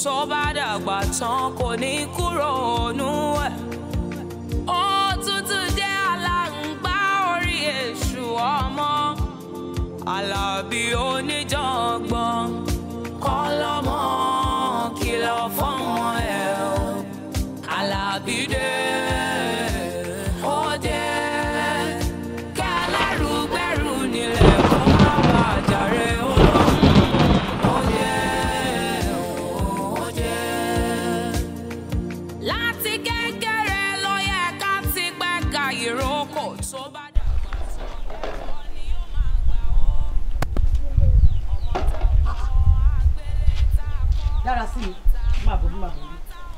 tó bá dàgbà tán kò ní kúrò nú ẹ̀. òtútù jẹ́ aláǹgbá orí èṣù ọmọ alábí oníjàngbọ̀n kọ́ lọ́mọ kìlọ̀ fọ́mọ ẹ̀ o alábí dé ó dé kẹlẹ́rù gbẹ́rù nílẹ̀ kó má bàa jàre olóhùn ó dé ó dé. láti kékeré ló yẹ ká ti gbẹ́ka ìrókò tó bá dàgbà tó ọkọ ni ó máa gbà ó. ọmọ tá a kọ́ àgbélé tá a kọ́ dára sí mi máa bọ̀ bí máa bọ̀ bí.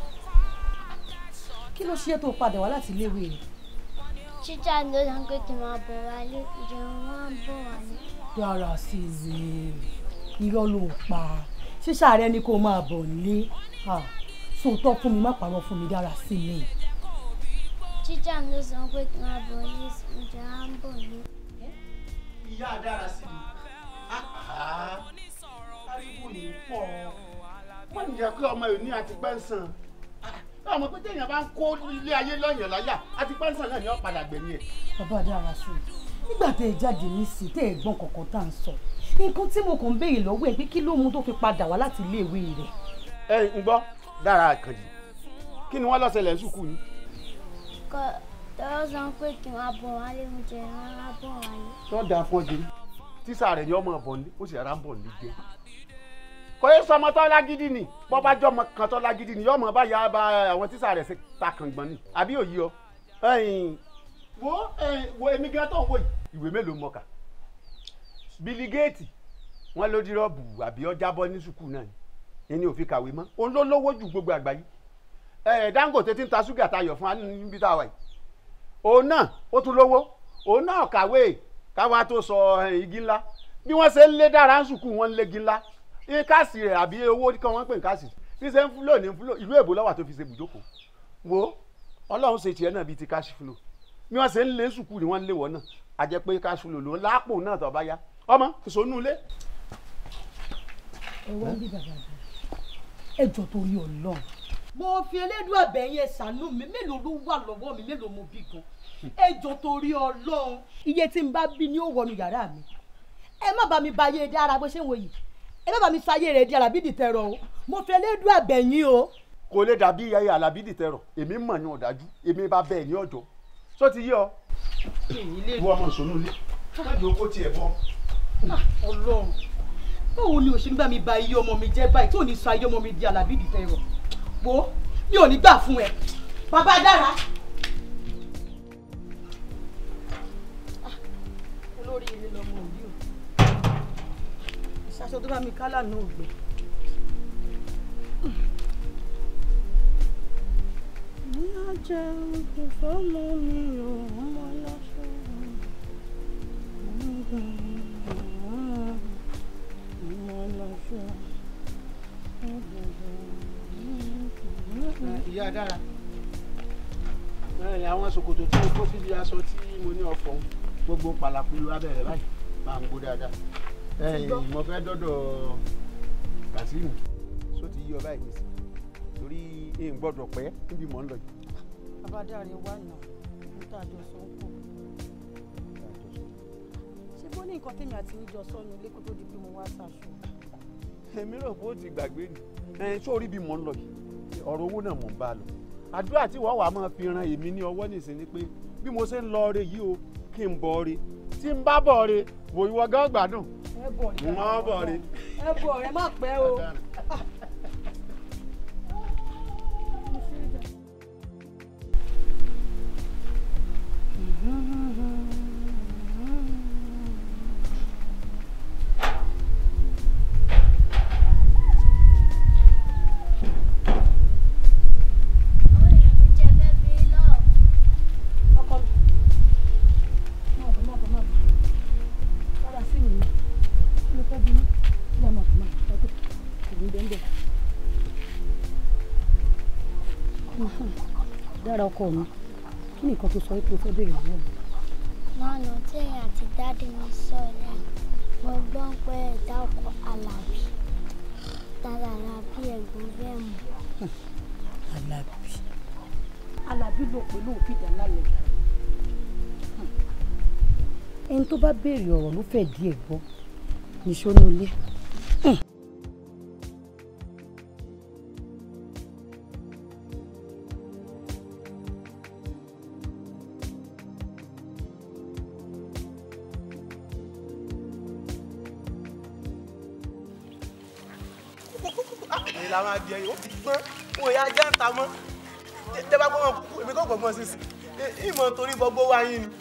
kí ló ṣe é tó padà wá láti iléèwé rẹ̀ Títà ló sọ pé kí n máa bọ̀ wálé, ìjẹun máa ń bọ̀ wálé. dára sí mi irọ́ ló ń pa ṣíṣà rẹ ni kó máa bọ̀ nílé sòótọ́ fún mi má parọ́ fún mi dára sí mi. Títà ló sọ pé kí n máa bọ̀ wálé, ìjẹun máa ń bọ̀ wálé. ìyá dára sí mi. ariwo yìí pọ̀ wọ́n ní jẹ́ pé ọmọ yìí ní àti pẹ́ńsàn ọmọ pé téèyàn bá ń kó ilé ayé lọ́yàn láyà àti pẹ́ńsàn náà ni wọ́n padà gbẹ̀yìn ẹ̀. bàbá dára sí mi nígbà tẹ ẹ jáde nísìí tẹ ẹ gbọ́n kankan tá à ń sọ nǹkan tí mo kàn ń béèrè lọ́wọ́ ẹ pé kí ló mú tó fi padà wá láti iléèwé rẹ̀. ẹ ń gbọ́ dára àkànjì kí ni wọ́n lọ ṣẹlẹ̀ ń sùkú ni. Kọ́ tọ́wọ́ sọ pé kí n máa bọ̀ wálé, ìjẹun máa bọ̀ wálé. tó dáa fún ọjọ́ tíṣà rẹ̀ ni ọmọ bọ̀ ní ó sì rárá ń bọ̀ ní jẹ́ kò yẹ sọmọ tó lágídí ni bọ́ bá jọmọ kan tó lágídí ni yọmọ bá yà bá àwọn tíṣà rẹ̀ ṣe ta kàngbọ̀n ni àbí òyì ọ. ẹ̀yin, wo ẹ̀yin, wo èmi gan tó ń wò yìí ìwé mélòó mọ̀ọ́kà Billy Gates wọ́n ló dírọ́ọ̀bù àbí ọjà bọ́ ní sùkúù náà ni ẹni ò fi kàwé mọ́ òun ló lówó ju gbogbo àgbáyé ẹ̀ Dangote ti ń ta ṣúgà tayọ̀ fún wa níbi tá a wà yìí òun náà ó tún lówó òun náà kàwé káwa tó sọ ẹ̀, igi ńlá bí wọ́n ṣe ń lé dára ń sùkúù wọ́n ń lé igi ńlá ní káàsì rẹ̀ àbí owó kan wọ́n ń pè ní káàsì bí ṣe ń fúlò ní fúlò ìlú èbó lọ́wọ́ tó fi ṣe bùjókòó wo ọlọ́run ṣe tiẹ̀ náà bíi ti káàsì fúlò bí wọ́n ṣe ń lé sùkúù ni wọ́n ń lé wọ́n náà a jẹ́ pé káàsì fúlò ló ń lápò náà tó bá yá ọmọ ìṣònú ilé. ẹ wá ń bí bàbá rẹ ẹ jọ torí Ọlọ́run mo fi elédùn àbẹ̀yìn ẹ ṣàánú mi mélòó ló wà lọ́wọ́ mi mélòó mo bí gan ẹ jọ torí Ọlọ́run iye tí n bá bí ni ó wọnú yàrá mi ẹ má bá mi ba ayé dára bó ṣe ń wò yìí ẹ má bá mi sáyé rẹ dára bí dìtẹ̀rọ o mo fi elédùn àbẹ̀yìn o. kò lè dàbí ayé alábídì tẹrọ èmi mọ̀ ní ọ̀dájú èmi bá bẹ́ẹ̀ ní ọjọ́ só ti yé ọ. ìwọ ọmọ ìṣònú ilé mẹ́jọ owó tiẹ̀ bọ́. Ọlọ́run báwo ni òṣèlú bá mi ba iye ọmọ mi jẹ́ báyìí tó ní sọ ayé ọmọ mi di alábí dìtẹ̀rọ wo mi ò ní gbà fún ẹ bàbá dára. olórí ilé lọmọ òbí o ìṣàṣọ tó bá mi kálà náà ò gbẹ. ní àjẹ ìfẹ́ mú mi ò ọmọ lọ́sọ̀ ìyá dára ẹ àwọn ṣòkòtò tí mo kó síbi aṣọ tí mo ní ọ̀fọ̀ ń, gbogbo pàlàpùlù abẹ́rẹ́ báyìí máa ń gbó dáadáa ẹ̀yìn mo fẹ́ dọ́dọ̀ Kàsímù só ti yí ọ báyìí nísìnyí torí ẹ ń gbọ́dọ̀ pẹ́ níbi mò ń lọ yìí. bàbá dára wà náà níta àjọ sọ ń pọ̀ ṣé bó ní nǹkan tèmi àti níjọ sọnù ilé kó tó di pé mo wá ṣàṣù. èmi rò bó ti gbàgbé ni ẹ sórí bí mò ń lọ yìí ọ̀rọ̀ owó náà mò ń bá a lọ àdúrà tí wọ́n wàá máa fi ran èmi ní ọwọ́ nìsín ni pé bí mo ṣe ń lọ ọrẹ yìí o kí n bọ̀ ọrẹ tí n bá bọ̀ ọrẹ wò ìwọ gán gbádùn ẹ bọ̀ ọ̀rẹ́ n má bọ̀ ọrẹ. ẹ bọ̀ ọ̀rẹ́ má pẹ́ o. Ó lè rí jẹ fẹ́ bí lọ́ọ̀. ọkọ mi má bọ̀ má bọ̀ má bọ̀ padà sí mi ni kí ló fẹ́ bínú kí ló máa bọ̀ má bọ̀ ọdún ìlú bẹ́ẹ̀ bẹ́ẹ̀. dára ọkọ mi kí ni nǹkan tó sọ pé o fẹ́ béèrè lọ́wọ́ mi. Lánàá tí ẹ̀yin àti dáàdì mi sọ lẹ́yìn, mo gbọ́ pé ẹ̀dá ọkọ̀ Àlàbí. tara àlàbí ẹ̀gbọ́n bẹ́ẹ̀ mọ̀. alábí alábí ló pé lóun fìdá lálẹ́ ẹni tó bá béèrè ọ̀rọ̀ ló fẹ́ díẹ̀ gbọ́ níṣó ní ilé. èyí la máa di ẹyìn ó ti gbọ́n wọn ìyá ajá ń ta mọ́ tẹ bá gbọ́n kúkú èmi kò gbọ́n sísì ìmọ̀ torí gbogbo wa yín ni.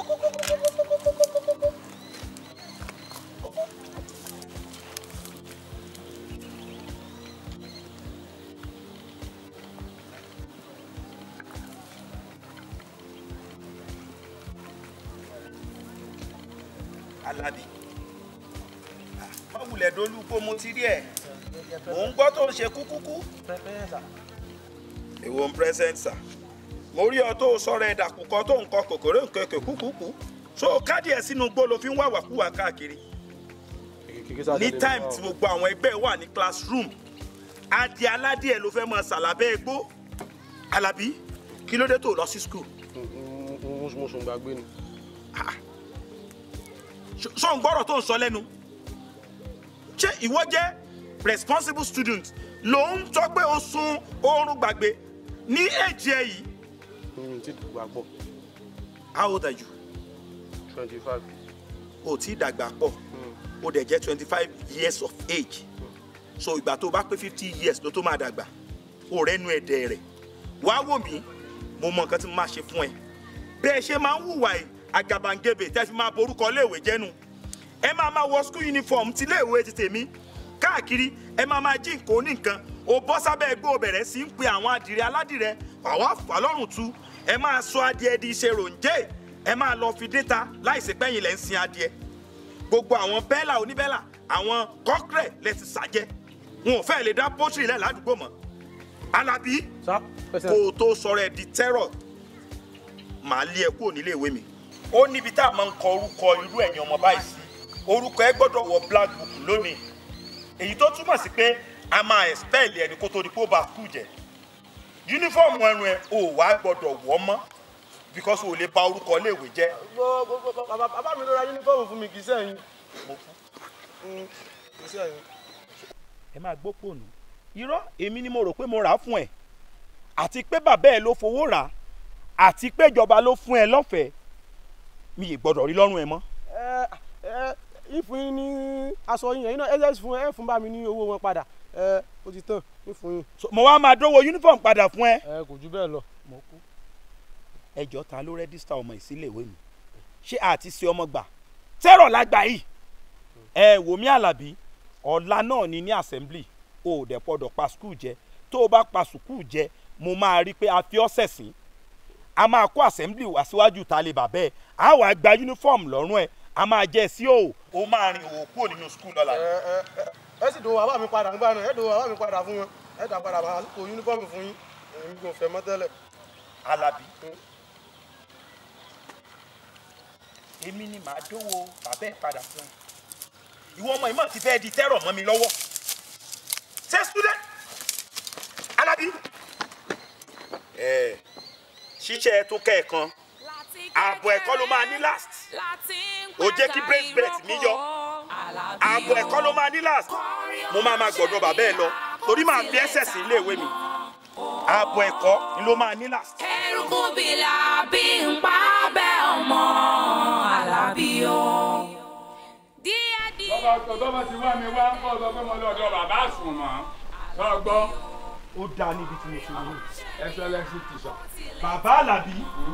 Alábí má wulẹ̀ dolú kó mo ti rí ẹ̀ mò ń gbọ́ tó ń ṣe kúkúkú. èwo ń present sir mo rí ọ tó sọ̀rọ̀ ẹ̀dà kúkọ tó ń kọ kòkòrò nkẹkẹ kúkúkú so káàdì ẹ̀ sínú gbó ló fi ń wàwàkúwà káàkiri ní time tí gbogbo àwọn ẹgbẹ́ wà ní classroom adìẹ aládìẹ ló fẹ́ máa ṣàlàbẹ́ ẹgbó Alábí kí ló dé tó lọ sí school mo sùn gbàgbé ni. sọ ń gbọ́rọ̀ tó ń sọ lẹ́nu ṣé ìwọ jẹ́ responsible student ló ń sọ pé o sun oorun gbàgbé ní èjì ẹ yìí mi ti dàgbà pọ̀ how old are you twenty five. o ti dàgbà pọ̀ o dẹ̀ jẹ́ twenty five years of age so ìgbà tó o bá pé fifty years ló tó máa dàgbà o rẹ́nu ẹ̀dẹ̀ rẹ̀ wá wò mí mo mọ nǹkan tí mo máa ṣe fún ẹ bẹ́ẹ̀ ṣe máa ń hùwà ẹ̀ àgàbàǹgebè tẹ́ fi máa borúkọ iléèwé jẹ́nu ẹ máa máa wọ school uniform ti iléèwé ti tèmi káàkiri ẹ máa máa jí nǹkan oníǹkan o bọ́ sábẹ́ ẹgbẹ́ obẹ̀rẹ̀ sí ń pe àwọn adìrẹ aládìrẹ àwa fàlọ́rùn tu ẹ máa sọ adìẹ di iṣẹ́ ròǹjẹ́ ẹ máa lọ fi déta láìsí pẹ́yìn lẹ́ ń sin adìẹ gbogbo àwọn bẹ́là oníbẹ́là àwọn kọ́kẹ́rẹ́ lẹ ti sàjẹ́ wọn ò fẹ́ lè dá pọ́tìrì lẹ̀ ládùúgbò mọ́ Alábí sá kó o tó sọ̀rọ̀ ẹ̀ di terror màá lé ẹ kúrò nílé ìwé mi. ó níbi tá a máa ń kọ orúkọ irú ẹ̀yin ọmọ báyìí sí orúkọ ẹ gbọ́dọ̀ wọ black book lónìí èyí tó túmọ̀ sí pé a máa expel ẹni kó tó di pé ó bá kú jẹ yúnífọ̀mù ẹrun ẹ ò wá gbọ́dọ̀ wọ̀ mọ́ because o lè bà orúkọ iléèwé jẹ́. bàbá mi ló ra yúnífọ̀mù fún mi kì í sẹ́yìn. mo kú. kì í sẹ́yìn. ẹ máa gbọ́ pònú irọ́ èmi ni mo rò pé mo rà á fún ẹ àti pé bàbá ẹ ló fowó rà á àti pé ìjọba ló fún ẹ lọ́fẹ̀ẹ́ mi ì gbọ́dọ̀ rí lọ́rùn ẹ mọ́. ẹ ẹ ìfún yín ní aṣọ yín ẹ̀yin náà ẹ jẹ́ fún ẹ fún bá mi ní owó wọn padà ẹ ó ti tán ìfún yín. So, mo wá máa dówó uniform padà fún ẹ. ẹ kò jù bẹ́ẹ̀ lọ. mo kú. ẹjọ́ ta ló rẹ́díṣítà ọmọ ìsílẹ̀ ìwé mi ṣé àti ṣe ọmọ gbà tẹ́rọ̀ lágbà yìí ẹ wò mí àlàbí ọ̀la náà ni ní assembly o ò dẹ̀ pọ̀dọ̀ pa skul jẹ tó o bá pa sùkúù jẹ mo máa rí i pé a fi ọ́ sẹ̀sìn a máa kó assembly wá síwájú ta lè bàbẹ́ ẹ̀ a wàá gba uniform lọ́rùn ẹ̀ a máa jẹ́ sí o. o máa rin òwò kúrò nínú skul lọ́la. ẹ ẹ ẹ ẹ sì dòwò bàbá mi padà nígbà náà ẹ dòwò bàbá mi padà fún wọn ẹ dà padà bá kó yúnífọ̀mù fún yín èmi kò fẹ́ mọ́ tẹ́lẹ̀. Alábí èmi ni màá dówó bàbá ẹ̀ padà fún ẹ ìwọ ọmọ ìmọ̀ ti fẹ́ di tẹ́rọ̀ mọ́ mi lọ́wọ́ ṣé student Alábí ẹ ṣíṣe tó kẹ́ẹ̀kan ààbọ̀ ẹ̀kọ́ ló máa ní last ó jẹ́ kí bracelet mi yọ ààbọ̀ ẹ̀kọ́ ló máa ní last mo máa máa gbọ̀dọ̀ bàbá ẹ lọ torí màá fi ẹsẹ̀ sí iléèwé mi ààbọ̀ ẹ̀kọ́ ni ló máa ní last. eruku bìlà bí ń pa bẹ́ ọmọ Alábí o. díẹ̀ díẹ̀. tọ́ba tọ́ba ti wá mi wá ń kọ́ sọ pé mo lọ́dọ̀ bàbá àsùn mọ́ sọ́gbọ́ ó dáa níbi tí mo ṣe wọ́n. excellence teacher. bàbá Àlàbí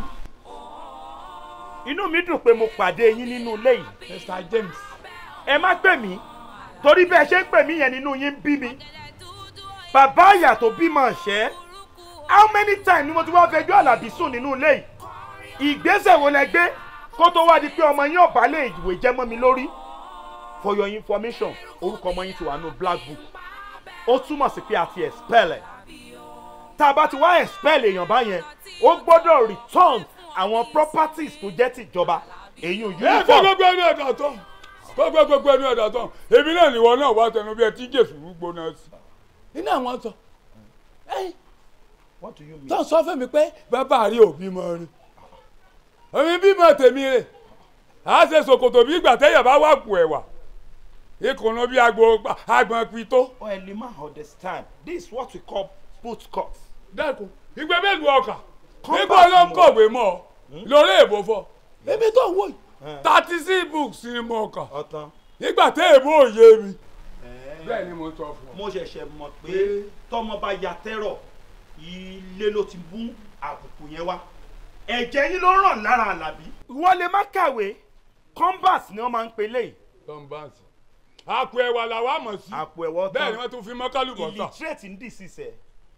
inú mi dùn pé mo pàdé yín nínú ilé yìí Mr James ẹ má pè mí torí bẹ́ẹ̀ ṣe ń pè mí yẹn nínú yín ń bí mi bàbá àyà tó bímọ ṣẹ́ how many times ni mo ti wá fẹjọ́ Àlàbí sùn nínú ilé yìí ìgbésẹ̀ wo lẹ gbé kó tó wá di pé ọmọ yín ọ̀bá lè ìwé jẹ́ mọ́ mi lórí for your information orúkọ ọmọ yín ti wà nù black book ó túmọ̀ sí pé a ti expel ẹ̀ tá a bá ti wá expel èèyàn báyẹn ó gbọ́dọ̀ return àwọn properties tó jẹ́ tìjọba èyí ò ẹ fẹ́ uniform gbogbo ẹnu ẹ̀dá tán gbogbo gbogbo ẹnu ẹ̀dá tán èmi náà nìwọ náà wá tẹnu bí ẹ tí jésù gbóná sí iná àwọn sọ ẹ̀yìn what do you mean. tó sọ fún mi pé bàbá rí òbí mọ rí èmi bímọ tèmi rè á ṣe ṣòkòtò bí ìgbà téèyàn bá wà kù ẹ̀wà ìkùnú bí agbo agbọn pitó. oh ẹ lè má understand this is what we call boot cut. dẹ́kun ìgbẹ́ mélòó ọkà Compass nígbà ló ń mọ̀. kọ̀wé mọ́ ọ lórí èbó fọ èmi tó ń wò yìí thirty six books ni mo kà ọ̀tán. nígbà tí èbó ò yé mi. bẹ́ẹ̀ ni mo sọ fún ọ. mo ṣẹ̀ṣẹ̀ mọ̀ pé tọmọ bá ya tẹ́rọ̀ ilé ló ti mú àbùkù yẹn wá ẹ̀jẹ̀ yín ló ràn lára àlàbí. wọ́n lè má kàwé compass ni wọ́n máa ń pe léyìí. tọ́ǹbàǹsì àpò ẹ̀wà làwa mọ̀ sí àpò ẹ̀wọ̀ bẹ́ẹ̀ ni tán wọ́n tún fi mọ́kálùbọ̀ tà. illiterate ń dì sí sẹ́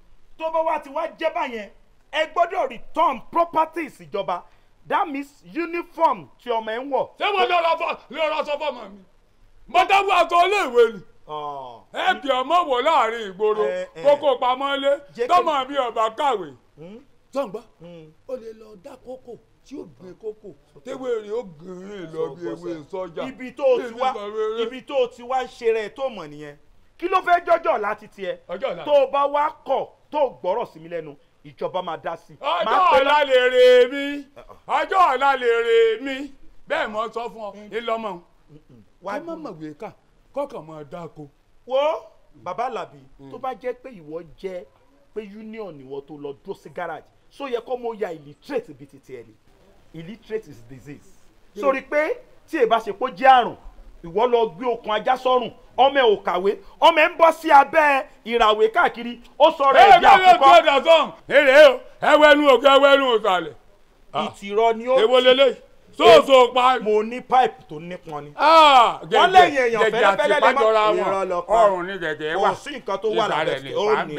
tó bá wá ti wá jẹ́ báyẹn ẹ gbọ́dọ̀ return properties ìjọba that means uniform tí ọmọ ẹ ń wọ̀. ṣé mo lọ rọ lọ sọ fọmọ mi mo dábò àtọ iléèwé ni Ah, ẹ bí ọmọ wò láàrin ìgboro Eh, eh. kókó pamọ́ lé Jẹ́ kí- tọmọ mi ọba kàwé. hmm, tọ́ǹgbà hmm. ó lè lọ dá kókò tí ó gbé kókò téwé rè ó gìrìn lọ bí ewé sọ́jà. ibi tó o ti wá ibi tó o ti wá ń ṣe rẹ̀ tó mọ̀ nìyẹn kí ló fẹ́ jọ́jọ́ láti tiẹ̀ ọjọ́ ọ̀la tó o bá wá kọ̀ tó o gbọ́rọ̀ sí mi lẹ́nu ìjọba máa dá sí i. ọjọ́ Máa pe ọ̀la lè rè mí ọjọ́ ọ̀la lè rè mí bẹ́ẹ̀ mo sọ fún ọ ńlọmọ wá ẹ má mọ̀wé ká kọ́kàn mọ́ dáko. wo bàbá alábì tó bá jẹ́ pé ìwọ jẹ́ pé union ìwọ tó lọ dúró sí garage so yẹ kó mo ya illiterate bíi ti tiẹ̀ ni illiterate is disease sórí pé tí èbá ṣe pé ó jẹ́ àrùn ìwọ lọ gbé okùn ajá sọ́rùn ọmọ ẹ ò kàwé ọmọ ẹ ń bọ́ sí abẹ́ ìràwé káàkiri ó sọ̀rọ̀ ẹ ẹ̀ bí bá lè tó àkùkọ ẹ̀dá sọ̀hún èrè o ẹwẹ́nu òkè ẹwẹ́nu òsàlẹ̀ ìtìrọ ni ó èwo lélẹ̀ sóòsò pa. mo ní pipe tó nípọn ni wọ́n lẹ́yìn èèyàn fẹ́lẹ́fẹ́lẹ́ àti lè má- pàjọra Irọ́ wọn lọ pa. ọrùn ní gẹ̀gẹ́ wà kò sí nǹkan tó wà lábẹ́ ní ó ní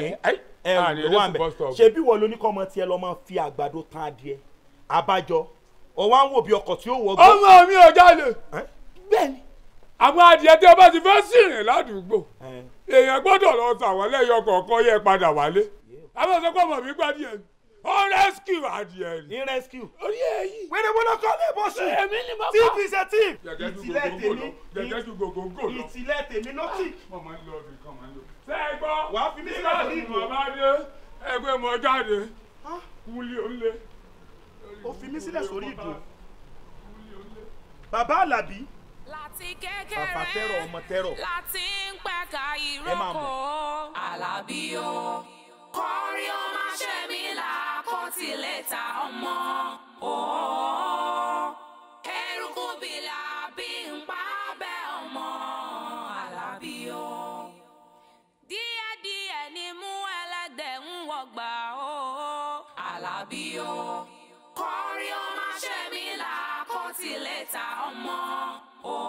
ẹrù ló wà ń bẹ̀ ṣebí wọ́n ló ní kọ́ ọmọ tiẹ̀ lọ́ máa fi àgbàdo tán adìẹ abájọ ọwọ́ à ń wò bí ọkọ̀ tí ó wọ̀ gbọ́. ọmọ mi ò jalè Ẹ́? bẹ́ẹ̀ni àwọn adìẹ tí o bá ti fẹ́ sìnrìn ládùúgbò Ẹ́. èèyàn gbọ́dọ̀ lọ sàwọn lẹ́yìn ọkọ̀ọ̀kan yẹ padà wálé àwọn ọ̀sẹ̀ ọmọ mi gbádìẹ ni ó rescue adìẹ ni ní rescue. orí èyí wẹ́rẹ́ wọ́n lọ́kọ́ lè bọ́ sí. èmi ni mo tíì kọ́ fi ṣe tíì. gẹ́gẹ́ ju ìtìlẹ̀ gbogbo lọ tèmi gẹ́gẹ́ ju gbogbo lọ ìtìlẹ̀ tèmi ló tì. mo máa ń lọ ibì kan máa ń lọ. ṣé ẹ gbọ́ Wàá fi mí sílẹ̀ nígbà sórí tí ìdúró. mo bá dé ẹgbẹ́ mo jáde kúlé ó lé. ó fi mí sílẹ̀ sórí ìdúró. bàbá alábí láti bàbá tẹ́rọ̀ kékeré ọmọ tẹ́rọ̀ láti ń pẹ̀ka Ẹ máa ìrókò alábí o kọrí ó máa ṣe mí là kó tilẹ̀ ta ọmọ o eruku bìlà bí ń pa bẹ́ ọmọ alábí o díẹ̀díẹ̀ ni mú ẹlẹ́dẹ̀ ń wọgbà o alábí o kọrí ó máa ṣe mí là kó tilẹ̀ ta ọmọ o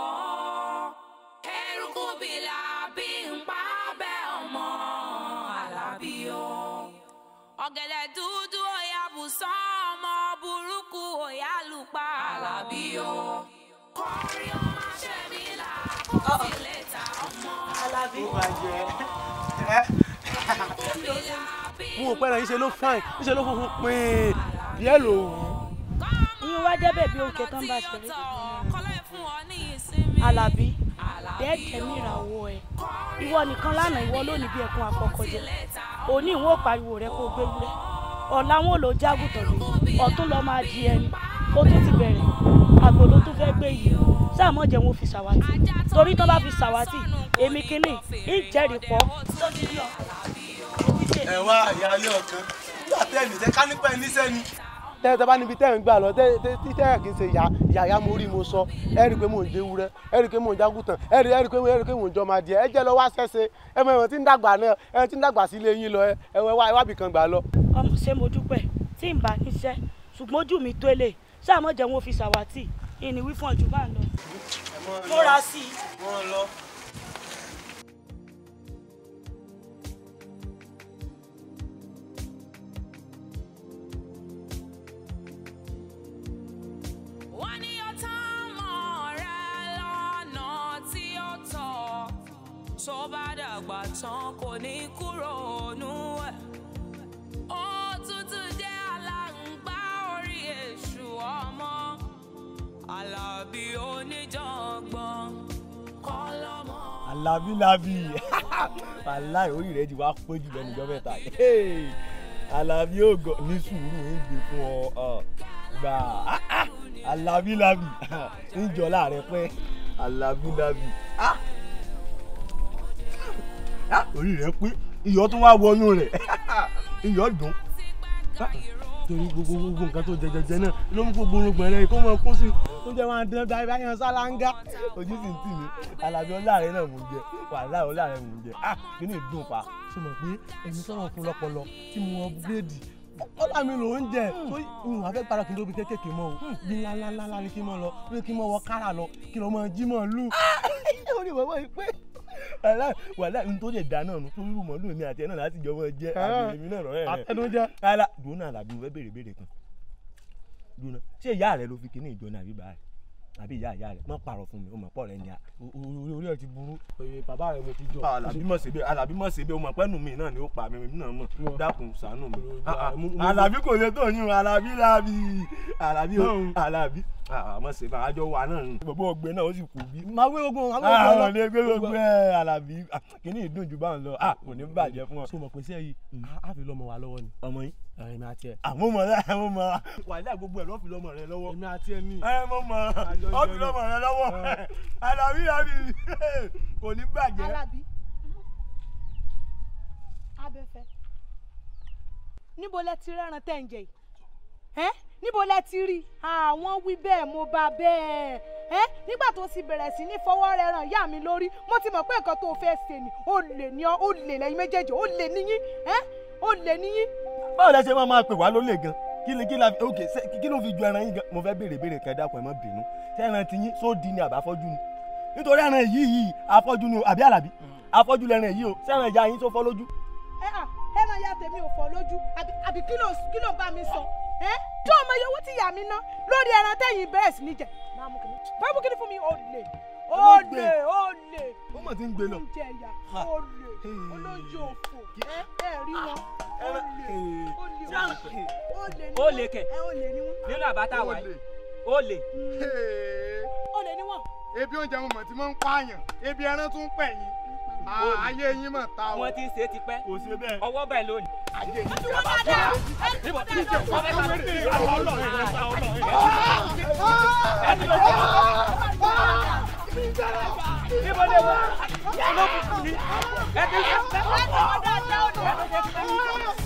eruku bìlà bí ń pa bẹ́ ọmọ alábí o ọ̀gẹ̀dẹ̀ dúdú òyà bùsán ọmọ burúkú òyà lùpa alábí o kọrí ó máa ṣe mí là kó tilẹ̀ ta ọmọ mo ò pẹ́ràn yìí ṣe ló fine yìí ṣe ló funfun pín díẹ̀ ló wù ú. ìyún wá jẹ́ bèbí òkè tán bá ṣeré alábí dẹ́ẹ̀kẹ́ ní ìràwọ̀ ẹ̀ ìwọ nìkan lánàá ìwọ lónìí bí ẹkún àkọ́kọ́jẹ òní ìwọ pariwo rẹ kó gbé wúrẹ́ ọ̀la wọn ò lò jágùtàn lé ọ̀tún lọ máa di ẹni ó tún ti bẹ̀rẹ̀ àgbò ló tún fẹ́ gbé yìí sáàmọ́ jẹ́ wọn fi ṣàwátì torí tán bá fi ṣàwátì èmi kínní ìjẹ́rìí pọ̀ ẹ wá ìyáálé ọ̀kan nígbà tẹ́ ẹ̀ nìṣẹ́ ká nípa ẹ̀ níṣẹ́ ni. tẹ́ tẹ́ bá níbi tẹ́ ẹ̀ ń gbà lọ tẹ́ tẹ́ tí tẹ́ ẹ̀ kì í ṣe yà yàyà mo rí mo sọ ẹ rí i pé mò ń déwúrẹ́ ẹ rí i pé mò ń jágùtàn ẹ rí ẹ rí i pé ẹ rí i pé mò ń jọmọ adìẹ ẹ jẹ́ lọ wá ṣẹ́ṣe ẹ mọ ẹ̀wọ̀n tí ń dàgbà náà ẹ tí ń dàgbà sí ilé yín lọ ẹ ẹ wá wábì kan gbà lọ. ọmọ ṣé mo dúpẹ́ tí n bá níṣẹ́ ṣùgbọ́n ojú mi tó lè sáàmọ́ jẹ́ wọn fi ṣàwátì ìní wí fún ọjọ́ bá ń lọ. múra sí i. wọ́n lọ. wọ́n ní ó tán mọ́ rẹ lọ́nà tí ó tọ́ tó bá dàgbà tán kò ní kúrò nú ẹ̀. òtútù jẹ́ aláǹgbá orí èṣù ọmọ alábí oníjàngbọ̀n kọ́ lọ́mọ. alábílábí aláì orí rẹ ti wá pé jù lẹ́nu ìjọ mẹ́ta yìí alábí ò gọ ní sùúrù ń gbé fún ọ ọ gbà á, á, alábí lábì ń jọ láàrẹ pé alábí lábì á. Á, orí rẹ pé iyọ̀ tún wá wọnú rẹ̀ iyọ̀ dùn Á, torí gbogbo gbogbo nǹkan tó jẹjẹjẹ náà ló mú gbogbo orúngbọ̀n rẹ kó mọ kó sí tó jẹ máa dán báyìí báyìí hàn sálángá ojú sì ń tì mí alábí ọláàrẹ náà mò ń jẹ wàhálà ọláàrẹ mò ń jẹ ah kí ni ìdùn pa ṣe mọ̀ pé ẹni sọ̀rọ̀ fún lọ́pọlọ tí mo upgrade ọlá mi ló ń jẹ tó ìhùn afẹ́ para kí n tóbi kékèké mọ́ o bí ńláńláńlá ni kí n mọ́ lọ bí kí n mọ́ wọ kára lọ kí n lọ́ mọ́ jí mọ́ lù orí bàbá yìí pé wàhálà wàhálà n tó lè dá náà nù torí mọ̀lú mi àti ẹ̀ náà láti jọ mọ́ jẹ́ àbí èmi náà rọ̀rẹ́ rẹ̀ Àtẹnujẹ. rárá dùn náà làbí mo fẹ́ béèrè béèrè kan dùn náà ṣé ìyá rẹ ló fi kíní ìjọ náà àbí bàá rẹ àbí ìyá ìyá rẹ má pààrọ̀ fún mi ó mọ̀ pọ̀ rẹ ni a. orí orí ẹ ti burú Oye, bàbá rẹ mo ti jọ. alábí mọ̀ síbi alábí mọ̀ síbi o mọ̀ pẹ́nu mi náà ni ó pa mi mi náà mọ̀ Wọ́n. dákun ṣàánú mi. Wọ́n. Ah, ah. Mo- mo- alábí kò lè tó yín o alábí lábí alábí o Náà. alábí mọ̀ sí bá àjọ wa náà ni. gbogbo ọgbẹ náà ó sì kú bí. máa gbé gbogbo máa gbé gbogbo àwọn lọ. ọ̀lẹ́ gbé gbogbo ẹ̀ alábí ah, kíní ìdùn jù bá ń lọ ah, kò ní bàjẹ́ fún ọ. so mọ̀ pé sẹ́yìn á fi lọ́mọ wa lọ́wọ́ ni. ọmọ yín èmi àti ẹ. àmọ́ mọ̀ rẹ̀ àmọ́ mọ̀ wàhálà gbogbo ẹ̀ lọ́ fi lọ́mọ rẹ lọ́wọ́. èmi àti ẹ ní. ẹ mọ̀ mọ̀ Àjọ ọ́ fi ìjọ lọ́mọ rẹ lọ́wọ́ alábí lábí kò ní bàjẹ́. alábí abẹ́fẹ́ níbo lẹ ti rẹ́ran tẹ̀ ń jẹ yìí ẹ́ níbo lẹ ti rí àwọn wí bẹ́ẹ̀ mo bá bẹ́ẹ̀ ẹ́ nígbà tó sì bẹ̀rẹ̀ sí ní fọwọ́ rẹ ràn yá mi lórí mo ti mọ̀ pé nǹkan tó fẹ́ ṣe ni ó lè ní ọ ó lè lẹ́yìn méjèèjì ó lè níyín ẹ́ ó lè níyín. báwo lẹ ṣe máa máa pè wá lólè gan kí ni kí la fi ok ṣe kí ló fi ju ẹran yín gan mo fẹ́ béèrè béèrè kẹ́ dákun ẹ má bínú ṣé ẹran ti yín sóòdì ni àbí afọ́jú ni nítorí ẹran yìí yìí afọ́jú ni o àbí àlàbí afọ́jú lẹran yìí o ṣé ẹran ìyá yín tó fọ́ lójú. ẹ à ẹran ya tèmi ò fọ́ lójú àbí àbí kí ló kí ló bá mi sọ ẹ tí ọmọ iye owó tí ìyá mi ná lórí ẹran tẹ̀yìn bẹ̀rẹ̀ sí ní jẹ máa mú kíní máa mú kíní fún mi ó lè ó lè ó lè ó mọ̀ tí ń gbé lọ. oúnjẹ ìyá ó lè olóúnjẹ òfò ẹ ẹ rí wọn ó lè ó lè ó lè ní Ó lè kẹ̀. ẹ ó lè ní wọn nínú àbáta wa yìí ó lè. ó lè ní wọn. ebi oúnjẹ mo mọ̀ tí mo ń pààyàn ebi ẹran tún pẹ̀ yín Ah, ayé yín mọ̀ ta o. wọ́n ti ń ṣe é tipẹ́ kò sí bẹ́ẹ̀. ọwọ́ báyìí lónìí. ẹ fi wọn dáadáa ẹ fi wọn dáadáa. níbo lè wá olókùnkùn ni ẹ ti ṣe ẹ fi wọn dáadáa ó lè.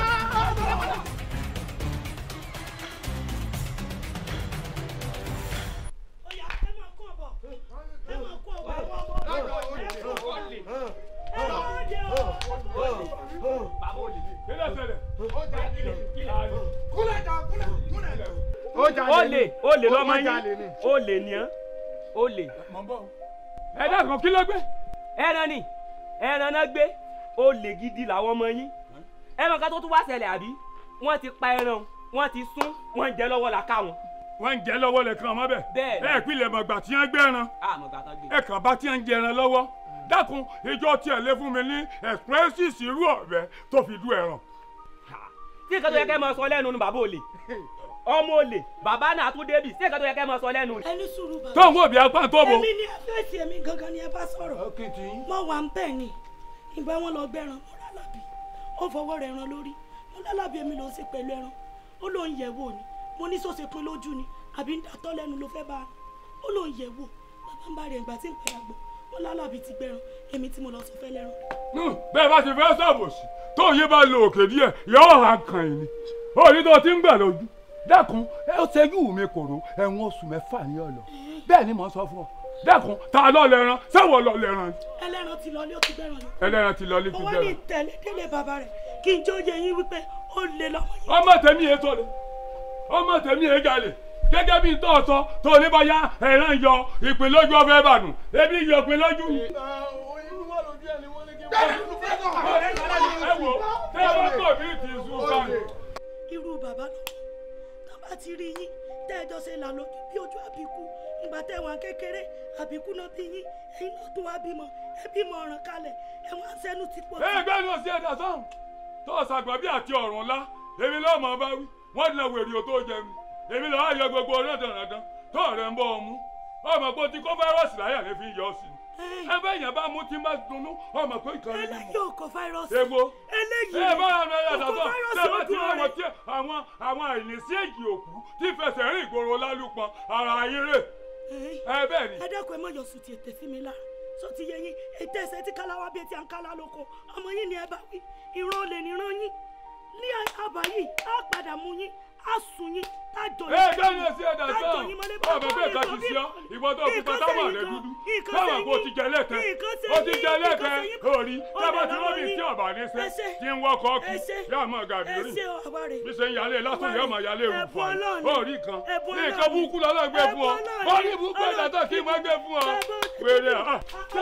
ó jalè ó ni. lè ó lè lọ́mọ Ó jalè yín ni. ó lè ní án ó lè. ẹ dákun kí ló gbé. ẹran ni ẹran náà gbé ó lè gidi làwọn ọmọ yín ẹran kan tó tún wá ṣẹlẹ̀ àbí wọ́n ti pa ẹran wọ́n ti sún wọ́n ń jẹ lọ́wọ́ la ká wọn. wọ́n ń jẹ́ lọ́wọ́ lẹ́kan ọmọ bẹ́ẹ̀. Bẹ́ẹ̀ ni. ẹ pilẹ̀ mọ̀gbà tí wọ́n gbẹ́ran àmọ́ gàtà gbé. ẹ kàn bá tí wọ́n ń jẹran lọ́wọ́ dákun ìjọ tiẹ̀ lé fún mi ní expressis irú ọ̀bẹ tó fi dú ẹran. tí nǹkan tó yẹ kẹ́ máa sọ lẹ́nu ni bàbá olè ọmọ olè bàbá náà tún débì tí nǹkan tó yẹ kẹ́ máa sọ lẹ́nu ni. ẹni sùúrù bàbá. tó ń wò bí apá tó bo. èmi ni ẹ fẹ́ sí èmi gangan ni ẹ bá sọ̀rọ̀. mo wà ń bẹ̀ ni ìgbà wọn lọ gbẹran mo lálàbí ó fọwọ́ rẹ̀ ran lórí mo lálàbí èmi ló ń ṣe pẹ̀lú ẹran ó lóun yẹ̀ wò ni mo ní sọ́sẹ̀ pin lójú ni àbí ń dàtọ́ lẹ́nu ló fẹ́ bá a ó lóun yẹ̀ wò bàbá ń bá rẹ̀ ìgbà tí ń padà gbọ́ mo lálàbí ti gbẹran èmi tí mo lọ sọ fẹ́ lẹ́ran. Hmm, bẹ́ẹ̀ bá ti fẹ́ ṣàbòsí tó yín bá lo òkè díẹ̀ yóò hàn kàn yín ni òní tó ti ń gbà lójú dákun ẹ ó ṣẹ́jú mi kòrò ẹ̀wọ̀n oṣù mẹ́fà ní ọ̀lọ́ bẹ́ẹ̀ ni mò ń sọ fún ọ dákun ta lọ lẹ́ran sẹ́wọ̀n lọ lẹ́ran ẹlẹ́ran ti lọlé ó ti gbẹran yìí. ẹlẹ́ran ti lọ létí mo wá ní bẹ́ẹ̀ tẹ̀lé délé bàbá rẹ̀ kí n jó yẹ yín wípé ó lè lọ́mọ yìí. ọmọ tèmi yẹn tó le ọmọ tèmi yẹn jalè gẹ́gẹ́ bí tó sọ tó ní bọ́yá ẹ̀ràn yọ ìpín lójú ọbẹ̀ ìbàdàn ebi yọ ìpín lójú. ẹ wo tẹ́ ẹ bá tọ̀ bí ti sùn báyìí. irú bàbá náà tó bá ti rí yín tẹ́ẹ̀jọ́ ṣe là lójú bí ojú àbíkú ìgbà tẹ̀wọ̀n kékeré àbíkú náà bí yín ẹ̀yin náà tó wá bímọ ẹ bímọ ọ̀ràn kalẹ̀ ẹ̀wọ̀n àṣẹnu ti pọ̀ ẹ gbẹ́nu ọ̀sẹ̀ ẹ̀dá sọ́hùn tó ṣàgbọ́ bí àti ọ̀rùn ńlá èmi lọ́ọ́ mọ̀ bá wí wọ́n ti lọ wèrè o tó jẹ mi èmi lọ́ọ́ ayọ gbogbo ọ̀rẹ́ dandan tó ọ̀rẹ́ ń bọ́ ọ mú ọmọ pé o ti kó fáírọ́ọ̀sì láyà lè fi yọ ọ sí i ẹ bẹ́ẹ̀ yẹn bá mú tí má dunnú ọmọ pé nǹkan rí eléyìí ò kó fáírọ́ọ̀sì Èwo? eléyìí ẹ bá wọn lọ kò kó yàtọ̀ fáírọ́ọ̀sì ṣé bá ti ojú àwọn rẹ̀ tí àwọn àwọn àìníṣí èjì òkú tí fẹsẹ̀ rìn ìgboro lálùpọ̀ ara ayé rè ẹ bẹ́ẹ̀ ni. ẹ dákun ẹ má yọ sùn tí ètè sí mi lára sọ ti yẹ yín ètè ẹsẹ tí káláwa bíi ti à ń kálá lóko ọmọ yín ni ẹ bá wí ìran olè níran yín ní àbá yìí á padà mú yín á sùn yín tájọ ẹ gbẹ́ni ẹ sí ẹ̀dá sọ́ọ̀ ọmọ bẹ́ẹ̀ ká ti sí ọ ìwọ tó fi pátá wà lẹ́ dúdú báwa kò ti jẹ lẹ́kẹ́ ó ti jẹ lẹ́kẹ́ orí tábà tí wọ́n bí tí ọ̀bà ní sẹ́ tí ń wọ́kọ̀ kí yóò mọ̀ gàdí ẹ rí ṣe ọ àwa rè bí ṣe ń yálé lásán yóò máa yálé ewu fún Ọlọ́run. ọ orí kan Ẹ̀bùn ní Ọlọ́run. nǹkan burúkú lọ́lọ́ gbé fún ọ Ẹ̀bùn orí burúkú ẹ̀dá tó kí n má gbé fún ọ wèrè à.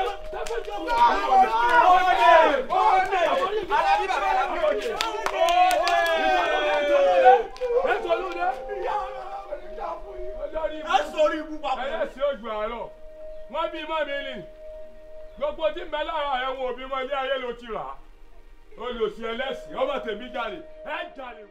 ẹ sọrí ibú papọ̀. ẹyẹ sí ojú àárọ̀ wọ́n bí mọ́ mi ni gbogbo tí ń bẹ lára ẹ̀wọ̀n òbí mọ́ ilé ayé ló ti rà á olùsí ẹlẹ́sìn ọmọ tèmi jalè ẹ jalè.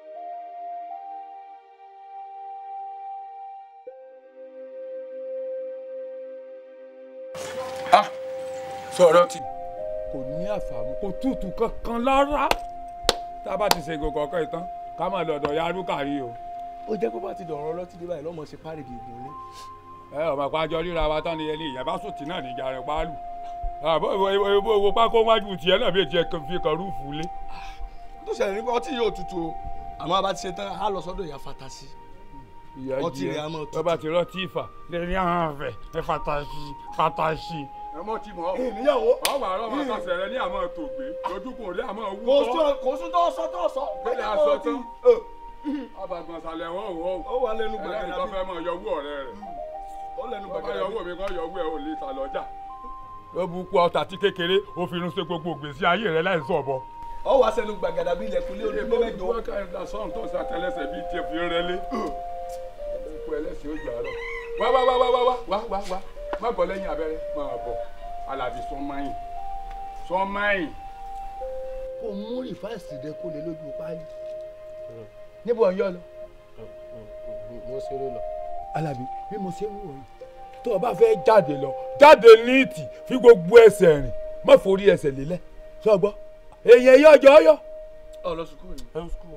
sọ̀rọ̀ tí kò ní àfàmù kò tútù kankan lára tá a bá ti ṣe gbogbo ọkọ ìtàn ká máa lọ́dọ̀ yarúkà rí o. ó jẹ́ kó bá ti dọ̀rọ̀ ọlọ́tí dé báyìí lọ́mọ ṣe párìdì ìgùn ní. ẹ ọmọ àpájọ ríra wa tán ni ẹni ìyẹn bá sùn tí náà níjà rẹ pálù àbọ̀ ìwọ ìwọ pákó wájú tiẹ̀ náà bí tiẹ̀ fi kan rúùfù lé. tó ṣẹlẹ̀ nípa ọtí yóò tutù o àmọ́ a bá ti ṣe tán á lọ sọ́dọ̀ ìyá fatasi. ìyá ọtí rẹ̀ á mọ̀ tutù. bàbá ti rọtí ìfà lẹ́ni àwọn afẹ́ ẹ fatasi fatasi. ẹ mọ tí mo ọ ìníyàwó. ọwọ àárọ̀ máa sàṣẹ rẹ ní àmọ́ tògbé lójúkùn rí àmọ́ wú kò tọ́. sún kò sún tó sọ tó sọ. bẹ́ẹ̀ aṣọ tán ọbàgbọ̀n sàlẹ̀ wọ́n wọ́ ó wà lẹ́nu ẹlẹ́ni gbàgàdà tó bí. fẹ́ mọ yọwú ọ̀rẹ́ rẹ̀ ó lẹ́nu bàbá gbàgàdà yọwú mi kọ́ yọwú ẹ̀ ò lè ta lọ́jà. ló bu kú ọta tí kékeré ó fi irun ṣe gbogbo gbèsè ayé rẹ láì sọ̀bọ. ó wà sẹ́nu gbàgàdà bí ilẹ̀kùn lé onílé mẹ́jọ. wọ́n ká ẹ̀dá sọ́ọ̀n tó ṣàtẹlẹsẹ̀ bíi tiẹ̀ fi rẹ lé. kú ẹlẹ́sìn ó gbà á lọ. wá wá wá wá wá wá wá wá wá má bọ̀ lẹ́yìn abẹ́rẹ́ máa bọ̀ alábì sọ máyìn sọ máyìn. kó mú rìfáìsì rẹ kó lè lójú páálí níbo ọ̀n yọ lọ. mo ṣeré lọ. alábì bí mo ṣe ń wò yìí tó o bá fẹ́ jáde lọ jáde níìtì fi gbogbo ẹsẹ̀ rìn má forí ẹsẹ̀ lélẹ̀ sọ gbọ́ èèyàn yọ ọjọ́ yọ. ọ lọ sùkúrù ni. ẹ sùkúrù.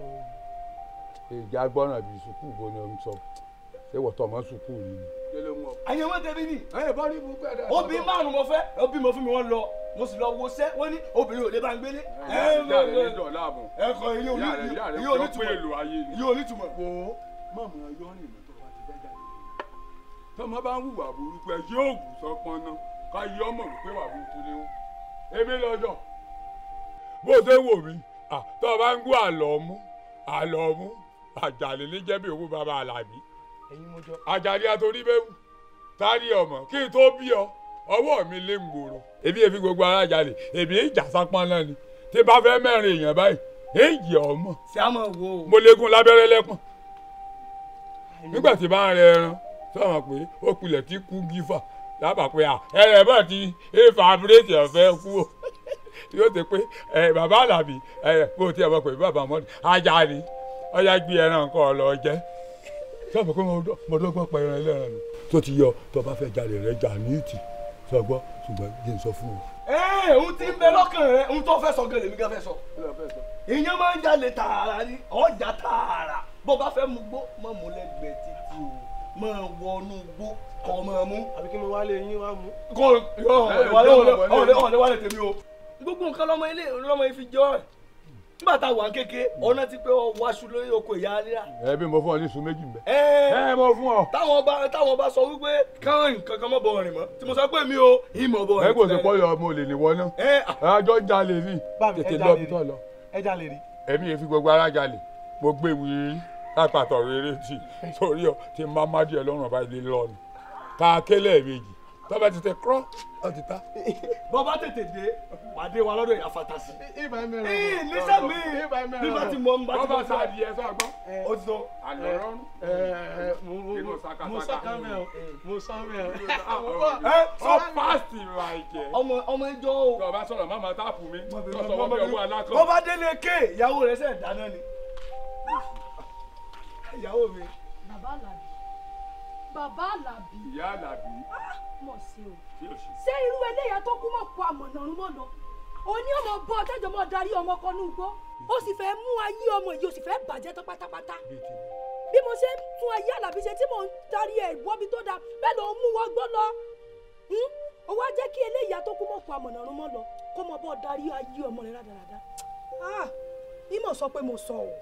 èdè agbọ́nà bíi sùkúù bó ni o ń sọ ṣé wọ́n tọ́ ọmọ sùkúù yìí ni. àyè wọn tẹbi ni. ẹ bá rí ibùkún ẹ̀dá. obìnrin márùn mo fẹ́ ó bímọ fún mi wọ́n lọ mo sì lọ wo sẹ́ wọ́n ní obìnrin ò lè bá ń gbélé. ìyá rẹ̀ ní dọ̀là àbọ̀. ẹ kọ iye oní ìyá rẹ̀ ìyá rẹ̀ iye yọ pé onítùmọ̀ èlò ayé ni. iye onítùmọ̀. wo mọ̀mọ́ ẹyọ rìn lọ tó bá ti fẹ́ jáde. tọmọ bá ń hùwà burúkú ẹ yóò wù sọpọn náà ká yí ọmọ wípé wà burúkú ni wọn. èmi lọ́jọ́ bó ṣe wò mí tó o bá ń gbọ́ àlọ́ mú àlọ́ mú àjàlè ní jẹ́bi òkú bàbá àlàbí ẹ̀yin mo jọ. àjàlè àtòrí bẹ́ẹ̀ wù tárí ọmọ kí n tó bí ọ ọwọ́ mi lé ń gbòòrò èmi èfi gbogbo ara jalè èmi ìjà sápọn náà ni tí bá fẹ́ mẹ́rin èèyàn báyìí èyí ọmọ ṣé a máa wo. mo léegun lábẹ́rẹ́ lẹ́pọ̀n nígbà tí bá ń rẹ ẹran sọ̀rọ̀ pé ó pilẹ̀ tí kú gífà lábàá pé à ẹ̀rẹ̀ bá ti éfà bírèkì ọ̀fẹ́ kú o yóò ti pé ẹ bàbá àlàbí ẹ bó ti ẹ̀ mọ̀ pé bàbá mọ́ni ajá ni ọjà gbé ẹran nǹkan ọ̀lọ́ jẹ́ sọ̀rọ̀ pé mo dọ́gbọ́n pa ẹran ẹlẹ́ran nù tó ti yọ tó bá fẹ́ jalè rẹ jà ní ìtì sọgbọ́ ṣùgbọ́n kí n sọ fún ọ. ẹ ohun tí ń bẹ lọ́kàn rẹ ohun tó fẹ́ sọ gẹ́lẹ́ mi gan fẹ́ sọ. ìyẹn máa ń jalè tààrà ni ọjà tààrà bó bá fẹ́ mu gbó má mú lẹ́gbẹ̀ẹ́ títí o máa wọnú gbó kọ́ máa mú. àbí kí mo wá lé yín wá mú. kò yọ ọ̀rẹ́ ọ̀rẹ́ wà lè tèmi o. gbogbo nǹkan lọ́mọ ilé lọ́mọ ifi jọ ẹ̀ nígbà tá a wà kéke ọ̀nà ti pé ọ wáṣu lórí oko ìyá alíra. ẹ bí mo fún ọ ní sun méjì mbẹ. ẹ ẹ mo fún ọ. táwọn bá táwọn bá sọ wípé káwọn nǹkan kan mọ̀ bọ̀ rìn mọ́ tí mo sọ pé mi ò ìmọ̀ bọ̀ rìn. ẹ kò sí pọ́yọ ọmọ olè ní wọná. àjọ ń jalè ní tètè lọ bí tọ́ lọ. ẹ jalè rí. èmi yẹn fi gbogbo ara jalè mo gbé wíri lápàtọ̀ rere tì sórí ọ tí n bá má díẹ̀ lọ́rùn ọba ilé lọ́nu ká kélé méjì tọ́ba ti tẹ kúrọ́ ọ ti ta. bọ́ bá tètè dé pàdé wa lọ́dọ̀ ìyá fatasi. ibà mẹ́rin. ee níṣẹ́ mi bí bá ti mọ n bá ti mọ bọ́ba sá adìyẹ sọ gbọ́. o ti sọ. àlọ́ rọrùn. mo mo sọ kan mẹ́ o mo sọ mẹ́ o. ẹ ọ pàṣẹ ìlàjẹ. ọmọ ọmọ ìjọ o. tọ́ba sọ̀rọ̀ má máa táàpù mi lọ́sọ̀ wọ́n bí ọwọ́ alákọ̀. bọ́ bá délé ké ìyàwó rẹ̀ sẹ̀ dáná ni. ìyàwó mi. bàbá àlàbí bàbá àlàbí ìyá àlàbí mọ̀ sí o tí ò sí. ṣé irú eléyà tó kú mọ̀ kó àmọ̀nà ọ̀run mọ̀ lọ òní ọmọ bọ́ ọ̀tẹ́jọ́ mọ̀ darí ọmọ kan ní ugbó ó sì fẹ́ mú ayé ọmọ yìí ó sì fẹ́ bàjẹ́ tán pátápátá bí mo ṣe ń tún ayé àlàbí ṣe tí mò ń darí ẹ̀ wọ́bi tó dáa bẹ́ẹ̀ ló ń mú wọ́n gbọ́ lọ Hmm? ó wá jẹ́ kí eléyà tó kú mọ̀ kó àmọ̀nà ọ̀run mọ̀ lọ kó mọ̀ bọ́ darí ayé ọmọ rẹ̀ rádaràda Ah, ìmọ̀ sọ pé mo sọ o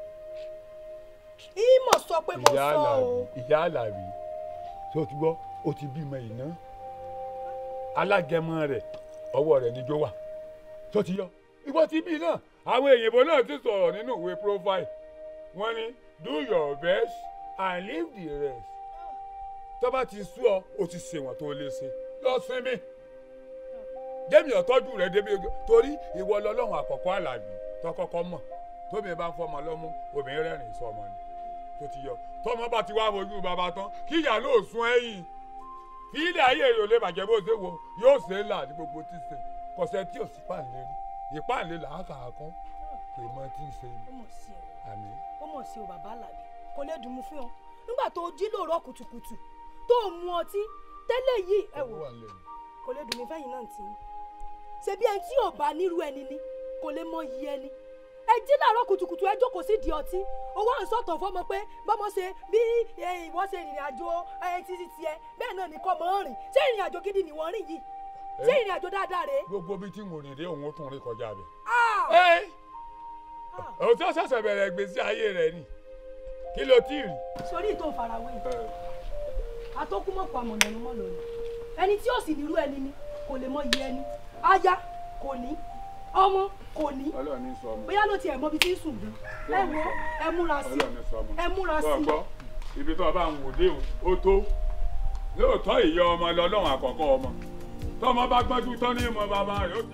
ìmọ̀ sọ pé mo ìyá sọ àlàbí o ìyá àlàbí tó ti gbọ́ ó ti bímọ iná alágẹmọ rẹ̀ ọwọ́ rẹ̀ níjó wà tó ti yọ ìwọ ti bí náà àwọn èyìnbó náà ti sọ̀rọ̀ nínú ìwé profile wọ́n ní do your best and leave the rest tó bá ti sú ọ o ti ṣèwọ̀n tó lè ṣe lọ sinmi jẹ́mi ọ̀tọ́jú rẹ̀ débi torí ìwọ lọ́lọ́run àkọ́kọ́ àlàbí tọkọ́kọ́ mọ̀ tóbi bá ń fọmọ lọ́mú obìnrin rẹ́rìn sọmọ ni tó ti yọ tọmọ bá ti wá fojú bàbá tán kí ìyá ló sún ẹ̀yìn kí ilé ayé rẹ̀ ò lè bàjẹ́ bó ṣe wo yóò ṣe é là ní gbogbo tí ṣe kọsẹ̀ tí ò sí pàǹlẹ̀ rí ìpàǹlẹ̀ là á kà á kán kì í mọ tí ń ṣe ni ó mọ̀ sí o àmì. ó mọ̀ sí o bàbá àlàbí kò lè dùn mú fún ọ nígbà tó jí lóòrọ̀ kùtùkùtù tó mu ọtí tẹ́lẹ̀ yìí ẹ wò kò lè dùn mí fẹ́yìn náà tì í ṣebí ẹni tí ò bá nírú ẹni ni kò lè mọ iye ẹni ẹ jí láàárọ̀ kùtùkùtù ẹ jókòó sí di ọtí owó à ń sọ̀tàn fọmọ pé bọ́mọ ṣe bí eh, ìwọ ṣe ìrìn àjò eh, títí tiẹ̀ bẹ́ẹ̀ náà ni kọ́ mọ́ rìn ṣé ìrìn àjò gidi ni wọ́n rìn yìí ṣé ìrìn àjò dáadáa rèé. gbogbo bí tí mo rìn dé òun ó tún rí kọjá bẹ. Ah! ẹ òun tí ó ṣẹ̀ṣẹ̀ bẹ̀rẹ̀ ìgbésí ayé rẹ̀ ni kí ló tí ì rí. sórí ìtò ìfarawé yìí atókùmọ̀pọ̀ àmọ̀nà ẹni mọ́ lónìí ẹni tí ó sì nírú ẹni ni kò lè mọ iye ẹni aya kò ní ọmọ kò ní ọlọ́ọ̀ni sọ ọmọ. bóyá ló tiẹ̀ mọ ibi tí ń sùn gan ẹ wo ẹ múra sí ọlọ́ọ̀ni sọ ọmọ. ẹ múra Tó sí gbọ́, ibi tó o bá ń wò dé o ó tó lóòótọ́ ìyá ọmọ lọ́lọ́run àkọ́kọ́ ọmọ tọ́mọ bá gbọ́njú tán ní ìmọ̀ bàbá rẹ̀ ó ti.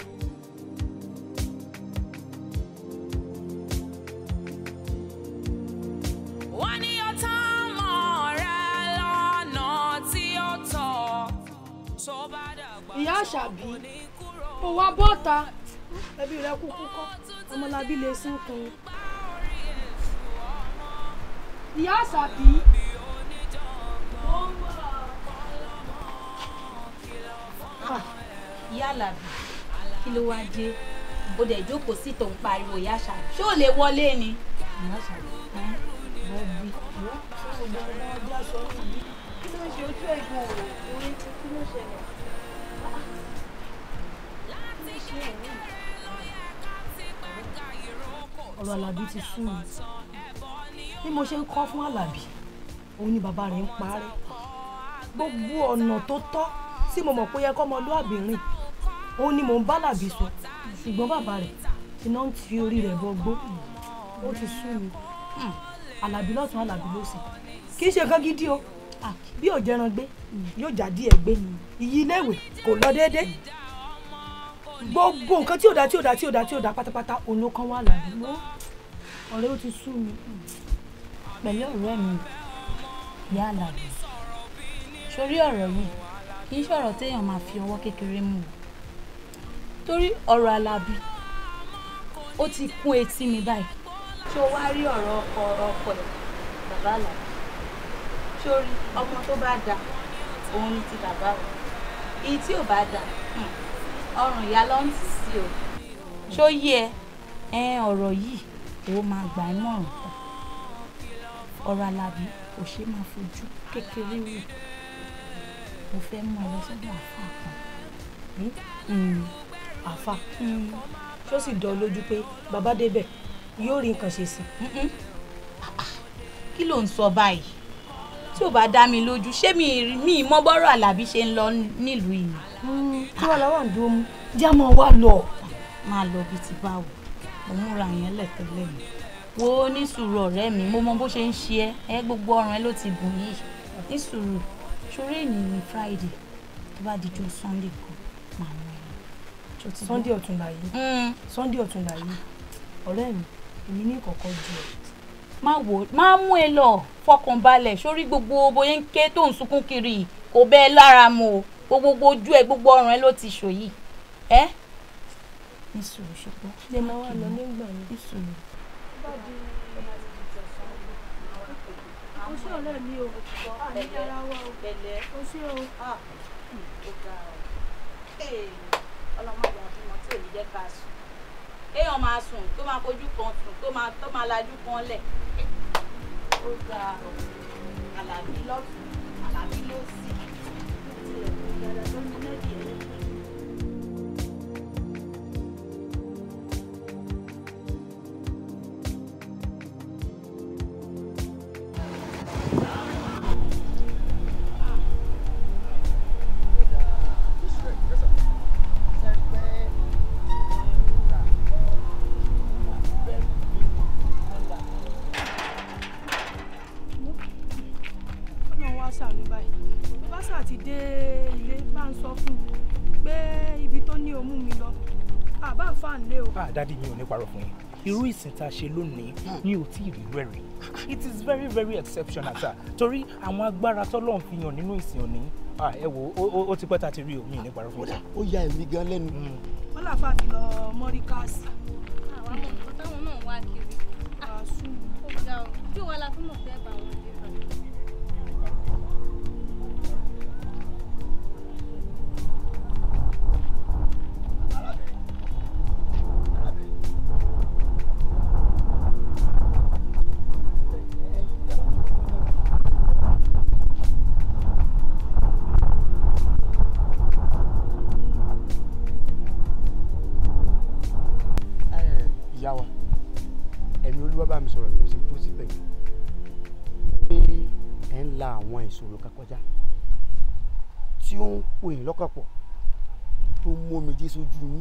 wọ́n ní ọtá mọ̀ rẹ lọ́nà tí ó tọ́ tó bá dàgbà ìyá àṣàbí ó wá bọ́ta ẹbí rẹ kúkú kọ́ ọmọlábí lè sínkun ìyá àṣàbí ìyá àlàbí kí ló wá dé o dẹ̀ jókòó sí tó ń pariwo ìyá àṣàbí ṣé ò lè wọlé ni. ìyá àṣàbí bọ́ bí kí ló ń ṣe ojú ẹ̀gbọ́n rẹ̀ orí kí ló ṣẹlẹ̀. ọ̀rọ̀ alábí ti sú mi bí mo ṣe ń kọ́ fún alábí òun ni bàbá rẹ̀ ń parẹ́ gbogbo ọ̀nà tó tọ́ tí mo mọ̀ pé ó yẹ kọ́mọlúàbí rìn òun ni mò ń bá alábí sọ ṣùgbọ́n bàbá rẹ̀ iná ń fi orí rẹ̀ bọgbó ó ti sú mi alábí lọ́tún alábí lósì kì í ṣe nǹkan gidi o bí ò jẹran gbé yóò já díẹ̀ gbé iyì iléèwé kò lọ déédé gbogbo nǹkan tí ò dá tí ò dá tí ò dá tí ò dá pátápátá òun ló kàn wá làbí mọ́ ọ̀rẹ́ ó ti sú mi. pẹ̀lú ọ̀rẹ́ mi ìyá àlàbí sórí ọ̀rọ̀ yìí kì í ṣọ̀rọ̀ téèyàn máa fi ọwọ́ kékeré mú o torí ọ̀rọ̀ àlàbí ó ti kún etí mi báyìí ṣé o wá rí ọ̀rọ̀ ọkọ ọkọ ẹ̀ bàbá àlàbí sórí ọmọ tó bá da òun ni ti bàbá o èyí tí ò bá da hmm, ọrùn ìyá ló ń tì sí o ṣó yé ẹ ẹ ọ̀rọ̀ yìí ó máa gbà ẹ́ mọ̀ràn pọ̀ ọ̀rọ̀ alábí kò ṣeé máa fojú kékeré wò mo fẹ́ mú ọ lọ sọ́dọ̀ àáfàá kan àfa ṣó sì dán lójú pé bàbá débẹ̀ yóò rí nǹkan ṣe sí i. kí ló ń sọ báyìí tí ò bá dá mi lójú ṣé mi rí- mi mọ bọ́rọ̀ alábí ṣe ń lọ nílùú yìí kí wàá làwọn àdúró mú já máa wá lọ. máa lọ bíi ti báwo mo múra yẹn lẹ́tẹ̀lẹ́ mi wo ní sùúrù ọ̀rẹ́ mi mo mọ bó ṣe ń ṣe ẹ́ ẹ gbogbo ọrùn ẹ ló ti bùn yìí ní sùúrù ṣoré ènì ní friday tó bá di jọ sunday kan máa mú ẹ lọ. Ṣó ti gbọ́? sunday ọ̀túnla yìí sunday ọ̀túnla yìí ọ̀rẹ́ mi èmi ní ìkọ̀kọ̀ ju ẹ̀. má wò má mú ẹ lọ fọkàn balẹ̀ sórí gbogbo bóyá ń ké tó ń sunkún kiri yìí, kò bẹ́ẹ̀ lára mu o gbogbo ojú ẹ gbogbo ọrùn ẹ ló ti ṣò yìí ẹ ní sùúrù ṣùgbọ́n lè máa wá lọ nígbà mi. ní sùúrù. o ṣé ọ̀rẹ́ mi o àní ara wa o pẹ̀lẹ́ o ṣé o. ó ga ọ ọlọmọdé àbímọ tí ò ní jẹ́ ká sùn kéèyàn máa sùn tó máa fojú kan sùn tó máa tó máa lajú kan lẹ̀ ó ga ọ àlàbí lọ́tún àlàbí lósì tilẹ̀ kò dára lọ́nà lẹ́bi ẹ̀ ọ̀nà wa ṣàánú báyìí bí bá ṣáà ti dé ilé bá ń sọ fún un pé ibi tó ní òmù mi lọ àbá fà ń lé o. ah dadi mi ò ní parọ́ fún yín irú ìsìn tá a ṣe lónìí mi ò tí ì rí rẹ̀ rí it is very very exceptional sir torí àwọn agbára tọ́lọ́run fi hàn nínú ìsìn òní ah ẹ wo ó- ó- ó ti pẹ́ tá a ti rí o mi ò ní parọ́ fún yín. ó ya èmi gan lẹ́nu. wọ́n làfà ti lọ mọ́ríkàsì. àwọn ọmọ nǹkan táwọn náà wá kiri. àṣù. ó ga ọ bí wàá la fún mọ̀ fẹ́ bá wọn dé bá. ìyá wa ẹ̀mí olúwa bá mi sọ̀rọ̀ ló ṣe dúró síbẹ̀ pé ẹ̀ ń la àwọn ìṣòro kan kọjá tí ó ń pò yín lọ́kàn pọ̀ tó mú omijé sójú yín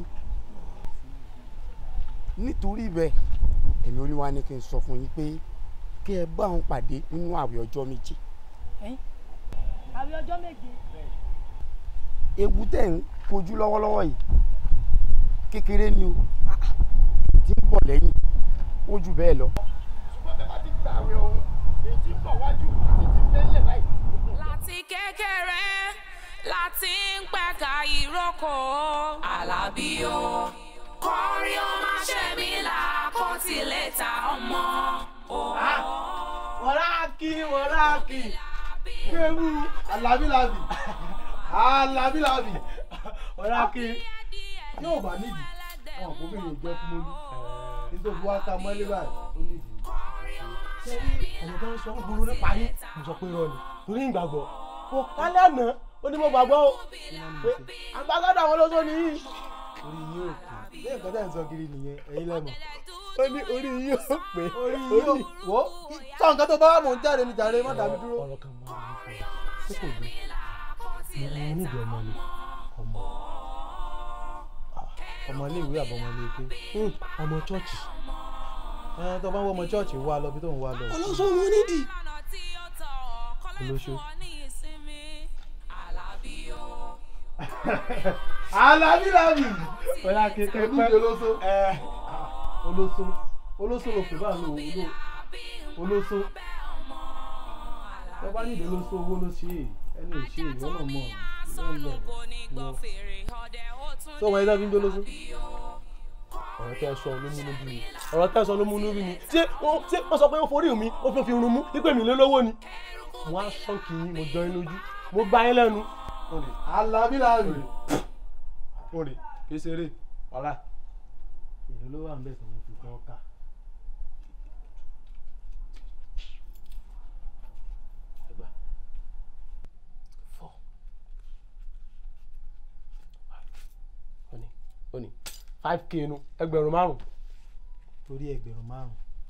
nítorí bẹ́ẹ̀ ẹ̀mí olúwa ní kí n sọ fún yín pé kí ẹ bá òun pàdé nínú àwẹ̀ ọjọ́ méje àwẹ̀ ọjọ́ méje. ewu tẹ̀ ń kojú lọ́wọ́lọ́wọ́ yìí kékeré ni o tí ń bọ̀ lẹ́yìn ó jù bẹ́ẹ̀ lọ. láti kékeré láti ń pẹ̀ka ìrókò Àlàbí o kọrí ó má ṣe mí là kó tilẹ̀ ta ọmọ o. wọ́láàkì wọ́láàkì kéwù alábílábì alábílábì wọ́láàkì yóò bá nídìí wọn kò bí yóò jẹ́ fún mọ́lú nítorí wọ́n ká mọ́lé báyìí ó nídìí. sẹ́yìn ọ̀nà tó ń sọ ń burú nípa yín mo sọ pé rọ́ọ̀nì torí ìgbàgbọ́ kò kálẹ̀ àná ó ní mo gbàgbọ́ o pé agbágádà àwọn olóṣó ni yìí. orí yín ò pé bí nǹkan tẹ̀ ń sọ kiri nìyẹn ẹ̀yin lẹ́mọ̀ ó ní orí yín ò pé orí yín ò wọ́ sọ nǹkan tó bá wà mò ń jáde ní jàre má dàbí dúró. ọ̀rọ̀ kan máa ń fọ ṣé kò gbé mo nídìí ọmọ ni ọmọ ọmọ ilé ìwé àbọ̀mọ ilé ike ọmọ chọ́ọ̀chì ẹ tó bá ń wọ ọmọ chọ́ọ̀chì wá lọ bí tó ń wá lọ. olóṣó mo nídìí. olóṣó. alábílábì ọ̀la kékeré pẹ́ olóṣó olóṣó olóṣó ló pè báyìí olóṣó olóṣó tó bá nídìí olóṣó owó ló ṣe é ẹni ò ṣe é ìwọ náà mọ̀ tó wọ́n ẹja fi ń jólóṣó ọ̀rọ̀ tẹ́ ẹ sọ ló múnú bí mi ọ̀rọ̀ tẹ́ ẹ sọ ló múnú bí mi ṣé wọ́n ṣé wọ́n sọ pé ó forí mi ó fi fi run mú nípè mí lélówó ni mo á ṣọ́ọ̀kì yín mo jọ yín lójú mo gbá yín lẹ́nu olè alábíláàbì olè kì í ṣeré ọ̀la èlò ló wà ń bẹ̀ tó mo fi kọ́ ká. ó ní five k nu ẹgbẹ̀rún márùn. torí ẹgbẹ̀rún márùn.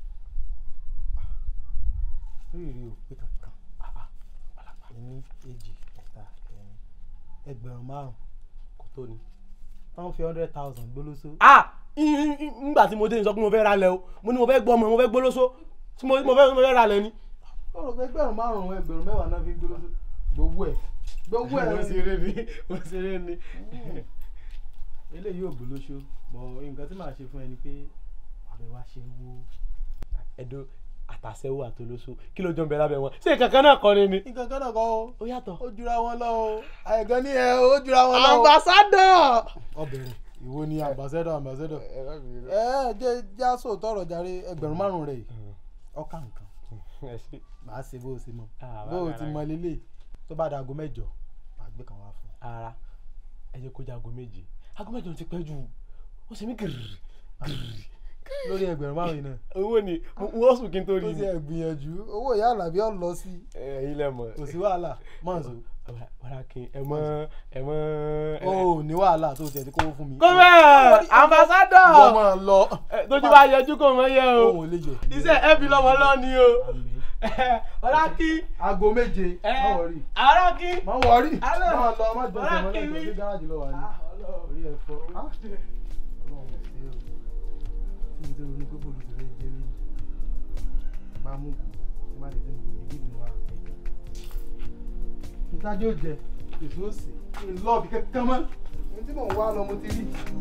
lórí rí o pé kankan ní èjì ẹ̀ta ẹ̀rin ẹgbẹ̀rún márùn kò tó ni wọ́n fi hundred thousand gbólóso. ah ngbà tí mo dé ní sọ pé mo fẹ́ ra lẹ̀ o mo ní mo fẹ́ gbọ́ ọmọ mo fẹ́ gbólóso tí mo mo fẹ́ mo fẹ́ ra lẹ̀ ni. ọ̀rọ̀ pé ẹgbẹ̀rún márùn-ún ẹgbẹ̀rún mẹ́wàá náà fi ń gbólóso gbogbo ẹ̀ gbogbo ẹ̀. mo ṣeré ni mo ṣeré ni eléyìí ò gbólóṣó bọ nǹkan tí màá ṣe fún ẹ ni pé àbẹ wá ṣe wó ẹdọ àtàṣẹwó àtolóṣó kí ló jọ ń bẹ lábẹ́ wọn ṣé kankan náà kọ́ ni ni. nǹkan kan náà kọ́ o ó yàtọ̀ ó jura wọn lọ o àìgán ní ẹ ó jura wọn lọ o. ambassadọ. ọbẹ̀rẹ̀ ìwo ni ambassadọ ambassadọ. ẹ ẹ jẹ jáso tọrọ jàre ẹgbẹ̀rún márùn rẹ yìí ọkà nǹkan màá ṣe bó o ṣe mọ Ah, bó o bàbá ti rẹ̀. mọ lélẹ̀ tó bá dago mẹ́jọ màá gbé kan wá fún ara ẹ jẹ́ kó jẹ́ aago méje aago méje ti pẹ́ jù ó ṣe mí gírì gírì lórí ẹgbẹ̀rún márùn-ún náà. owó ni wọ́n sùn kí n tó rí tó ni. ti ẹ̀ gbìyànjú owó ìyá àlàbí ọ̀ lọ sí ẹ̀yin lẹ mọ̀. kò sí wàhálà mọ̀ọ́sọ. wàhálà kí ẹ mọ ẹ mọ. o ò ní wàhálà tó tiẹ̀ ti kówó fún mi. gómẹ̀ ambassadọ̀. ìwọ máa lọ. tójú bá yẹjú kò mọ yẹ o. òun ò lè yẹ. iṣẹ́ ẹbí lọ́mọ lọ ni o. ọ̀rá kí. aago méje má wọrí. ọ̀rá kí. má wọrí. Alẹ́. má lọ má jọ Ọ̀rá sọmọ kí lẹ́jọ́ mi. sí gáràjì lọ wà ní. orí ẹ̀ fọ́. Ah, Ọlọ́run ò ṣe o. tí mo ti ronú pé bòlù ti fẹ́ jẹ́ lónìí. bá a mú kù tí má lè tẹ́ mi kò ní kí ni wà. ntájú ò jẹ èso òsè kí n lọ́ọ̀bì kankan mọ́. ohun tí mò ń wá lọ mo ti rí.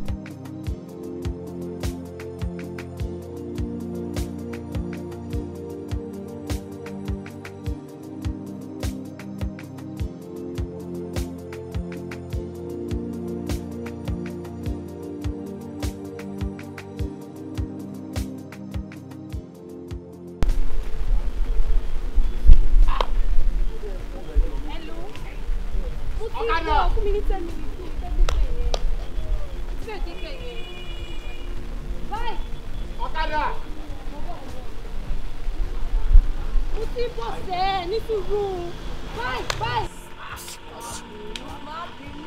Ọ̀kadà. Fún mi ní ten minutes kí n fẹ́ débẹ̀ yẹn. Fẹ́ débẹ̀ yẹn. Báyìí. Ọ̀kadà. Mo ti bọ̀ sẹ́ ní sùúrù. Báyìí báyìí. Má bínú.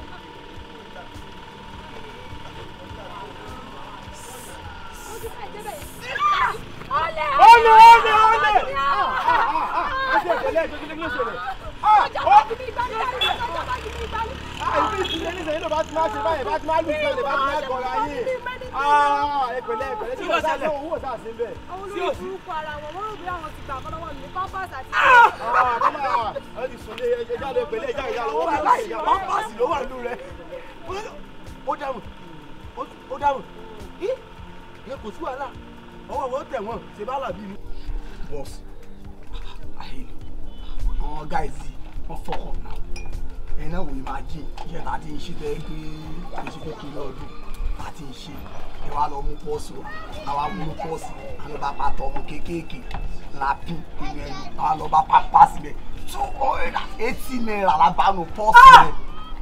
Mo ti fẹ́ débẹ̀ yẹn. Olè! Olè, olè, olè! Ọjà ìṣẹ̀lẹ̀ ìjọba kí ló ṣẹlẹ̀? ọjà bá ti ní ìgbàlú ọjà bá ti ní ìgbàlú. Ibi ìṣẹ̀lẹ̀ ní ìṣẹ̀lẹ̀ bá ti máa ṣe báyìí bá ti máa lù ìṣẹ̀lẹ̀ bá ti máa gbọ̀ra yín. Ẹ̀pẹ̀lẹ̀ ẹ̀pẹ̀lẹ̀ tí wọ́n ṣàlẹ̀ owó ṣáà sí bẹ́ẹ̀. àwọn olórí burúkú ara wọn wọ́n rò bí àwọn ti gbà kọ́ lọ́wọ́ mi ní pampers àti. Ẹ ti sùn lé ẹja lè pẹ̀lẹ́ ẹja ìyá lọ́wọ́ bàbá ìyá pampasì ló wà nù rẹ̀. Ó dáhùn ó dáhùn. Ìyẹn kò sí wàhálà. Ọwọ́ wọn tẹ̀ wọ́n ṣe bá làbí mi. boss ahinu àwọn guys yìí wọ́n fuck up now ẹ̀yin náà wò ó máa jí iṣẹ́ tá a ti ń ṣe tẹ́ gbé oṣù kékeré ọdún tá a ti ń ṣe ẹ wá lọ mú pọ́ọ̀sì wa àwa mú pọ́ọ̀sì àwọn bá pàtó ọmọ kéékèèké lápín ìlú ẹni àwa lọ bá pápá síbẹ̀ two hundred and eighty naira la bá nu pọ́ọ̀sì rẹ̀.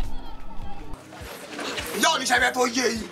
ìyá oníṣẹ́ bẹ́ẹ̀ tó yé yìí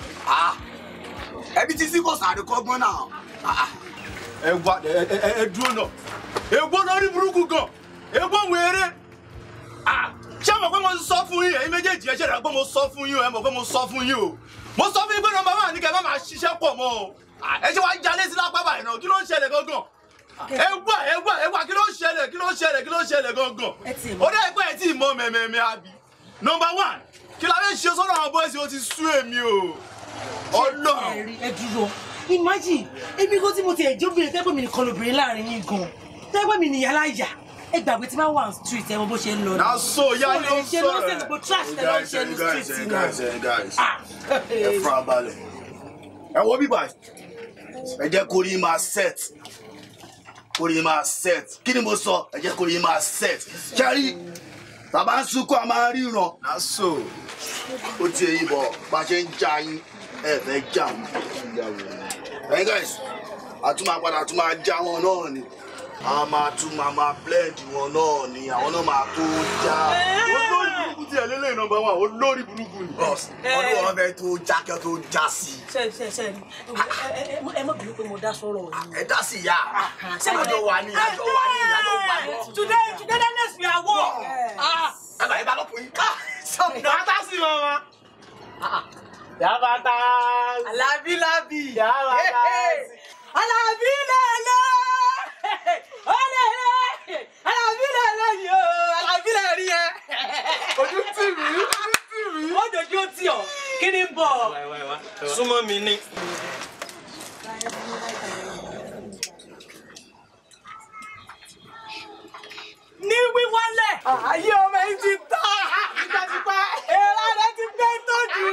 ẹbí tí sí kò sáré kọ́gbọ́n náà ẹ wá ẹ ẹ ẹ dúró náà ègbó lórí burúkú gan ègbó wéré Ah, ṣé mo pé mo sọ fún yín ẹ̀yin méjèèjì ẹ ṣe rẹ pé mo sọ fún yín o ẹ mọ̀ pé mo sọ fún yín o mo sọ fún yín pé nọ́mbà wà ní kẹ́ ẹ má máa ṣiṣẹ́ pọ̀ mọ́ o Ah, ẹ ṣe wá jalè sí lápá báyìí náà kí ló ń ṣẹlẹ̀ gangan ẹ wá ẹ wá ẹ wá kí ló ń ṣẹlẹ̀ kí ló ń ṣẹlẹ̀ kí ló ń ṣẹlẹ̀ gangan ó dẹ́ pé ẹ tí ì mọ mẹ́mẹ́mẹ́ àbí nọ́mbà one kí la fẹ́ ṣe sọ́dọ̀ àwọn bọ́ọ̀sì ó ti sú èmi o ọlọ́run ẹ dúró imagine èmi kó tí mo ti ẹjọ́ obìnrin tẹ́gbẹ́ mi nìkan lóbìnrin láàrin yín gan tẹ́gbẹ́ mi nìyá láyà ẹ gbàgbé tí máa wà on street ẹ mọ bó ṣe ń lọ ni. na so ya ló ń ṣe sọ̀rọ̀ lọ́sẹ̀ gbogbo trash tẹ ló ń ṣe ní street guys, náà. guys, guys, ẹ fura balẹ̀ ẹ wo bíbá ẹ jẹ́ kó rí máa set kó rí máa set kí ni mo sọ ẹ jẹ́ kó rí máa set kẹ́rí tàbá ń sunkún a máa ríran na so ó ti èyí bọ̀ bá a ṣe ń já yín ẹ fẹ́ já wọn ẹ̀yin guys àtúmọ̀ padà tún máa já wọn náà ni a máa tún máa máa blend wọn náà ni àwọn náà máa tó já olórí burúkú tiẹ̀ lélẹ́yìn nọmba one olórí burúkú ni. ọdún wọn fẹ́ tó já kí wọn tó já sí i. ṣe ṣe ṣe ni ẹ ẹ mọ bínú pé mo dá sọ̀rọ̀ yìí. ẹ dá sí ìyá àjọ wà ní àjọ wà ní àjọ wà ní. today today the next we are war. ẹ bá yẹ bá lọ́kùnrin. bàtà sí mama. Yabata. Alabi labi. Yabata. Alabi lele. Olele. Alabi lele ni o. Alabi lele rí ẹ. Ojú tì mí. Ojú tì mí. Ó dojú ó tì ọ́. Kí ni ń bọ̀? súnmọ́ mi ní. Ní wíwálẹ̀. Ayé ọmọ yìí ti tọ́. Tipẹ́tipẹ́. Èrò rẹ̀ ti gbé tójú.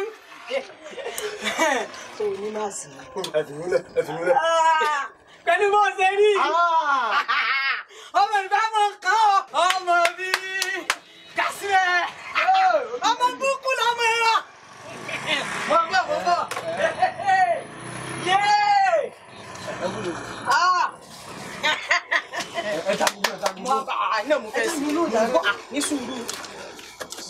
O ní máa sì. ẹ fi múlẹ̀ ẹ fi múlẹ̀. Pẹ̀lú bó ṣe rí. Ọmọ ìfẹ́ mọ̀ kán o. Ọmọ mi. Kásílẹ̀. Ọmọ búkú lọmọ ẹ̀rọ. Mo bọ̀ mo bọ̀. Yéé. Ah. ẹ ta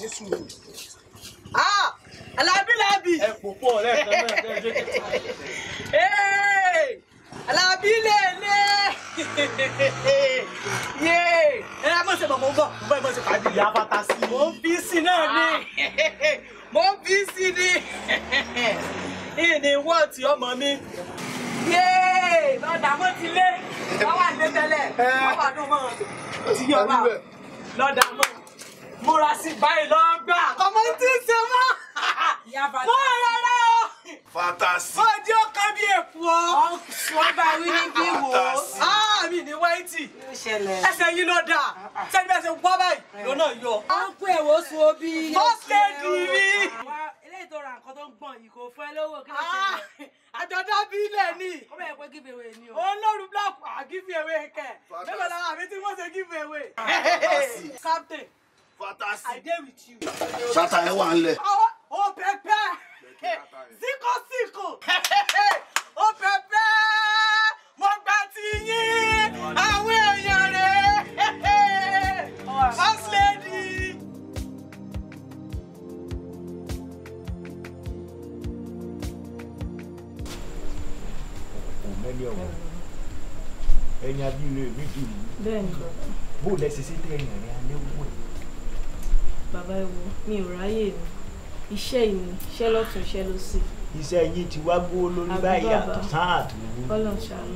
ní sùúrù. Ah, Alábí Lábí. ẹ kò pọ̀ lẹ́ẹ̀kan náà kẹ́ ẹ jẹ́ kí. Hey, Alábí lèlè. Yé, ẹ ẹ mọ̀ ṣe bọ̀ mo ń bọ̀, mo bọ̀ ẹ mọ̀ ṣe pàdé. ìyá bàtà sí i. Mo ń bí sí náà ni. Mo ń bí sí ni. Ìní wọ́ọ̀tì ọmọ mi. Yé, lọ́dà mo ti lé. Wọ́n wà ní tẹ́lẹ̀. Wọ́n wà dùn mọ́. O ti yọ ọba. Lọ́dà mọ́. Múra sí báyìí lọ́gbà. Ọmọ tí ń ṣe mọ́. Mo rọra o. Fantasi. Ó jẹ́ ọkàn bí èkó ọ́. Wọ́n bá wí ní bí wò ó. Á mi ní wáìtì. Ẹsẹ̀ yín ló dà. Sẹ́ni bẹ́ẹ̀ ṣe wọ́ báyìí ló náà yọ. ó ń kó ẹ̀wọ̀ oṣù obi. First lady mi. eléyìí tó ra nǹkan tó ń gbọ̀n yìí kò fún ẹ lówó kí ló Ah, ṣe Àjọ̀dá bí ilẹ̀ ni. ó bẹ̀rẹ̀ pé give away ni o. Olórí búlọ̀kù àgífì ewé kẹ̀. Mélòó lára àmì tí wọ́n ṣe give away. Captain, Fantasi. I dey with you. Ṣáta ẹ wà ńlẹ̀. Ó pẹpẹ. Síkò síkò. Ó pẹpẹ. Mo gbà tí yín. Àwọn èèyàn rẹ̀. First lady. òmẹ́lẹ́ ọ̀wọ́ ẹ̀yin abílẹ̀ mi dì mí bẹ́ẹ̀ ni bàbá bó lẹ ṣe ṣe tẹ ẹ̀yìn rẹ̀ alẹ́ wọ̀ bàbá ẹ wo mi ò ráyè mi iṣẹ́ ìní iṣẹ́ lọ́tún iṣẹ́ lósì iṣẹ́ yín ti wá gbówó lórí Àbí báyìí bàbá. àtọ̀ sáà àtòwò kọ́lọ̀ ṣàánú.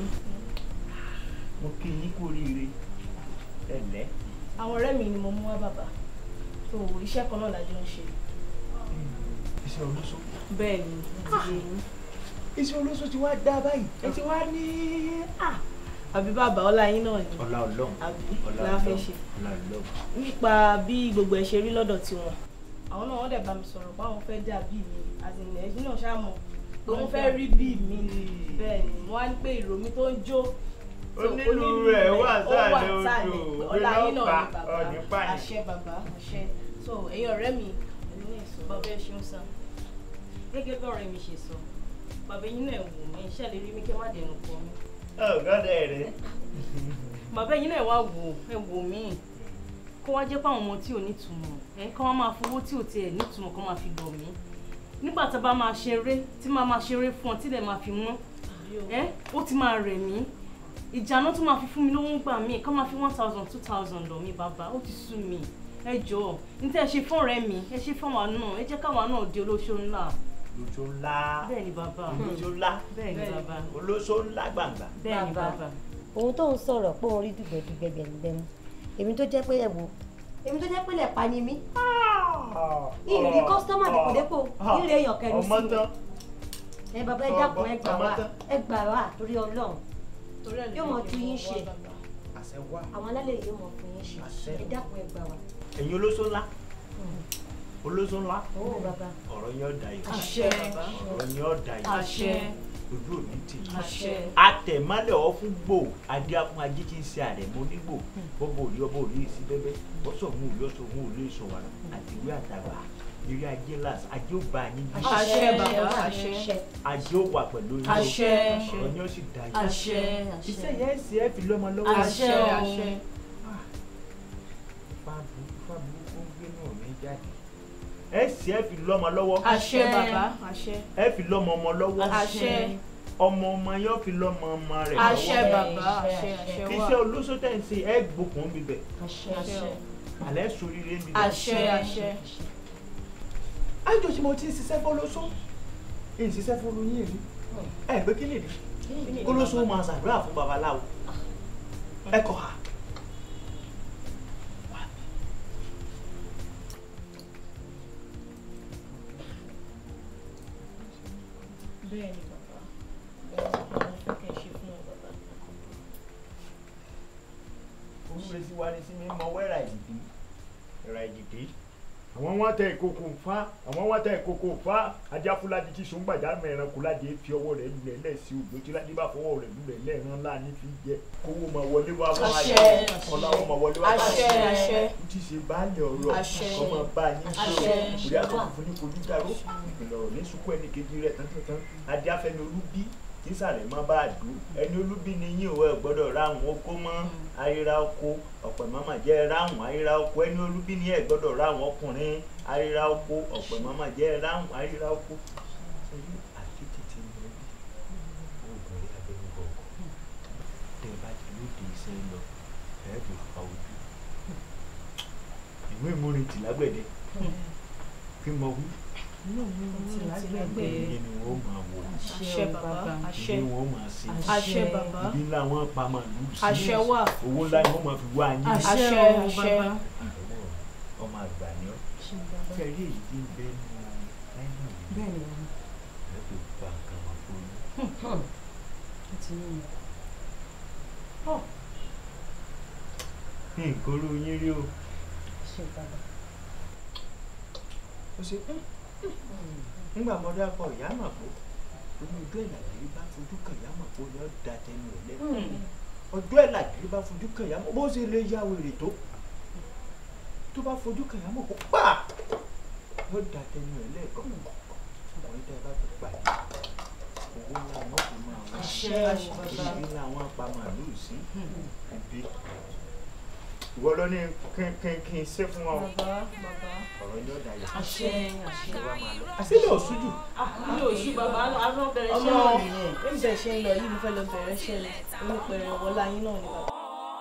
mo kí yín kú oríire ẹ̀lẹ́ àwọn ọ̀rẹ́ mi ni mo mú wá bàbá tó iṣẹ́ kan náà lájọ ń ṣe iṣẹ́ olóṣó bẹ́ẹ̀ ni ó ti yé yín. iṣẹ́ olóṣó ti wá dá báyìí ẹ ti wá ní àbí bàbá ọlá yín náà ni ọlá ọlọ́run àbí ọlá la fẹ́ ọlọ́run ṣe ọlá ọlọ́run nípa bí gbogbo ẹ̀ ṣe rí lọ́dọ̀ tiwọn àwọn náà wọ́n dẹ̀ bá mi sọ̀rọ̀ pé àwọn fẹ́ dà bí mi àtìlẹ̀ ẹ̀jú náà ṣáà mọ̀ pé wọ́n fẹ́ rí bí mi bẹ́ẹ̀ ni wọ́n á ní pé ìró mi tó ń jó so Onílù onílù rẹ̀ wà ó wà sálẹ̀ odò, sálẹ̀ òwe ọlá yín náà náà pa, ni ọ̀nì bàbá pààyàn. àṣẹ bàbá àṣẹ so ẹ̀yin ọ̀rẹ́ mi ẹ̀yin náà sọ bàbá ẹ̀ ṣeun sá gẹ́gẹ́ bí ọ̀rẹ́ mi ṣe sọ bàbá yín náà wò mí iṣẹ́ lè rí mi kẹ́ má dẹnu kọ mi ọ̀gọ́dẹ̀ rẹ̀ bàbá yín náà wá wò ẹ wò mí kó wá jẹ́ pé àwọn ọmọ tí ò nítumọ̀ ẹ kọ́ wọ́n máa fowó tí ò tiẹ̀ nítumọ̀ kọ́ máa fi lọ̀ mí nígbà tá a bá máa ṣeré tí máa máa ṣeré fún ọ tí ilẹ̀ máa fi mọ́ ẹ ó ti máa rẹ̀ mí ìjànà tó máa fi fún mi lówó ń gbà mí kọ́ máa fi one thousand two thousand lọ̀ mí bàbá ó ti sú mi ẹ jọ̀ọ́ ní tẹ́ ẹ ṣe fún ọ̀rẹ́ mi ẹ ṣe fún àwa náà ẹ jẹ́ káwa náà di olóṣó ńlá lóṣó ńlá bẹ́ẹ̀ ni bàbá olóṣó ńlá bẹ́ẹ̀ ni bàbá olóṣó ńlá gbàngbà bẹ́ẹ̀ ni bàbá òun tó ń sọ̀rọ̀ pé òun rí dùgbẹ̀dùgbẹ̀ gbẹ̀mùgbẹ̀mù èmi tó jẹ́ pé ẹ̀wò èmi tó jẹ́ pé lẹ̀pa ni mí ìrírí kọ́sítọ́mà dèpòdépò ìrírí èèyàn kẹrin sí ọmọ mi tán ẹ bàbá ẹ dákun ẹ gbà ọmọ wá tán. ẹ gbà wá torí ọlọ́run torí ẹ̀ ló yóò mọ jẹ́ tu kí n yín wá ṣe bàbá. àṣẹ wà àwọn alálẹ̀ yìí yóò mọ fún yín ṣe Àṣẹ. ẹ dákun ẹ gbà wá. ẹ̀yin olóṣó ńlá olóṣó ńlá owó bàbá ọ̀rọ̀ yẹn ọ̀dà yìí Àṣẹ. ọ̀rọ̀ yẹn ọ̀dà yìí Àṣẹ. ojú òní tì í Àṣẹ. atẹ̀málẹ̀ ọ fún gbò adé afún ajé tí ń ṣe àrẹ̀mọ onígbò bọ́bọ̀ òrí ọbọ̀ òrí sí bẹ́bẹ́ bọ́sọ̀ òun òrí ọ̀sọ̀ òun òrí ìṣọ̀wàrà àtiwé àtàgbà eré ajé ńlá ajé ó bá yín bí Àṣẹ bàbá àṣẹ. ajé ó wà pẹ̀lú yín o. Àṣẹ. ọ̀rọ̀ yẹn ó sì dá yín Àṣẹ. iṣẹ́ yẹn ń ṣe é fi lọ́mọ lọ́wọ́ Àṣẹ àṣẹ. fáàbù fáàbù ó ń gbé náà mi jáde ẹ sì ẹ fi lọ́mọ lọ́wọ́ Àṣẹ bàbá àṣẹ. ẹ fi lọ́mọ ọmọ lọ́wọ́ Àṣẹ. ọmọ ọmọ yóò fi lọ́mọ ọmọ rẹ̀ Àṣẹ bàbá àṣẹ àṣẹ wà. iṣẹ́ olóṣó tẹ̀ ń ṣe ẹ gbókùn bíbẹ̀ Àṣẹ àṣẹ. alẹ́ soríire bíbẹ̀. Àṣẹ àṣẹ. àjọ tí mo ti ń ṣiṣẹ́ fọlọ́ṣọ́ ń ṣiṣẹ́ fọlọ́ yín èmi ẹ gbé kí nìdí kólóṣó máa ṣàdúrà fún babaláwo ẹ kọ ha. bẹ́ẹ̀ ni bàbá bẹ́ẹ̀ ni mo fẹ́ kẹ́ ẹ ṣe fún ọ bàbá. olúre sí wa ní sí mi mọ wẹ́rà ìdìdí ẹ̀rà ìdìdí àwọn wọn tẹ ìkókó fa àwọn wọn tẹ ìkókó fa ajáfúládì tí sọgbàjà mẹran kúládì fi ọwọ́ rẹ̀ lulẹ̀ lẹsí òjò tí ládì bá fọwọ́ rẹ̀ lulẹ̀ lẹẹran láàánú fi jẹ kówó máa wọlé wá wá Àṣẹ. ọlọ́wọ́ máa wọlé wá wá Àṣẹ, àṣẹ. tí ṣe baálé ọ̀rọ̀ Àṣẹ. ọmọ bá yín Àṣẹ. sọ̀rọ̀ orí àtọkùn fún ní kojú dáró ìpìlẹ̀ ọ̀rọ̀ ní sunkún ẹnì kejì rẹ̀ tán tán tán adé afẹmi olú bí tísàlẹ̀ mọ́ bá dùn ẹni olúbí ni yín ò ẹ gbọ́dọ̀ ráhùn oko mọ́ àríra oko ọ̀pẹ̀ mọ́mọ́ jẹ́ ráhùn àríra oko ẹni olúbí ni ẹ gbọ́dọ̀ ráhùn ọkùnrin àríra oko ọ̀pẹ̀ mọ́mọ́ jẹ́ ráhùn àríra oko. Ṣé àkété ti ń lọ bí oògùn rí abẹ́nú bọ̀ọ̀kọ̀ tẹ́ ẹ bá ti lóde iṣẹ́ lọ ẹ fi fa ojú. ìwé ìmúrintì lágbẹ̀dẹ kí n mọ wí ìyẹn ni wọ́n máa wò Àṣẹ bàbá, àṣẹ. ìyẹn wọ́n máa ṣe Àṣẹ bàbá. ibi ńlá wọn pa màálù sí Àṣẹ wà. owó ńlá ni wọ́n máa fi wá yín Àṣẹ, àṣẹ. ọmọ àgbà ni ọ́ fẹ́rí èyí tí ń bẹ nínú láìnà yìí bẹ́ẹ̀ ni ẹ fi gba nǹkan wà fún yín. ó ti ní nǹkan oró yín rí o ṣe bàbá. ó ṣe nígbà mo dákọ̀ ìyá mà bó omi ojú ẹ̀ làgìrì bá fojú kan ìyá mà bó ni ó da tẹnu ẹ̀ lẹ́nu ọjọ́ ẹ̀ làgìrì bá fojú kan ìyá mà bó ṣe lè ya wèrè tó tó bá fojú kan ìyá mà bó pa yóò da tẹnu ẹ̀ lẹ́ẹ̀kan ọkùnrin tẹ́ ẹ bá ti pàdé owó ńlá wọn fi máa wọ Àṣẹ, àṣẹ. ibi ńlá wọn pa màálù sí ibi ìwọ ló ní kí kí kí n ṣe fún ọ Bàbá, bàbá. ọ̀rọ̀ yóò dayọ̀ Àṣẹ, àṣẹ. ìwà máa lọ àṣìlẹ̀ òṣùjù mi ò sí bàbá àárọ̀ bẹ̀rẹ̀ ọmọ iṣẹ́ náà nìyẹn nìyẹn bí bẹ́ẹ̀ ṣe ń lọ yìí mo fẹ́ lọ bẹ̀rẹ̀ iṣẹ́ ni onípẹ̀rẹ̀ wọlá yín náà ni bàbá.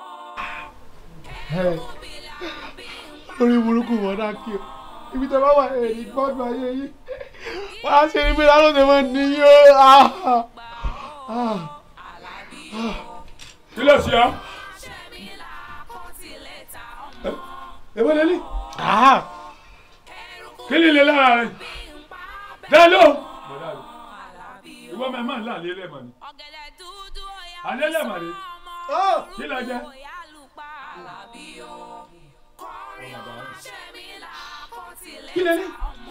lórí burúkú wọn náà kí o ibi tẹ bá wà ẹ ní gbọdọ ayé yìí wọn á ṣe ibi lánàá tẹ máa ní yó. kí ló ṣe ọ́. èwo lélẹ̀. kí ni ilé lára rẹ̀ dáló. ìwọ máa máa ń là lélẹ̀ mọ̀ ni. alẹ́ lẹ́mọ̀ ni. kí ló jẹ́. kí lélẹ̀.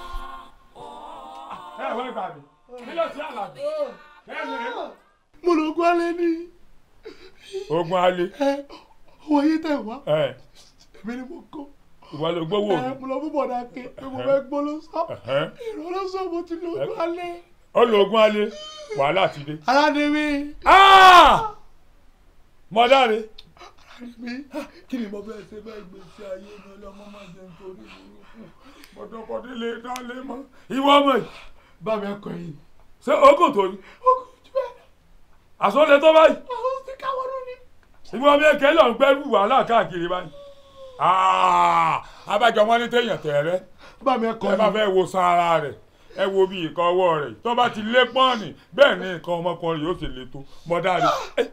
ẹ wọ́n gbà mí kí ló ṣe àlàbí. mo lọ gbọ́ alẹ́ ní. ogun alẹ́. owó yìí tẹ̀ wá ẹ èmi ni mo kó. ìwọ ló gbówó ẹ mi. mo lọ fún bọ̀dà ké pé mo fẹ́ gbó ló sọ ìrọ̀lọ́ sọ mo ti lọ gbọ́ alẹ́. ó lo ogun alẹ́ wàhálà ti dé. aládé mi. mọ̀dáre. mi kí ni mo fẹ́ ṣe bẹ́ẹ̀ gbèsè ayé mi ọlọ́mọ máa jẹun torí burúkú. mọ̀dọ́kọ̀dé lè dálé mọ́. ìwọ ọmọ yìí. bá mi ẹkọ yìí. ṣé ogun tó ní. àsọlẹ̀ tó báyìí. àwọn ti káwọn ló ní. ìwọ ọmọ èké lọ ń gbẹ́rù wàhálà káàkiri báyìí. abájọ wọn ní téèyàn tẹ̀rẹ́. bá mi ẹkọ ẹ bá fẹ́ wo san ara rẹ̀ ẹ wo bí nǹkan ọwọ́ rẹ̀ tó bá ti lé pọ́ọ̀nì bẹ́ẹ̀ ni nǹkan ọmọkùnrin yóò ṣe le tó mọ̀dáre.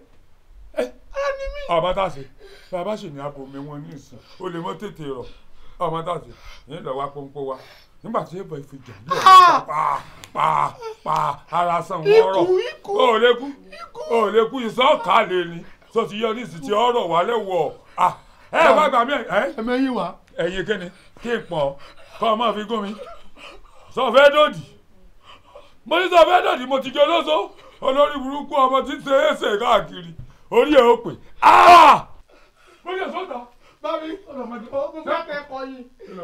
ọmọ tá a ṣe bàbá sì ní abo mi wọn ní ìsìn o lè mọ tètè rọ ọmọ tá a ṣe ní lọ wá pọ́npọ́ wa nígbà tí èèbọ̀ ìfìjà ní ọ̀rọ̀ pa pa pa ara san wọn rọ o ò lè kú o ò lè kú ìsọ̀ọ̀ká lè ní tó ti yọ ní ìsìn tí ọ̀rọ̀ wà lẹ́wọ̀ ẹ wá gbà mí ẹ ẹmẹ́yìn wá. ẹ̀yin kíni kí n pọ̀ kọ́ ọ máa fi gún mi sọ fẹ́ dòdì mo ní sọ fẹ́ dòdì mo ti jẹ olóso olórí burúkú ọmọ tí ń ṣe é ṣe káàkiri orí ẹ̀ ó pè mo yẹ sọ́dà bábí ọlọmọdé ó mo fẹ́ kẹ́ ẹkọ yìí.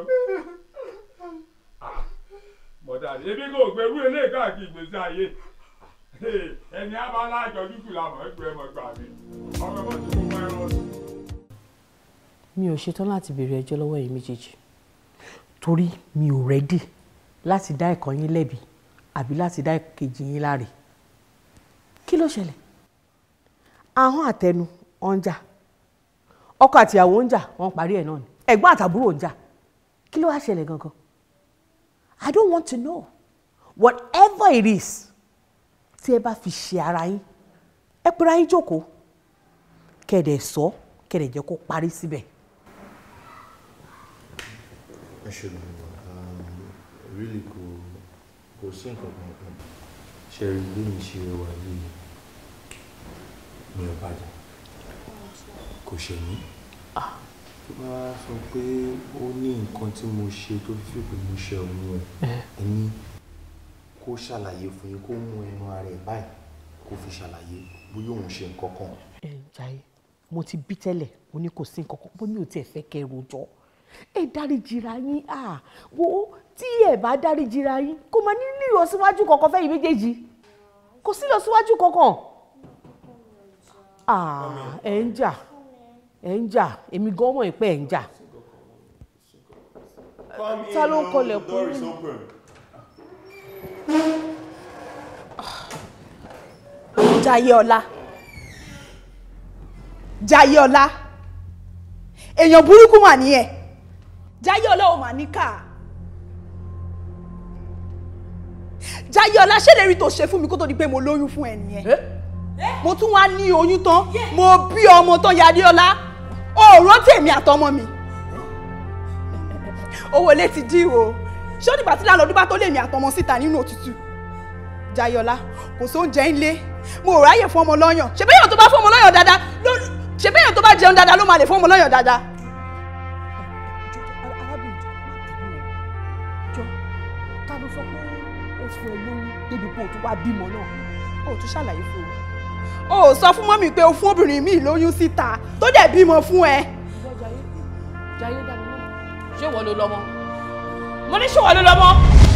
mọ̀dà ebi kò gbẹrú eléyìí káàkiri ìgbésí ayé ẹni abala àjọjú kù làmọ̀ ẹgbẹ́ ẹmọ gbà mí ọmọ ẹmọ tí mo mọ ẹran ọdún. mi ò ṣetán láti béèrè ẹjọ́ lọ́wọ́ yìí méjèèjì torí mi ò rẹ́dì láti dá ẹ̀kan yín lẹ́bi àbí láti dá ìkejì yín láre kí ló ṣẹlẹ̀ ahọ́n àtẹnu ọ̀ ń jà ọkọ àtìyàwó ń jà wọ́n parí ẹ̀ náà ni ẹ̀gbọ́n àtàbúrò ń jà kí ló wá ṣẹlẹ̀ gangan I don't want to know whatever it is tí ẹ bá fi ṣe ara yín ẹ pera yín jókòó kẹ̀dẹ̀ sọ kẹ̀dẹ̀ jẹ́ kó parí síbẹ̀. ẹ ṣe lọ really kò kò sí nǹkan kan kan ṣe rí bí mi ṣe wà yìí mi ò bàjẹ́ kò ṣe mí tó bá sọ pé ó ní nǹkan tí mo ṣe tó fi pé mo ṣe òun ẹ̀ ẹni kó ṣàlàyé fún yín kó mú ẹnu ara ẹ̀ báyìí kó fi ṣàlàyé bóyá òun ṣe nǹkan kan. ẹ jàre mo ti bí tẹ́lẹ̀ mo ní kò sí nǹkan kan bó mi ò tiẹ̀ fẹ́ kẹ́ ẹ rojọ́ ẹ dáríjìra yín à wo tí ẹ bá dáríjìra yín kó máa ní ìlọsíwájú kankan fẹ́ yìí méjèèjì kò sí lọ síwájú kankan Ah, ẹ ń jà ẹ ń jà èmi gan mọ̀ pé ẹ ń jà ta ló ń kọlẹ̀ kún mi. Jayéọlá Jayéọlá èèyàn burúkú mà ní ẹ Jayéọlá ò mà níkà Jayéọlá ṣé lè rí tó ṣe fún mi kó tó di pé mo lóyún fún ẹ nìyẹn mo tún wá ní oyún tán mo bí ọmọ tán Jayéọlá ó rántí èmi àtọmọ mi owó ilé ti dí o ṣé ó dìgbà tí lálọ́dún bá tó lé mi àtọmọ síta nínú òtútù Jayéọlá kò sóúnjẹ ńlé mo ò ráyè fún ọmọ lọ́yàn ṣe bẹ́yàn tó bá fún ọmọ lọ́yàn dáadáa ló ṣe bẹ́yàn tó bá jẹun dáadáa ló máa lè fún ọmọ lọ́yàn dáadáa. jọ ta ló sọ pé ó fún ẹ lóyún débi pé o tún wá bímọ náà. o ò tún ṣàlàyé fún o o ò sọ fún mọ́mì pé o fún obìnrin mi lóyún síta tó dẹ̀ bímọ fún ẹ. Jayé dá mi lọ́mọ ṣé wọ́n ló lọ́mọ mo ní ṣé wọ́n ló lọ́mọ.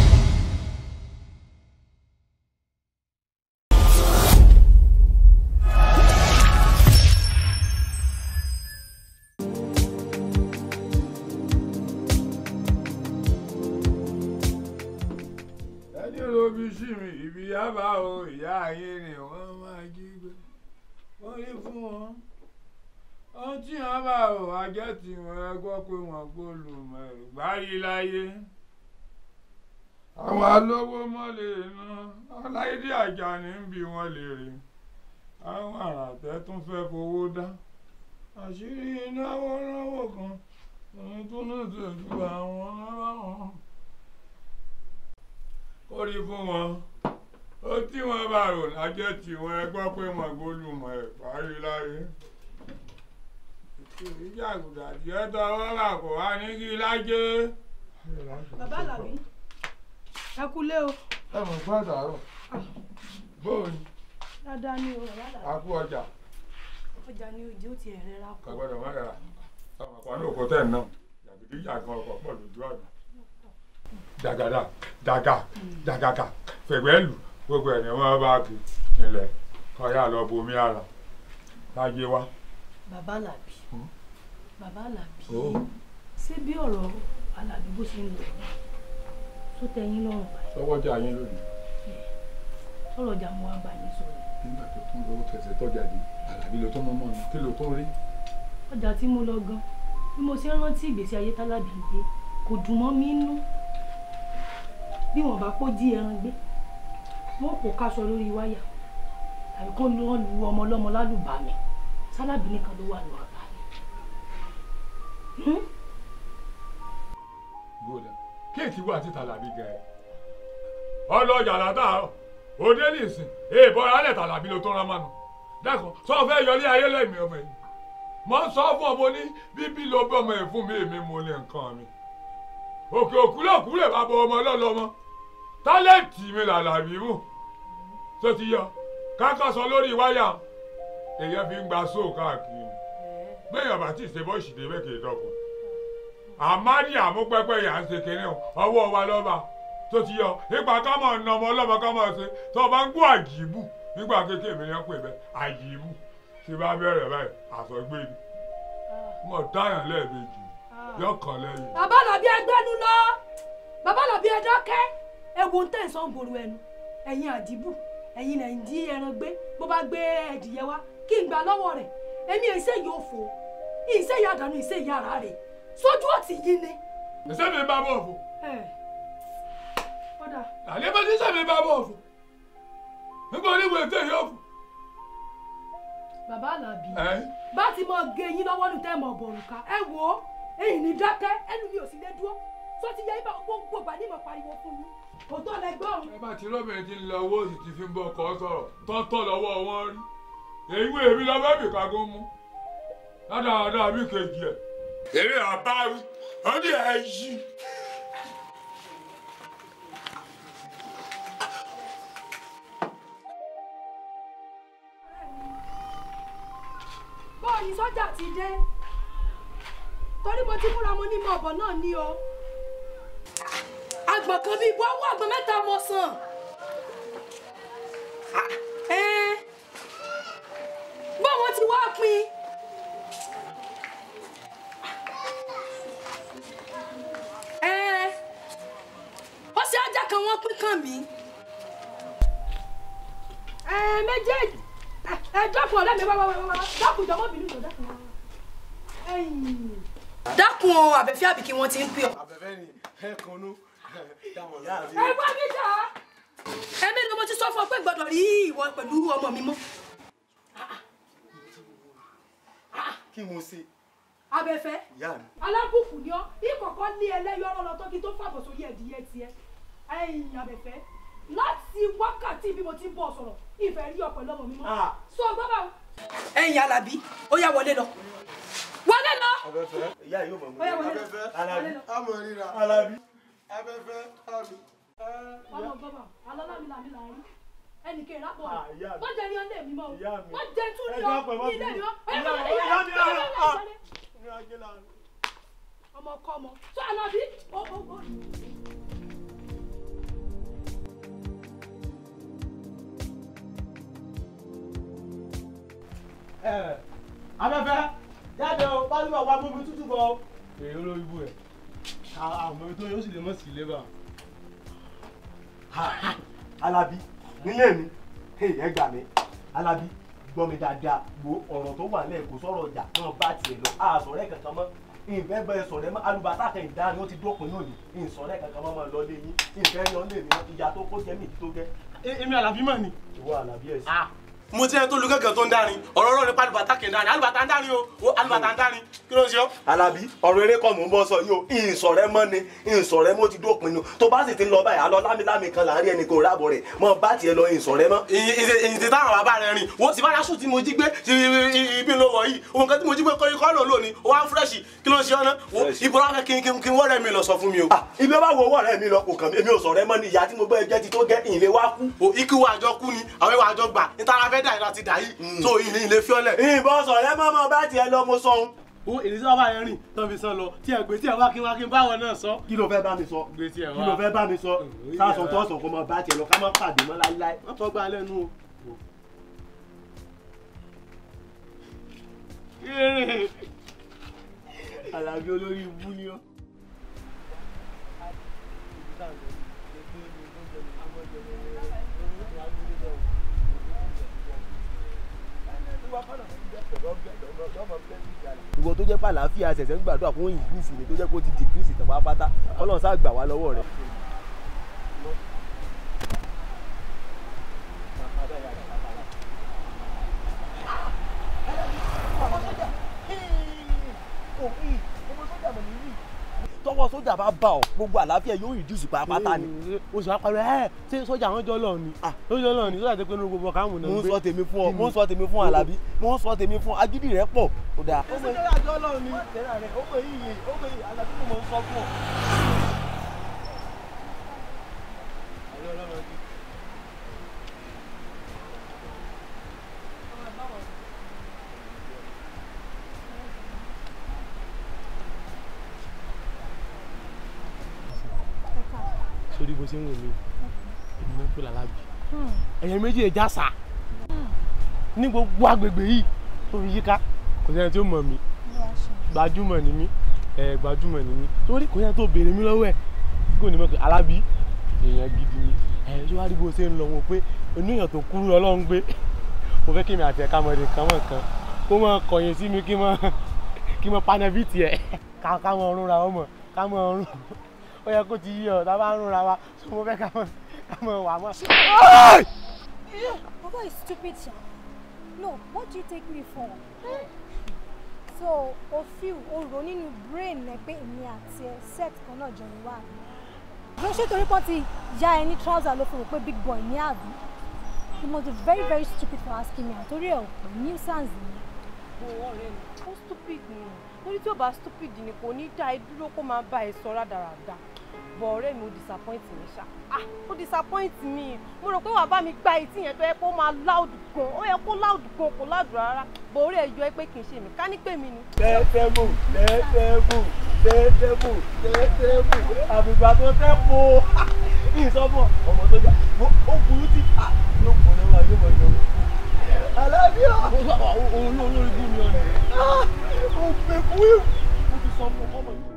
ẹni ló fi sí mi ibi yábà o ìyá ayé ni wọ́n máa jí gbé wọ́n rí fún wọn ohun tí wọ́n bá o ajẹ́ tí wọ́n gbọ́ pé wọ́n gbóòlù mọ́ ìgbárí láyé àwọn alówó mọ́lẹ̀ iná ọláìdí àjàní ń bi wọn lè rè àwọn àràtẹ́ tún fẹ́ fowó dá àṣírí náwó náwó kan òun tún náà tẹ̀síwá àwọn náírà wọn ó rí fún wọn ó tí wọn bá rò lájẹ tí wọn ẹ gbọ́ pé wọn gbólùmọ̀ ẹ parí láyé ìjàgùdà díẹ̀ tọwọ́ bà kó wá ní kí lájẹ. bàbá àlàbí ẹ kúlé o ẹ mọ̀ fún àtàrọ̀ bóun dáadáa ni o bàbá àlàbí a kú ọjà ọjà ni òjì ó ti ẹ̀rẹ́ ra kù. kàgbọ́dọ̀ má dara àwọn àpáná òkú tẹ̀ náà jàgídí jàgan ọkọ̀ pọ̀ lójú ọ̀nà jàgàdà jàgà jàgàkà fẹ̀gbẹ́lù gbogbo ẹ̀ ni wọ́n bá kí ilẹ̀ kọ́yà lọ bomi ara láyé wá. bàbá àlàbí bàbá àlàbí Ó. ṣé bí ọ̀rọ̀ àlàbí bó ṣe ń lọ tó tẹ́ yín lọ́rùn báyìí sọ́wọ́jà yín lónìí sọ̀rọ̀ ọjà mo wá bá yín sọ̀rọ̀ nígbà tó tún lówó kẹsẹ̀ tọ́jà dé àlàbí ló tó mọ́ mọ́ ni kí ló tó rí. ọjà tí mo lọ gan bí mo ṣe ń rántí ìgbésí ayé tálábì ń gbé kò dùn mọ́ mi nú bí wọ́n bá kó jí ẹran gbé wọ́n kò káṣọ lórí wáyà tàbí kó lọ́ọ́ lu ọmọ ọlọ́mọ lálùbami sálábì nìkan ló wà ní ọ̀bá mi. gbọ́dọ̀ kéèkì wà títà làbí gẹ̀ ọlọ́jà látàárọ̀ òde nìsín èèbọ̀ alẹ́ tàlàbí ló tó rán mánu dákun sọ fẹ́ yọlé ayé lẹ́mìí ọmọ yìí mo ń sọ fún ọmọ ní bíbí ló bí ọmọ yìí fún mi èmi mo lè nǹkan mi òkè òkúlẹ̀kú lè bá bọ ọmọ lọ́lọ́mọ tálẹ́ǹtì mi làlàbí mú tó ti yọ kákàsọ lórí wáyà èèyàn fi ń gba sóò káàkiri gbẹ̀yìn ọ̀bà tí ìṣe bọ́ ìṣìdè mẹ́kẹ̀ẹ́ dọ́kun àmárì àmúpẹ́pẹ́ yà ń ṣe kínní o ọwọ́ wa lọ́ba tó ti yọ nípa ká máa nà ọmọ ọlọ́mọ ká máa ṣe tó o bá ń gbọ́ àjìbù nígbà kékeré mi ni wọ́n pè bẹ́ẹ̀ àjìbù tí bá bẹ̀rẹ̀ báyìí àsọgbé ni mo dáyàn lẹ́ẹ̀mejì yọkàn lẹ́yìn. bàbá làbí ẹgbẹ́nu lọ bàbá làbí ẹdákẹ́ ewu ń tẹ̀ sọ́n gbòòrò ẹnu ẹ̀yin àdìbù ẹ̀yin náà ń dí ẹran gbé bó bá gbé ẹ̀dìyẹ wá kí n gbà lọ́wọ́ rẹ̀ èmi ìṣe yóò fò ìṣe yà dànù ìṣe yà rà rẹ̀ sójú ọ̀tí yìí ni. ìṣe mi bá bọ̀ fún. kódà àlẹ́ bá ti ṣe mi bá bọ̀ fún. nígbà oníwèé tẹ̀ yóò fún. bàbá làbí ẹ̀ bá ti mọ gé yín lọ́wọ́ ní tẹ́ mọ̀ bọ̀rùka ẹ wò ó èyí ní dákẹ́ ẹnu mi ò sì lè dúró tó ti yẹ ibà gbogbo gbà ní ìmọ̀ pariwo fún yín òótọ́ lẹ gbọ́ ọ̀run. ẹ bá ti rọ́bìnrin ti ń lọ owó sì ti fi ń bọ ọkọ̀ sọ̀rọ̀ tọ́tọ́ lọ́wọ́ wọn rí èyí wo èmi lọ bẹ́ẹ̀ bìkà kó mú ládàáda mi kejì ẹ̀ èmi àbá wí ó ní ẹ̀ yí. bọ́ọ̀lù sọ́jà ti dé torí mo ti múra mo ní mọ ọ̀bọ̀ náà ní o àgbọ̀n kan bíi ibú ọwọ́ àgbọ̀n mẹ́ta mo sàn Ẹ́n, bó wọn ti wá pín. Ẹ́n, ó ṣe ajá kan wọ́n pín kàn mí. Ẹ méjèèjì ẹ ẹ dákun ọ̀rẹ́ mi wá wá wá wá dákun jọ̀wọ́ bínú jọ dákun wá. Ẹ̀yìn. dákun o àbẹ̀fẹ́ àbíkí wọn ti ń pè ọ́. àbẹ̀fẹ́ ni ẹ kànú dáwọn ẹ wá mi jà á. ẹ̀mí ni mo ti sọ fún ọ pé gbọ́dọ̀ rí ìwọ pẹ̀lú ọmọ mi mọ́. kí mo ṣe abẹ́fẹ́ ìyá mi. alábùkù ni ọ́ ìkọ̀kọ́ ní ẹlẹ́yọ̀rọ̀ lọ tó kí tó fàbọ̀ sórí ẹ̀dìyẹ tiẹ̀ ẹ̀yìn abẹ́fẹ́ láti wákàtí bí mo ti ń bọ̀ sọ̀rọ̀ ìfẹ́ rí ọ pẹ̀lú ọmọ mi mọ́. sọ gbọ́dọ̀ o. ẹ̀yin alábí ó yá wọlé lọ wọlé lọ. abẹ́fẹ́ ìyá yóò mọ̀ Ó yá, wọlé. abẹ́fẹ́ Alábí. àmọ̀ ríra alábí abẹ́fẹ́ àmì. ọmọ gbọ́dọ̀ alọ́lámìlàmì là ń rí ẹnì kejì lápò Ah, ìyá mi. wọ́n jẹ́ ní ọlé mi mọ́ o Ìyá mi. wọ́n jẹ́ tún ní Ẹ ọ dákun, ẹ má ní ilé bínú. mi mọ́ Ìyá ọmọ mi, ìyá mi, ah, ah. ọmọ kọ́ ọmọ sọ alábí ó ó ó. ẹ abẹ́fẹ́ jáde o pálíwà wa mú mi tútù bọ̀ o. èyí olórí ibú ẹ̀ àmọ́ ibi tó yóò sì lè mọ̀ sí ilé bá. alábí nílé mi hey, ẹ gbà mí alábí gbọ́ mi dáadáa wo ọ̀rọ̀ tó wà lẹ́ẹ̀kọ́ sọ̀rọ̀ ọjà náà bá tiẹ̀ lọ àsọ̀rẹ́ kankan mọ́ ìfẹ́ bẹ́ẹ̀ sọ̀rẹ́ mọ́ alùbátà kan ìdáni ó ti dópin náà ní ìsọ̀rẹ́ kankan mọ́ mọ́ lọ lé yín ìfẹ́ yan lé mi mọ́ ìyá tó kó jẹ́ mi tó gẹ́. èmi alábí mọ̀ ni. ìwọ alábí ẹ̀ sí. mo ti ẹni tó lu gángan tó ń dárin ọ̀rọ̀ ọ̀rọ̀ nípa alùbátà kì í dárin alùbátà ń dárin o o alùbátà ń dárin kí ló ń ṣe ọ́. alábí ọ̀rọ̀ eré kọ́ mò ń bọ́ sọ yìí o ìsọ̀rẹ́ mọ́ ni ìsọ̀rẹ́ mọ́ ti dópin nu tó bá sì ti lọ báyìí alọ́ lámìlámì kan láàrin ẹnì kò rábọ̀ rẹ̀ mọ́ bá tiẹ̀ lọ ìsọ̀rẹ́ mọ́. ìyìn tí táwọn bàbá rẹ rìn wo ti bá aṣọ tí mo jí gbé ti ibi ló wọ̀ yìí òun kan tí mo jí gbé kọ́ ikọ́ lò lónìí ó wá ń fúrẹ́ṣì kí ló ń ṣe ọ́nà wo ibo wá fẹ́ kí n kí n wọ́rẹ́ mi lọ sọ fún mi o. ibi ọba wo ọwọ́ rẹ mi lọ kò kàn mí èmi ò sọ̀rẹ́ mọ́ ni ìyá tí mo gbọ́ ẹjẹ́ ti tó gẹ́ ìlé wá kú. o ikú wa àjọ kú ni àwọn ìwà àjọ gbà níta ara fẹ́ dà yìí láti dà yìí tó ìlẹ̀ ìlẹ̀ fiọ́lẹ̀. ìbọn sọ̀rẹ́ mọ́ mọ́ bá tiẹ̀ lọ mo sọ ohun. o èdè tí wọn bá yẹn rìn tán fi sàn lọ tí ẹ gbé tí ẹ wá kí wá kí n báwọn náà sọ. kí ló fẹ́ bá mi sọ gbé tí ẹ wá kí ló fẹ́ bá mi sọ sáàsùn tó sọ kó mọ bá tiẹ̀ lọ ká má pàdé mọ́ láíláí. wọ́n tọ́ gba lẹ́nu o. alábí olórí ibú ni ó. ìwọ tó jẹ́ pé àlàáfíà ṣẹ̀ṣẹ̀ ń gbàdúrà fún ìgbìsì ni tó jẹ́ pé ó ti dìgírísì tàn pátápátá ọlọ́run sáà gbà wá lọ́wọ́ rẹ̀. tọwọ́ sójà bá bá ọ gbogbo àlàáfíà yóò reduce pátápátá ni. oṣù apàrọ̀ ẹ̀ ṣé sọ́jà àwọn jọ lọ ni sọ́jà lọ ni sọ́jà tó pé ní gbogbo ọ̀kà àwọn náà mo ń gbé. sọ tèmi fún ọ mo ń sọ tèmi fún alábí mo ń sọ tèmi fún agídí rẹ pọ̀ ó dáa. ó sọ́jà àjọ lọ ni. tẹ́lá rẹ̀ ó pè yíyẹ ó pè yíyẹ alábí mo ń sọ fún ọ. sórí bó ṣe ń wò mí èmi ló ń pè lálábì ẹ̀yẹ méjì ẹja sà ní gbogbo agbègbè yìí tó fi yíká kò sẹ́ni tí ó mọ̀ mí gbajúmọ̀ ni mí ẹ̀ gbajúmọ̀ ni mí torí kò sẹ́ni tó béèrè mí lọ́wọ́ ẹ̀ tí kò ní mọ̀ pé alábì èèyàn gidi ni ẹ̀ ṣé wàá rí bó ṣe ń lọ wọn pé oníyàn tó kúrú ọlọ́run gbé mo fẹ́ kí mi àti ẹ̀ka mọ̀ọ́dé kan mọ̀ kan kó mọ̀ kọ̀yìn sí mi kí mọ̀ kí mọ̀ panẹ́bìtì ẹ̀ ká ká mọ̀ ọ̀run ra ọmọ ká mọ̀ ọ̀run ó yẹ kó ti yí ọ tá a bá ń rúnra wa so mo fẹ́ ká mọ̀ ká mọ̀ wà mọ́. Papa is stupid, Sha. No, what do you take me for? So, o feel o rò nínú brain ẹ pé èmi àti ẹ set kan náà jọ wá. Ló ṣe torí pọ́n ti ya ẹ ní trouser ló fi rò pé big boy ní àbí. You must be very very stupid for asking me àtórí ẹ̀ ò pé nuisance ni. owó ọ̀rẹ́ mi ó stupid ni lórí tí ó bá stupid ni kò ní dá ẹ dúró kó máa bá ẹ sọ rádaràda bọ̀ ọ̀rẹ́ mi ó disappoint mi ṣá ah ó disappoint mi mo rò pé wàá bá mi gba etí yẹn tó yẹ kó máa loud gan ó yẹ kó loud gan kó loud rárá bọ̀ orí ẹ yọ ẹ pé kì í ṣe mi ká ní pè mí ni. tẹ́tẹ́bù tẹ́tẹ́bù tẹ́tẹ́bù tẹ́tẹ́bù àbùgbà tó tẹ́ po ìsọfún ọmọ tó jà ó burú tí yóò mọ náà yóò mọ jọ alábíà òun ló lórí bú mi ọ̀nà ó gbé fún ìwú ó ti sọ fún ọmọ yìí.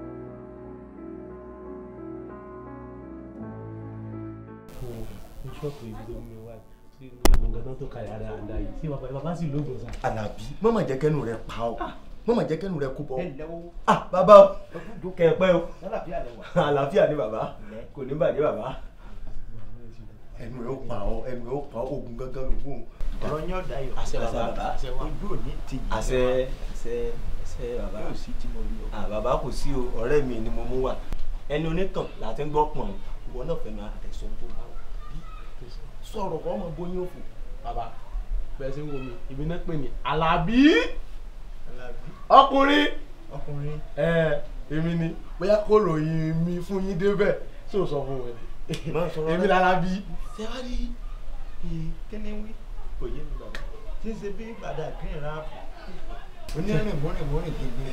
ṣọ́ọ̀pù ibi tó mi wá sí ìwọ̀n gan tó kalẹ̀ àdáadáa yìí sí bàbá bàbá sì lóògùn sá. Àlàbí mọ̀mọ̀ jẹ́ kẹ́nu rẹ̀ pa ọ́ mọ̀mọ̀ jẹ́ kẹ́nu rẹ̀ kú bọ́. ah bàbá o kẹ̀pẹ́ o àlàáfíà ni bàbá kò ní bàjẹ́ bàbá ẹnu rẹ̀ ó pa ọ́ ẹnu rẹ̀ ó pa ọ́ ogun gángan ló wù. ọ̀rọ̀ yín ọ̀dà yọ̀ àṣẹ bàbá ojú òní ti yìí. àṣẹ àṣẹ àṣẹ bàbá yóò sí tí mo rí o. ah bàbá kò sí o ọ̀rẹ́ mi ni mo mú wá ẹni onítàn láti ń gbọ́ pọ̀n ìwọ náà fẹ́ máa tẹ̀sán tó bá wà sọ̀rọ̀ kọ́ ọmọ bóyá òfò. bàbá bẹ́ẹ̀ sí ń wo mi ìbí náà pè ní alábí ọkùnrin ọkùnrin ẹ èmi ni bóyá kó ròyìn mi fún yín débẹ̀ tí ò sọ fún wọn èmi lálábí. ṣé wàá rí kíni wí kò yé mi bàbá tí ń ṣe bí gbàdá green rap onírìn mọ́rìn mọ́rìn gbogbo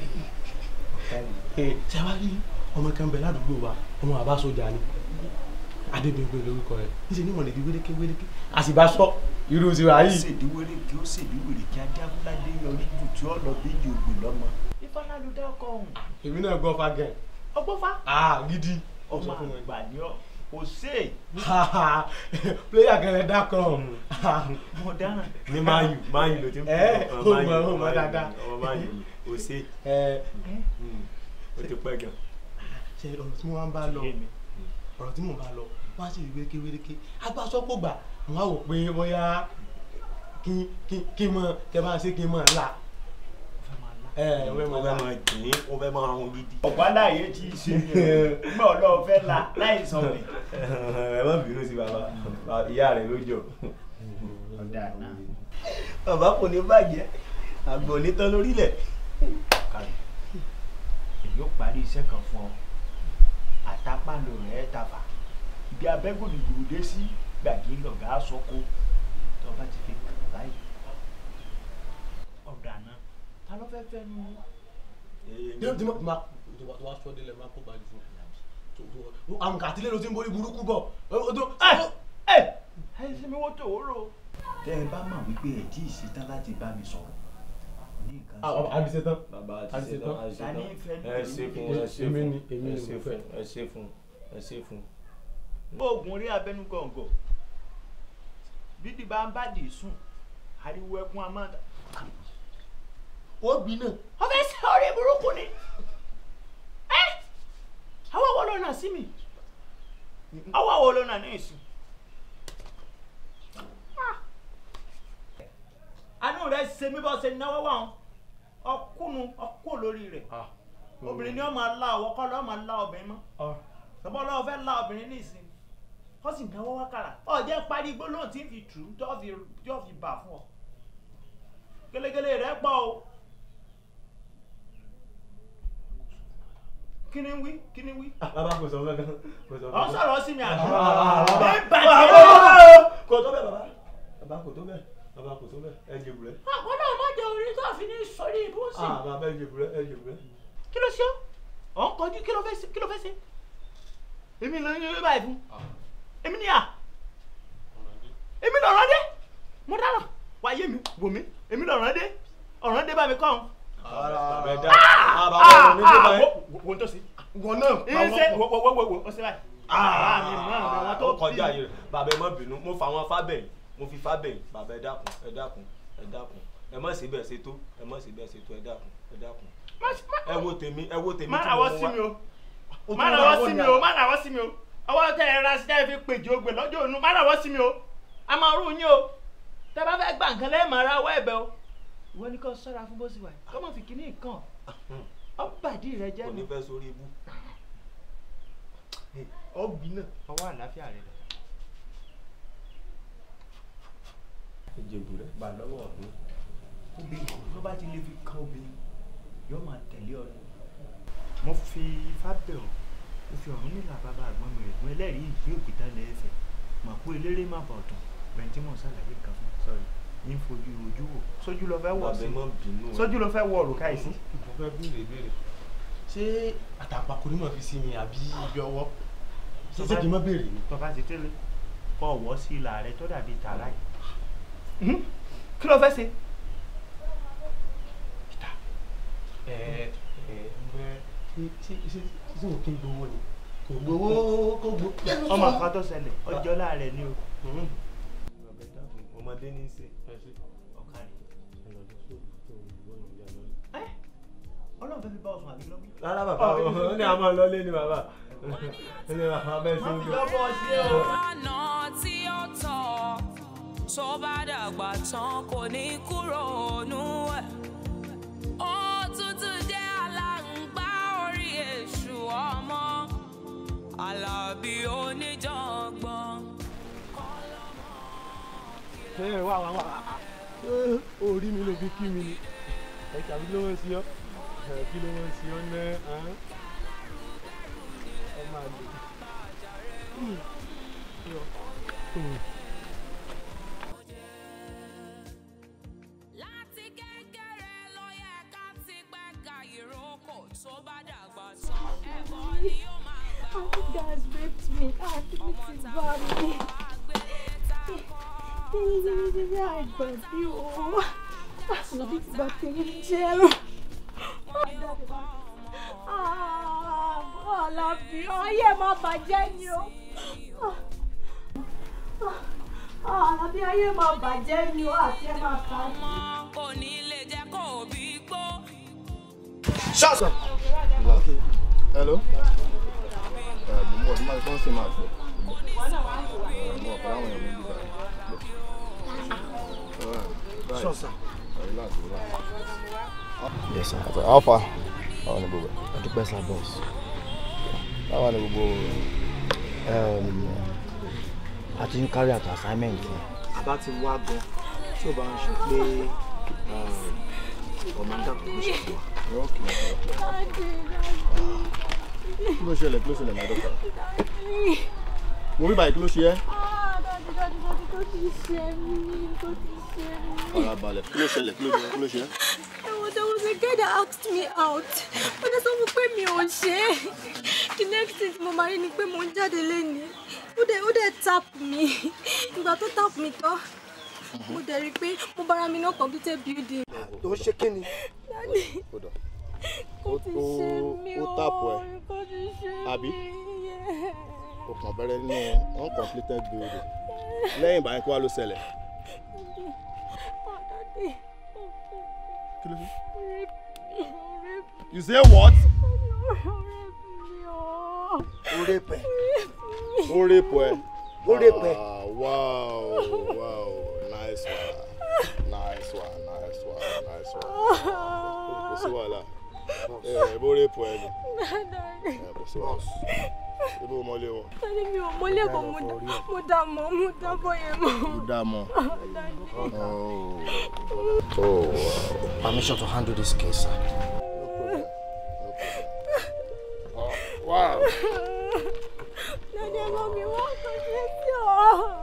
ṣé wàá rí ọmọ kan bẹ ládùúgbò wa ọmọ àbá sójà ni adébíyìnpé lórúkọ rẹ níṣẹ ní mọ̀lẹ́bí wéréké wéréké a sì bá sọ irú ti wà yìí. ó ṣèdí wéréké ó ṣèdí wéréké ajáfúládé yọrí jù tí ó lọ bí yòògbé lọ́mọ. ifeanyi dá ọkọ ọhún. èmi náà gbọ́ fa gẹ̀. ọgbọ́fà. ah gidi. ọmọ àgbà ni ọ kò sé. pléyà kẹlẹ dákọ̀. mo dáná. ní máyù máyù ló ti ń ẹ pè ó mọ ó mọ dáadáa. ọmọ máyù kò sé. ẹ ó ti pẹ́ gan. ṣe ọ̀rọ̀ tí mo máa ń bá lọ ọ̀rọ̀ tí mo bá lọ wọ́n á sì rí wéréké wéréké agbásọ́pọ̀ gbà wọ́n á wò pé bóyá kí kí kí mọ kẹ bá ṣe kí mọ ńlá. ẹ ẹ wẹ́ mọ ó fẹ́ máa dín ó fẹ́ máa hun gidi. ọ̀pá láàyè tí ì ṣe gbọ́ ọlọ́ọ̀ fẹ́ la láì sọ mi. ẹ má bínú sí bàbá ìyá rẹ ló jọ. ọ̀dà náà. bàbá kò ní bàjẹ́ àgbọ̀n onítàn lórílẹ̀. èyí ó parí iṣẹ́ kan fún ọ àtàpàlò rẹ̀ tàfà ibi abẹ́gòdìgbò dé sí gbàgé lọ̀gá sọ́kó tó bá ti fi kàn báyìí ọ̀dà náà ta ló fẹ́ fẹ́ nu. tí wọ́n ti máa tó wá sọ délẹ̀ máa kó gbàdúrà fún un àmùkà àtìlẹ́ ló ti ń borí burúkú bọ̀. ẹ ẹ ẹ ṣe mi wọ́n tó o rò. tẹ́ ẹ bá mọ̀ wípé ẹ̀ tí ì ṣetán láti bá mi sọ̀rọ̀ ní nǹkan sọ. àbí ṣetán. bàbá àbí àti ṣetán. ṣetán ta ní fẹ́ ní ẹ ṣe fún ẹ ṣe èmi fún ni èmi ẹ ni ṣe mo fún fẹ́. ẹ ṣe fún ẹ ṣe fún. oògùn rí abẹ́nú gọ̀ǹgọ̀ bídìí bá ń bá dì í sùn ariwo ẹkún amáda. ó gbin náà. wọ́n fẹ́ ṣe ọ̀rẹ́ burúkú ni ẹ́ àwọn wo ló nà sí mi àwọn wo ló nà ní ìsìn. àánú rẹ̀ ṣe mí bọ́ ṣe náwó wà wọn ọkùnù ọkù lórí rẹ̀ obìnrin ni wọ́n máa la ọwọ́ kọ́ lọ́ọ́ máa la obìnrin mọ́ sọ́bọ́ lọ́wọ́ fẹ́ la obìnrin ní ìsìn wọ́n sì náwó wákàrà ọ̀jẹ̀ parí gbólóhùn tí ń fi tù ú tó fi tó fi bà fún ọ gẹ́lẹ́gẹ́lẹ́ rẹ̀ pọ̀ o kí ni ń wí kí ni ń wí. bàbá kò sọ kankan kò sọ ọ̀ sọ̀rọ̀ sí mi àná. bàbá ẹ bàjẹ́ kò tó bẹ́ẹ̀ bàbá bàbá kò tó bẹ́ẹ̀ bàbá kò tó bẹ́ẹ̀ ẹ jẹ bùrẹ́. àwọn náà má jẹ orí tó fi ní sọrí ibú sí. ah bàbá ẹ jẹ bùrẹ́ ẹ jẹ bùrẹ́. kí ló ṣe ọ́ ọ̀ ń kọjú kí ló fẹ́ ṣe kí ló fẹ́ ṣe èmi ló ń yẹ báyìí fún èmi ni à èmi lọ̀rọ̀ dé mo dáná wáyé mi wò mí èmi lọ̀rọ̀ dé ọ̀rọ̀ dé bá mi kọ́ ọ́n. bàbá ẹ dá ah bàbá ẹ ní dé báyìí. wo tó sí. wọn náà. ìṣe wo wo wo wo wo ó ṣe báyìí. ah mi mọ àwọn ó tó kọjá yìí bàbá ẹ má bínú mo fà wọn fábẹ́yìn mo fi fábẹ́yìn bàbá ẹ dákun ẹ dákun ẹ dákun ẹ má ṣe bẹ́ẹ̀ ṣe tó ẹ má ṣe bẹ́ẹ̀ ṣe tó ẹ dákun ẹ dákun ẹ wo tèmi ẹ wo tèmi má tí nàwọ́ mo sí mú mi wá. o má nàwọ́ sí mi o má nàwọ́ sí mi o ọwọ́ tẹ ẹ ra sí ẹ fi pèjì ogbè lọ́jọ́ ònu má nàwọ́ sí mi o a máa rú yín o tẹ bá fẹ́ gbà nǹkan lẹ́yìn máa ra ọwọ́ ẹ̀bẹ̀ o ìwọ ni kò sọ́ra fún bó sì wà kọ́ mọ̀ fi kíní nǹkan ọ bàdí rẹ jẹ́ kò ní nu fẹ́ sórí ibú. ọ̀gbìn náà ọwọ́ àlàáfíà rẹ lọ. ìjẹ̀bù rẹ̀ gbà lọ́wọ́ ọ̀dún. obìnrin tó bá ti lè fi kan obìnrin yóò máa tẹ̀lé ọ lọ. mo fi ifá bẹ̀ ọ́ mo fi ọ̀run nílà bàbá àgbọ̀n mi rẹ̀ fún ẹlẹ́rìí ìgbé òkúta lẹ́ẹ̀fẹ̀ mà kó eléré má bà ọ̀tàn bẹ̀rẹ̀ tí mò ń ṣàlàyé nǹkan fún sọ̀rọ̀ ní fojú ojú wò sójú lọ fẹ́ wọ̀ bàbá sí ẹ má bínú. sójú lọ fẹ́ wọ òrùka yìí sí. mo fẹ́ béèrè béèrè ṣé àtàpàkò ni mo fi sí mi àbí ibi ọwọ́. ṣé ṣé kí n má béèrè ni. tọ́ba ti tẹ́lẹ̀ kọ́ ọ̀wọ́ sí ìlà rẹ tó dàbí tààrà yìí. kí ló fẹ́ ṣe. ẹ ẹ ẹ ṣé ṣé ṣé ṣé o kí n gbowó ni kò gbowó kò gbó. ọmọ kan tó ṣẹlẹ̀ ọjọ́ láàrẹ̀ ni o. ọmọdé ní í ṣe. ọlọ́run fẹ́ fi bá ọ̀sùn àbí lọ́mú. rárá bàbá ó ní àmọ́ lọ́lé ni bàbá ó ní bàbá bẹ́ẹ̀ sí ń gbé. ọ̀nà tí ó tọ́ tó bá dàgbà tán kò ní kúrò nú ẹ̀. òtútù jẹ́ aláǹgbá orí èṣù ọmọ alábí oníjàngbọ̀n. ẹ wá wá wá orí mi ló fi kí mi ni ẹ tàbí ló ń sí ọ ẹ kí ló ń sí ọ ná ọ máa lè. láti kékeré ló yẹ ká ti gbẹ́ka ìrókò tó bá dàgbà tán ẹ̀bọ ni yóò máa gbà ó. You guys raped me. Ah, this is bad. I got you. No, this is bad thing in jail. Ah, Ọlábí, ayé máa bàjẹ́ ni o. Ah, Ọlábí, ayé máa bàjẹ́ ni o, àti ẹ máa kà á. kò ní lè jẹ́ kó òbí gbó. Shut up. Hello. Ẹ mo ń bọ̀ tí máa tán sí máa gbọ́. Ẹ mo ọ̀pọ̀ àwọn èèyàn mi bí báyìí. Sure, sir. Relax, relax. Yes, sir. Àti Alpha. Báwo ni gbogbo ẹ̀? Adúpẹ́ sá boss. Báwo ni gbogbo Um, a ti ń carry out assignment yẹn. àbá ti wá gan tí ò bá ń ṣe pé kọ̀mándà kò ní ṣe fún wa. Kí ló ṣẹlẹ̀? Kí ló ṣẹlẹ̀, my doctor? Mo rí báyìí kí ló ṣe ẹ́? Farabalẹ̀. Kí ló ṣẹlẹ̀? Kí ló ṣe? Kí ló ṣe ẹ́? There was a guy that asked me out. Ó dẹ̀ sọ fún pé mi ò ṣe é. The next thing mo máa rí ni pé mo ń jáde lénìí. Ó dẹ̀ ó dẹ̀ tap mi. Ìgbà tó tap mi tán, mo dẹ̀ rí i pé mo bára mi náà computer building. tó ń ṣe kí ni. Dádì, Hold on. kò ti ṣe mí ó o. tàpù ẹ̀. Kò ti ṣe Àbí? mí. Yeah. O kàn bẹ̀rẹ̀ nínú uncompleted building. Lẹ́yìn ìgbà yẹn kí wá ló ṣẹlẹ̀? Oh, Daddy. Kí ló ṣe? Rape me. Rape me. You say what? ó rèpẹ̀. Ó rèpù ẹ. Ó rèpù ẹ. Ah, Wow, wow, nice one, nice one, nice one, nice one. Kò sí wàhálà. Ẹ bó rèpù ẹ ni. Daddy. Ẹ kò sí wàhálà. Ibi ò mọlé wọn. Daddy mi ò mọ́lé kan mo dá mo dá mọ́ mo dá bọ́ yẹn mọ́. Ó dá mọ́. Daddy. Oh, oh, wow. Permission to handle this case, sir. Wow. Daddy ẹ bá mi wá kàn ṣe sí ọ.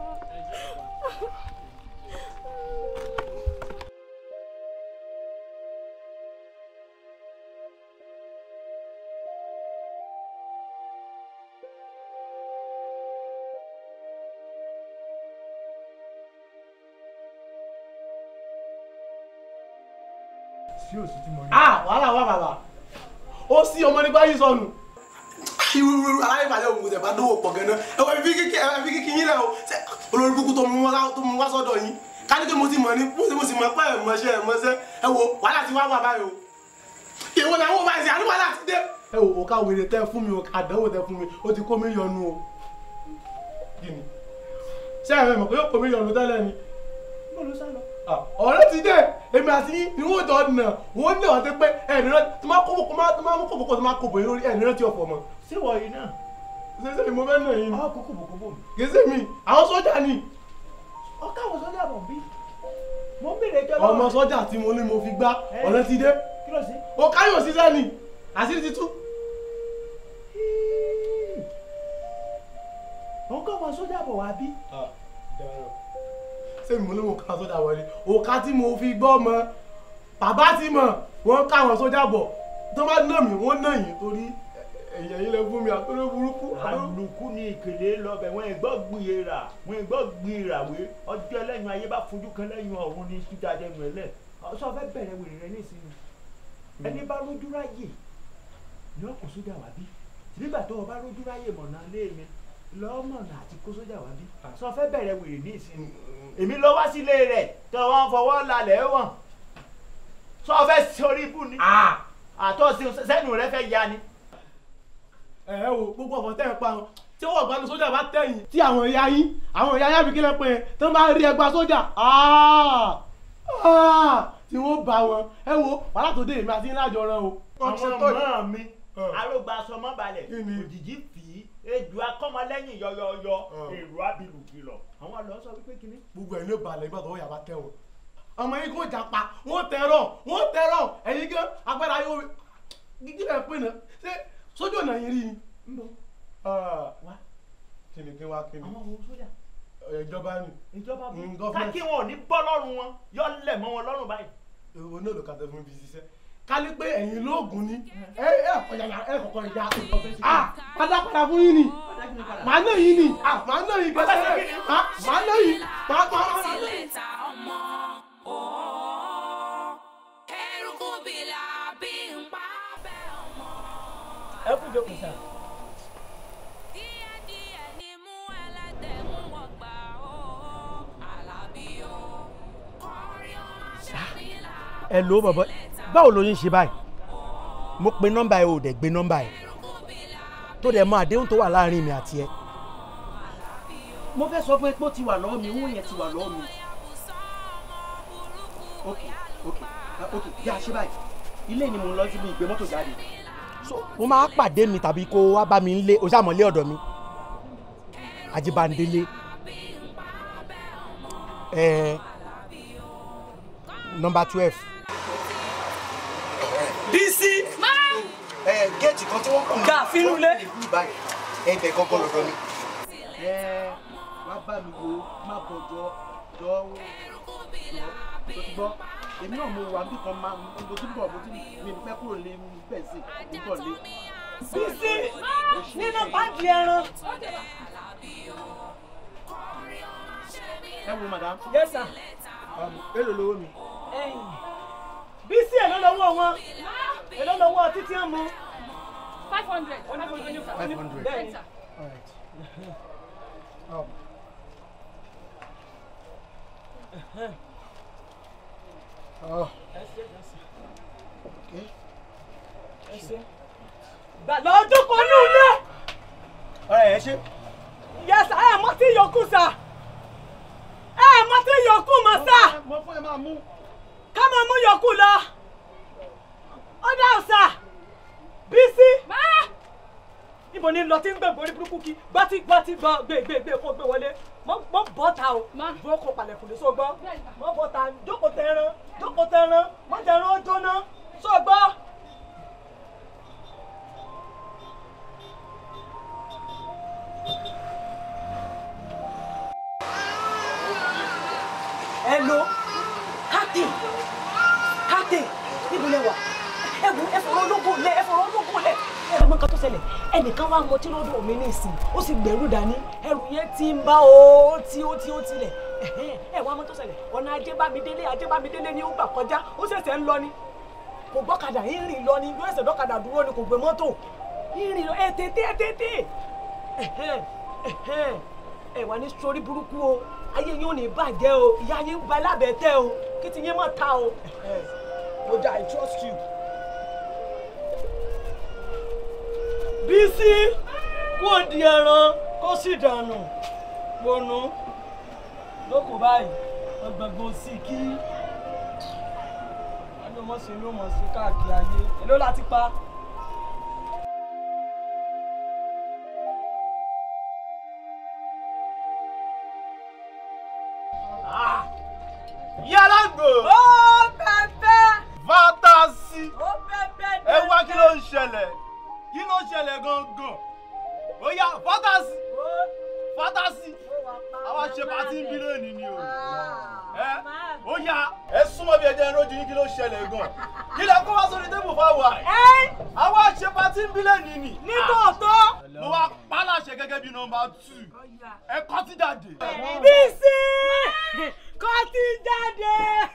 sí òsì tí mo rí. ah wàhálà wà bàbá ó sí ọmọ nípa yìí sọnù. irú aláìbalẹ̀ òun tẹ̀ bá dówó pọ̀ gan-an ẹ wọ ibi kíkí ẹ fi kíkí yín lẹ o Ṣé olórí kúkú tó mú wá tó mú wá sọ́dọ̀ yín káníkè mo ti mọ̀ ní mo ti mo sì mọ̀ pé ẹ̀ mọ̀ṣẹ́ ẹ̀ mọ̀ṣẹ́ ẹ wo wàhálà ti wá wà báyìí o ìwọ ni àwọn báyìí sí àní wàhálà ti dé. ẹ wo ká wèrè tẹ fún mi o àdánwò tẹ fún mi ó ti kó mi yọnu o kí ni ṣé ẹ mọ̀ pé ó kó mi yọnu tẹ́lẹ̀ ni mo ló sá lọ. ọ̀rẹ́ ti dé èmi àti yín ni wọ́n jọ nà wọ́n nà wọ́n ti pé ẹ̀ẹ́dì rẹ tó máa kó tó máa mú kòkòkò tó máa kó bòyìn lórí ẹ̀ẹ́dì rẹ ti ọ̀fọ̀ mọ́. ṣé wọ̀ yìí náà. ṣé ṣé mo fẹ́ nà yín ni. àwọn kókò bò kókò mi. kì í ṣe mi àwọn sọ́jà ni. ọkọ àwọn sọ́jà bọ̀ bí. mo ń bèrè ẹjọ́ lọ́wọ́. ọmọ sọ́jà tí mo ní mo fi gbá ọ̀rẹ́ ti dé. kí ló ṣe. o káyọ̀ ṣiṣẹ́ ni àṣírí ti tú. òun kọ́ àwọn sọ́jà bọ̀ wá bí. ṣé mo ní mo ká sọ́jà wọlé òkà tí mo fi gbọ́ ọmọ bàbá ti mọ̀ wọ́n ká àwọn sọ́jà bọ̀ tó bá nà mí wọ́n nà yín torí ẹ̀yìn ẹ̀yìn lè fún mi àtúrò burúkú. àlùkù ni ìkèlè lọbẹ wọn ìgbọ́ gbìyèrà wọn ìgbọ́ gbìyèràwé ọjọ́ ẹlẹ́yìn ayé bá fojú kan lẹ́yìn ọ̀run ní kíkà dẹnu ẹlẹ́ sọ fẹ́ bẹ̀rẹ̀ wèrè rẹ nísìnyí ẹni bá rójú ráyè ní ọkọ̀ sójà wá bí nígbà tó o bá rójú ráyè mọ̀nà lé mi lọ́mọ̀nà àti kó sójà wá bí sọ fẹ́ bẹ̀rẹ̀ wèrè nísìnyí èmi lọ wá sílé rẹ̀ tó wọn fọwọ́ lálẹ́ wọ̀n sọ fẹ́ sórí ibù ni àtọ́ sẹ́nu rẹ fẹ́ ya ni ẹ ẹ wo gbogbo ọ̀fọ̀ tẹ́ ẹ pa wọn tí wọ́n gba sójà bá tẹ̀yìn tí àwọn ìyá yín àwọn ìyá yá mi kí lẹ́ pé tí wọ́n bá rí ẹgbà sójà tí wọ́n bá wọn ẹ wo wàhálà tó dé èmi àti ńlá jọ rán o. ọmọ mọ́ mi arógbá sọmọ balẹ̀ òjijì fì í ejò akọ́mọlẹ́yìn yọyọyọ èrò abilù kìlọ̀ àwọn àlọ́ sọ wípé kíní. gbogbo ẹ̀ ló balẹ̀ nígbà tó wọ́n yà bá tẹ̀ wọ́n ọmọ yín kò jà pa wọ́n tẹ̀rọ̀ wọ́n tẹ̀rọ̀ ẹ̀yin gan agbára yóò gígí lẹ̀ pé náà ṣé sójú ọ̀nà yín rí i. wá kíni kí wá kíni. àwọn ohun sójà. ìjọba ni. ìjọba bú gọ́fúmẹ̀ntì. káàkiri wọn ò ní bọ́ lọ́rùn wọn yọ lẹ̀ mọ́ wọn lọ́rùn báyìí. èwo náà ló ka tẹ fún ibi ṣiṣẹ́ kálí pé ẹ̀yin lóògùn ni ẹ ẹ ọ̀yàyà ẹ kọ̀kọ́ ìjà ah pátápátá fún yín ni màá náà yín ni ah màá náà yín gbèsè ah màá náà yín màá màá màá náà yín. ẹ kú jókòó sá. ẹ ló bọ̀bọ̀ báwo ló ń ṣe báyìí mo pe nọ́mbà ẹ ò dẹ̀ gbé nọ́mbà ẹ tó dẹ̀ mọ àdéhùn tó wà láàrin mi àti ẹ. mo fẹ́ sọ fún ẹ pé ó ti wà lọ́wọ́ mi owó yẹn ti wà lọ́wọ́ mi. ok ok ah, ok bí a ṣe báyìí ilé ni mo ń lọ síbi ìgbé mọ́tò jáde. mo máa pàdé mi tàbí kó wá bá mi lé o ṣàmọ̀lé ọ̀dọ̀ mi Ajibandele ẹ nọ́mbà twelve. Bísí. ẹ géètì kan tí wọ́n kàn Gà fínú lé. ẹ bẹ̀ gángan lọ́dọ̀ mi. ẹ wá bá mi wo má bọ̀ jọ jọ jọ tó ti gbọ́ èmi náà mo wà níbi kan máa mo ti ń bọ̀ mo ti mi ní fẹ́ kúrò lé mi bẹ́ẹ̀ sí mo bọ̀ lé. Bísí nínú báńkì ẹran. ẹ wo madam. yes sir. èlò lówó mi. Bísí èló lọ́wọ́ wọn èló lọ́wọ́ títí ń mu. five hundred. five hundred. Bẹ́ẹ̀ni. All right. Um, oh, okay. Gbàgbọ́ ọdún kan ní ilé. ọ̀rẹ́ ẹ ṣe. Yes, ẹ mọ tí yòókù sà. Ẹ mọ tí yòókù mọ sà. mo fún ẹ máa mú. Ká máa mú yòókù lọ. Ó dá ọ̀sà. Bísí. Ibo ni lọ tí ń gbé borí burúkú kí gbọ́tí gbọ́tí gbọ́ gbé gbé gbé kó gbé wọlé. Mọ bọ́ ta o. Bó kó palẹ̀kùn lé só gbọ́. Mọ bọ́ ta jókòó tẹran jókòó tẹran mọ tẹran ó jóná só gbọ́. Hello, captain, captain, níbo lẹ wà? Ẹ wo ẹ fọ̀rọ̀ ológun lẹ, ẹ fọ̀rọ̀ ológun lẹ. Ẹ mọ nǹkan tó ṣẹlẹ̀, ẹnìkan wá mọtí lọ́dọ̀ mi ní ìsìn, ó sì gbẹ̀rù dání, ẹrù yẹn ti ń bá o, ó ti ó ti ó tilẹ̀. Ẹ̀hẹ́n, Ẹ wá mọ tó ṣẹlẹ̀, ọ̀nà Ajébámidélé Ajébámidélé ni ó gbà kọjá, ó ṣẹ̀ṣẹ̀ ń lọ ni. Kò gbọ́kadà, ń rìn lọ ni, yóò ṣẹ̀ dọ́kadà dúró ni kò gbé mọ́tò. Ń rìn lọ, ẹ tètè ẹ tètè. Ẹ̀hẹ́n, ẹ̀hẹ́n, ẹ wà ní sórí burúkú o ayé yín ò ní bàjẹ́ o ìyá yín ń ba lábẹ́ tẹ́ o kí ti yín mọ̀ ta o. mo dá i trust you. Bísí kó di ẹran kó sì dànù gbónú lóko báyìí ọgbọ̀ngbọ̀n sí kí ẹni mọ̀ sí ló mọ̀ sí káàkiri ayé èló láti pa. yàrá gbò. ó bẹ̀bẹ̀. fantasi. ó bẹ̀bẹ̀. ẹ wá kí ló ń ṣẹlẹ̀ kí ló ń ṣẹlẹ̀ gangan ó yá fantasi fantasi àwa ṣe pàtí ń bí lónìí ni o ẹ ó yá ẹ súnmọ́ bí ẹjẹ ń rojú yín kí ló ń ṣẹlẹ̀ gan ilẹ̀ kó wá sórí tébù fáwọn àì. àwa ṣe patí ń bílẹ̀ nìní. nítòótọ́. mo wá pa láṣẹ gẹ́gẹ́ bí nọmba tù. ẹ kọ́ ti jáde. bísí kọ́ ti jáde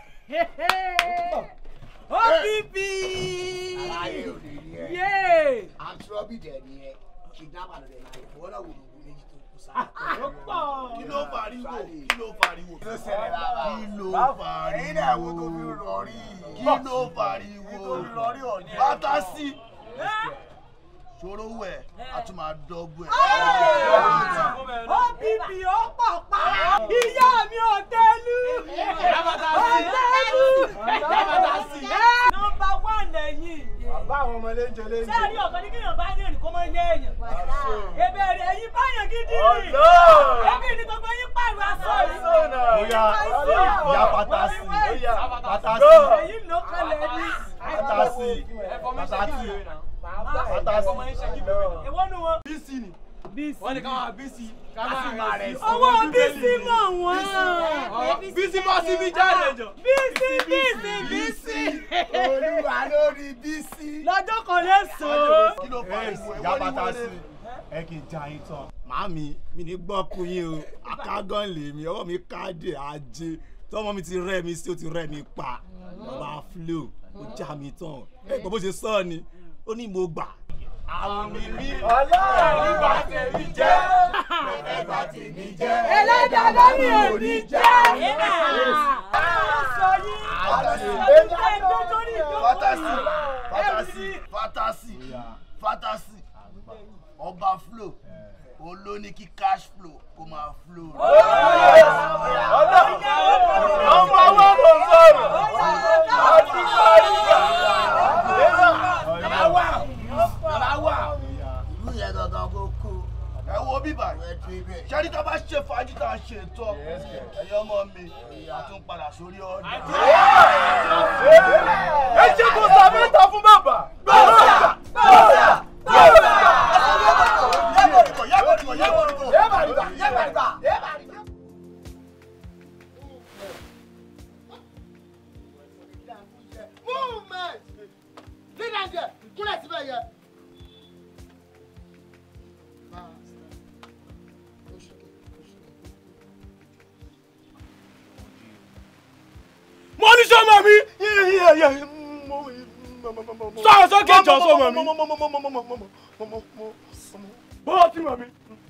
OPP aláyé ò lè rí ẹ. yé àtúrọ́bì dẹ̀ ni ẹ kidnapper ló dẹ̀ náà ìwọ náà wò ló wò méjì tó kù sáà. kí ló fariwo kí ló fariwo. kí ló ṣẹlẹ̀ lára kí ló fariwo. ẹ̀yin náà wo tó fi rọrí. kí ló fariwo. bàtà sí. ṣòro wẹ̀ a tún máa dọ́gbọ̀ ẹ̀. OPP ó pọ̀ pa ìyá mi ò tẹ́lú ọ̀tẹ́lú nọmba one lẹ́yìn. bàbá àwọn ọmọ léńjẹ léńjẹ. sẹ́ẹ̀rí ọ̀kan ní kéèyàn bá ní èrè kó máa ń lé èèyàn. ìbẹ̀rẹ̀ ẹ̀yin báyàn gidi rí. Ọlọ́run. ẹbí ni gbogbo yín pààrọ̀ aṣọ rí. Bóyá ìyá pátásì pátásì èyí ló kalẹ̀ ní. pátásì pátásì pátásì. èwo nu wọn. bísí ni. wọ́n ní ká máa bísí ká máa rẹ̀ sí. owó bísí mọ̀ wọ́n. bísí bọ́ sí mi jáde jọ. bísí bísí bísí. olúwa lórí bísí. lọ́jọ́ kan lè sọ. kí ló fa ìwọ ìwọ ni pátásì. ẹ kì í ja yín tán. màámi mi ní gbọ́kùn yín o akágán lèmi ọwọ́ mi káàdì ajé tọ́mọ mi ti rẹ́ mi sí ó ti rẹ́ mi pa bàbá flo ó já mi tán ẹ gbọ́ bó ṣe sọ ọ́ ni ó ní mo gbà. àwọn mi mi ọlọ́run bá tèmi jẹ́ ẹ̀bà tèmi jẹ́ ẹlẹ́dàá lórí òní jẹ́. sọ yín. fantasi fantasi fantasi fantasi ọba flow olóní kí cash flow kó máa flow. ọmọ wa ló sọ̀rọ̀ àti káríga bàbá wa bàbá wa ìlú yẹn gangan kó kó. ẹ wo bíbà ṣẹ́ni tá a bá ṣe fàájì tá a ṣe tọ́ ẹ̀yọ́ ọmọ mi a tún padà sórí ọ̀dà. ẹ ṣe kó sàmẹ́ta fún bàbá. gbọ́dọ̀ gbọ́dọ̀ gbọ́dọ̀. movement lead am there kúnlẹ̀ síbẹ̀ yẹ. mo ní sọmọ mi. sọ̀rọ̀ sókè jọ sọmọ mi. bọ́ọ̀ tí mọ̀ mi.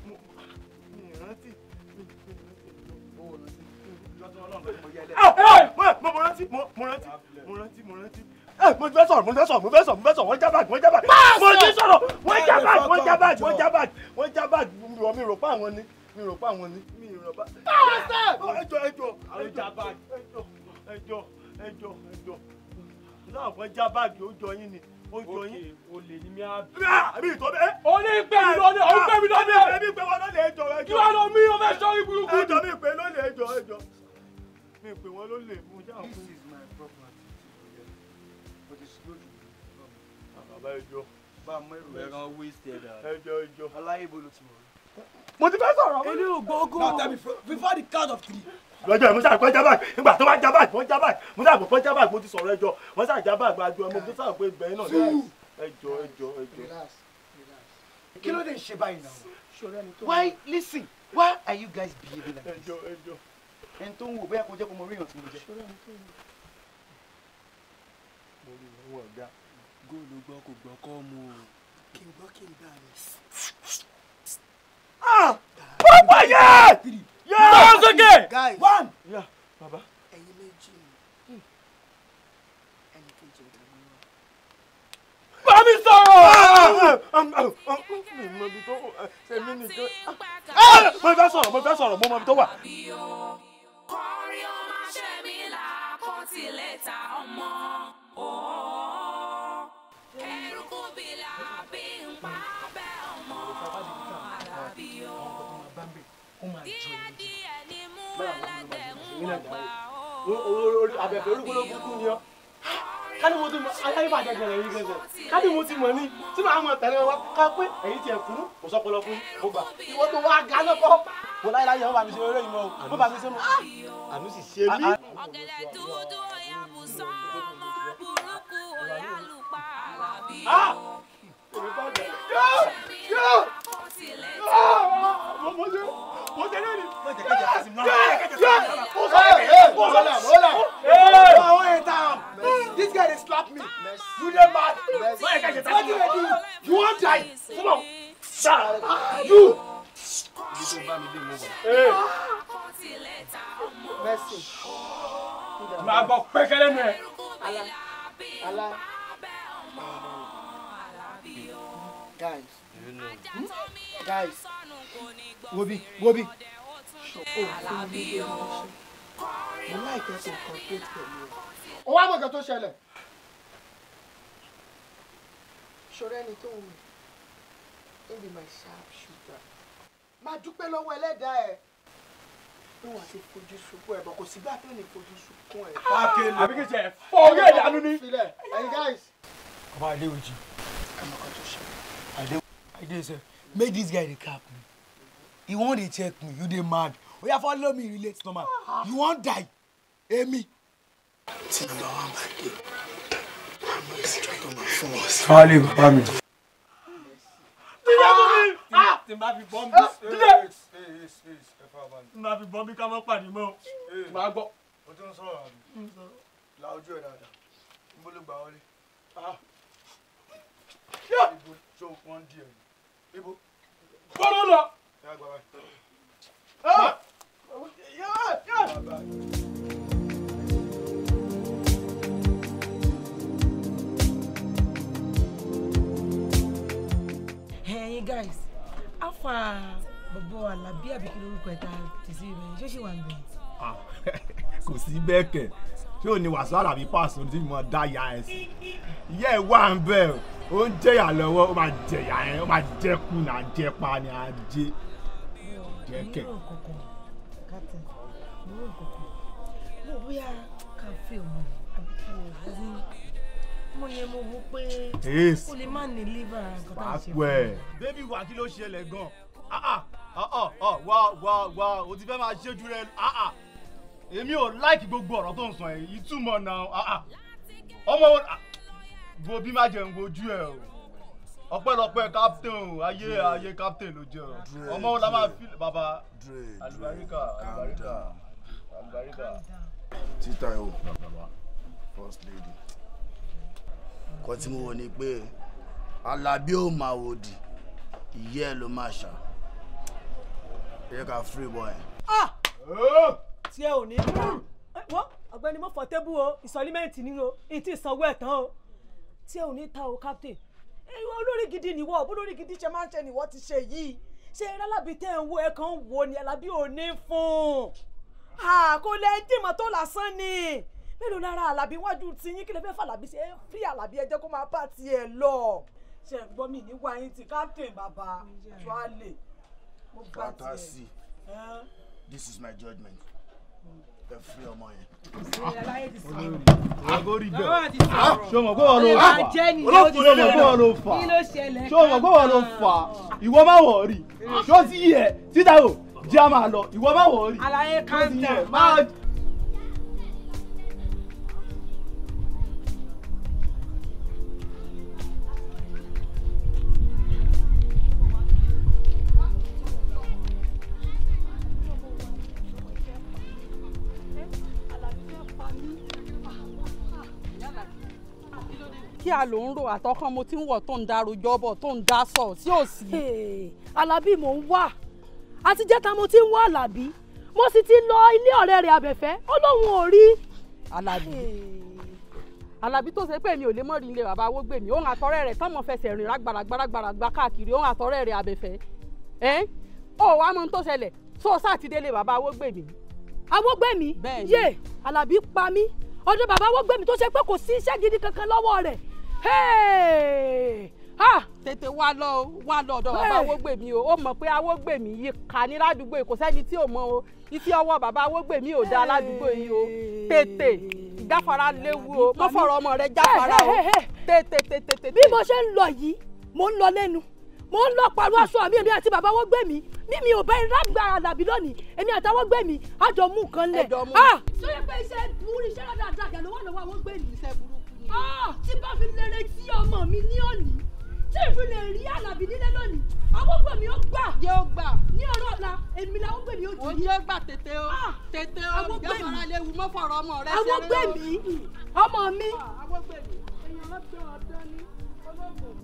mo rántí mo rántí mo rántí mo rántí. mo fẹ́ sọ̀rọ̀ mo fẹ́ sọ̀rọ̀ mo fẹ́ sọ̀rọ̀ mo fẹ́ sọ̀rọ̀ wọ́n já báàgì wọ́n já báàgì. mo ti sọ̀rọ̀ wọ́n já báàgì wọ́n já báàgì wọ́n já báàgì wọ́n já báàgì mi rò pa àwọn ni mi rò pa àwọn ni mi rò pa. ẹjọ ẹjọ ẹjọ ẹjọ ẹjọ ẹjọ náà wọ́n já báàgì ó jọ yín ni ó jọ yín. o lè ní mi á bí. àbí ìtọ́ bẹ́ẹ̀. o ní pè mí lónìí o ń pè mí lónìí. ẹbí pé wọn lónìí ẹjọ ẹjọ. kí wàá lọ mí o fẹ́ sọ ibùdókù. ẹjọ mi pè lónìí ẹjọ ẹjọ mi pè wọn lónìí mo já òkú. this is my property. o ti slow jù. bàbá ẹjọ. bá a mọ èrò ẹran wasted. ẹjọ ẹjọ. aláyébó ló ti mọ̀ mo ti fẹ́ sọ̀rọ̀. Elé ògbógó. Now tell me before the count of three. lọ́jọ́ yìí mo ṣàgbọ́ jábàg nígbà tó bá jábàg wọ́n jábàg mo ṣàgbọ́ pé jábàg mo ti sọ̀rọ̀ ẹjọ́ wọ́n ṣàjábàg àjọ ọmọ mo ṣàgbọ́ pé gbẹ̀yìn náà ní ẹjọ́ ẹjọ́ ẹjọ́. kí ló dé ń ṣe báyìí náà. why listen why are you guys behaving like this. ẹjọ́ ẹjọ́. ẹni tó ń wò bóyá kò jẹ́ kó mo rí ìrántí mo jẹ́. mo rí ìwọ̀n ọ̀gá. góòlù gbọ́ kò gbọ́ kọ́ mu o. kí n gbọ́ kí n gbà mí. Papa yẹ! Sọ̀rọ̀ sókè! guys One! Yeah, baba. ẹyin méjì ni ẹni kejì ọ̀gá mi wà. Bá mi sọ̀rọ̀! Mi mọ ibi tó ṣe mí nìkan. Mo fẹ́ sọ̀rọ̀, mo fẹ́ sọ̀rọ̀, mo mọ ibi tó wà. kọrí ọmọ ṣe mí là kó tilẹ̀ ta ọmọ. Òó. Eruku bìlà bí n pa bẹ́ ọmọ. Àlàbí o. Díẹ̀ díẹ̀ ni mú ẹlẹ́dẹ̀ ń wọ̀gbà o. Abẹ̀fẹ̀ orúkúlógún kú ni ọ́. Ká ní mo ti mọ aláìbàjẹ́ gẹ̀rẹ̀ yìí gẹ̀gẹ̀. Ká ní mo ti mọ̀ ní tí màá mọ̀ tẹ̀lé wa ká pé ẹ̀yin tiẹ̀ kúrú kò sọ́pọlọ fún mo gbà. Ìwọ́n tó wá ga náà kọ́. Mo láyé láyé wọ́n bá mi ṣe eré ìmọ̀ o. Wọ́n bá mi ṣe mọ́. Àánú sì ṣe mí. Ọ̀gẹ̀dẹ̀ dúdú ọ̀yà bùsọ̀ ọmọ burúkú This guy dey slap me. You dey mad? What you dey do? You wan die? Come on. Sir, you. Mercy. máa gbọ́ pẹ́kẹ́lẹ́ nù ẹ̀. Allah. Allah. Guys. Hmm? Guys. Wobi, Wobi. Mo láìpẹ́ kò complete pẹ̀lú ẹ̀. Ó wá mọ̀ nǹkan tó ṣẹlẹ̀. Ṣọ̀rọ̀ ẹni tó ń wù. He be my sharp shooter. Máa dúpẹ́ lọ́wọ́ ẹlẹ́dàá ẹ̀. Níwọ̀n àti fojú sunkún ẹ̀ bọ̀ kò sígbà tó ní fojú sunkún ẹ̀. àbí kì í ṣe fọ́ orí ẹ̀ dànù ni. Filẹ̀, ẹ̀yin guys. Baba Adeoji. Ẹ mọ̀ nǹkan tó ṣẹlẹ̀. Ade Ade sir, make this guy dey cap me. He wan dey check me, you dey mad. Oya follow me relate normal. You wan die? Emi. Tí nọ́mbà wà máa dé. Àmọ́ ìsìnjọ́ tó máa fún wọn sí. Fáálé bàbá mi. tí n bá fi bọ́m̀bì dídé tí n bá fi bọ́m̀bì ká mọ́ pàdé mọ́ máa gbọ́. O tún sọ̀rọ̀ àbí? La ojú ẹ̀ dáadáa. Níbo ló gbà wọlé? Ibo tó wọ́n ń di ẹ̀. Ibo. bọ́lá lọ. Ẹ á gbà báyìí. ẹ̀yin guys afa bọ̀bọ̀ alábí àbíkí lórúkọ ẹ̀ta tẹ̀sí rẹ̀ ṣó ṣì wà ń bẹ̀. kò sí bẹ́ẹ̀ kẹ̀ ṣé ò ní wàásù àlàbí pàṣẹ ní tí mo dá ya ẹ sí ìyá ẹ wà ń bẹ̀ ó ń jẹ̀yà lọ́wọ́ ó máa jẹ̀yà ẹ ó máa jẹ́kù náà jẹ́pa ni á jẹ́ jẹ́kẹ̀. mo rò kọ̀kọ̀ captain mo rò kọ̀kọ̀ mo bóyá ká fẹ́ ọmọ àbíkí rẹ̀ mo yẹ mo wo pé Yes. o lè má ní liver nǹkan tá à ń ṣe pàápẹ́ ẹ̀. bébí wà kí ló ṣẹlẹ̀ gan ah ah ah ah wá wá wá o ti fẹ́ máa ṣéjú rẹ ah ah èmi ò láìkì gbogbo ọ̀rọ̀ tó ń sọ yìí ìtumọ̀ náà ah ah ọmọ wo ah, bo bí má jẹun wojú ẹ o ọpẹ́lọpẹ́ captain o ayé ayé captain ló jẹ o ọmọ wo la máa fi bàbá alubarika alubarika alubarika. títà ẹ̀ o first lady nǹkan tí mo wò ni pé alábí ò máa wò di ìyá ẹ̀ ló máa ṣá ẹ ká free boy. tí ẹ ò ní bá wọ́n ọ̀gbẹ́ni mo fọ tébù o ìsọlímẹ́ǹtì ni o ìtì ìsanwó ẹ̀ tán o tí ẹ ò ní ta o captain ẹ olórí gidi nìwọ olórí gidi ṣe máa ń ṣe nìwọ ti ṣe yìí ṣe alábí tẹ́ ń wo ẹ kàn ń wo ni alábí ò ní fún un kò lè dìmọ̀ tó lásán ni mélòó lára alábí wájú tí yín kí lè fẹ́ fàlàbí ṣe é fi alábí ẹ jẹ́ kó máa bá tiẹ̀ lọ ṣe ń gbọ́ mi ní wáyé ti captain bàbá tuale mo bá tiẹ̀. fantasy this is my judgement ẹ free ọmọ yẹn. agori bẹ Bàbá ti sọ̀rọ̀. ṣé o mọ̀ pé wọ́n ló Ó lè fà máa jẹ́ nìyẹn, ṣé ó ti o mọ̀ pé sọ̀rọ̀. wọ́n ló fà Kí ló ṣẹlẹ̀, ṣé o mọ̀ pé wọ́n ló fà ìwọ má wọ̀ rí ṣó ti yẹ títà o jẹ́ a máa lọ ìwọ má wọ̀ rí Àlàyé ṣó ti kanta. yẹ máa. kí a ló ń rò àtọkàn mo ti ń wọ̀ tó ń darojọ́ bọ̀ tó ń dá sọ̀ sí òsì. alábí mò ń wá àti jẹ́ta mo ti ń wá alábí mo sì ti lọ ilé ọ̀rẹ́ rẹ̀ abẹ́fẹ́ ó lóun ò rí. alábí alábí tó ṣe pé mi ò lè mọ̀ rí ilé bàbá awógbèmí òun àtọ̀rẹ́ rẹ̀ tọ́mọ fẹsẹ̀ rìn rágbàràgbàràgbà káàkiri òun àtọ̀rẹ́ rẹ̀ abẹ́fẹ́ ẹ́ ó wàá mọ ohun tó ṣẹlẹ̀ tó sátidélé bàbá awógbèmí. awógbèmí yé alábí pa mí ọdún bàbá awógbèmí tó ṣe pé kò sí iṣẹ́ gidi kankan lọ́wọ́ rẹ̀ tètè wá lọ wá lọ ọ̀dọ̀ bàbá awógbèmí o ó mọ̀ pé awógbèmí yìí kà ní ládùúgbò yìí kò sẹ́ni tí ò mọ̀ o iṣẹ ọwọ́ bàbá awógbèmí ò dáa ládùúgbò yìí o tètè ìjáfara léwu o mọ fọ̀rọ̀ ọmọ rẹ jáfara o tètè tètè tètè. bí mo ṣe ń lọ yìí mo ń lọ lẹ́nu mo ń lọ pàrọ̀ aṣọ mi èmi àti bàbá awógbèmí bí mi ò bá ń rágbà àdàbí lónìí èmi àti awógbèmí àjọ mú nǹkan lẹ̀. Ẹjọ́ mú. tó yẹ pé iṣẹ́ burú iṣẹ́ dáadáa kẹ̀ ló wà lọ́wọ́ awógbèmí. iṣẹ́ burúkú tí bá fi lè retí ọmọ mi ní òní tí ìfi lè rí àlàbí nílé lónìí àwọn gbè mí ó gbà. yóò gbà. ní ọ̀rọ̀ ọ̀la èmi làwọn gbè mí ó jù. òun yóò gbà tètè o tètè o àwọn gbè ìjọba mí. ara léwu mọ́ fọ̀rọ̀ ọmọ rẹ àwọn gbè mí ọmọ mi. àwọn gbè mí. èèyàn lọ́dọ̀ ọ̀dọ́ ní olóògùn.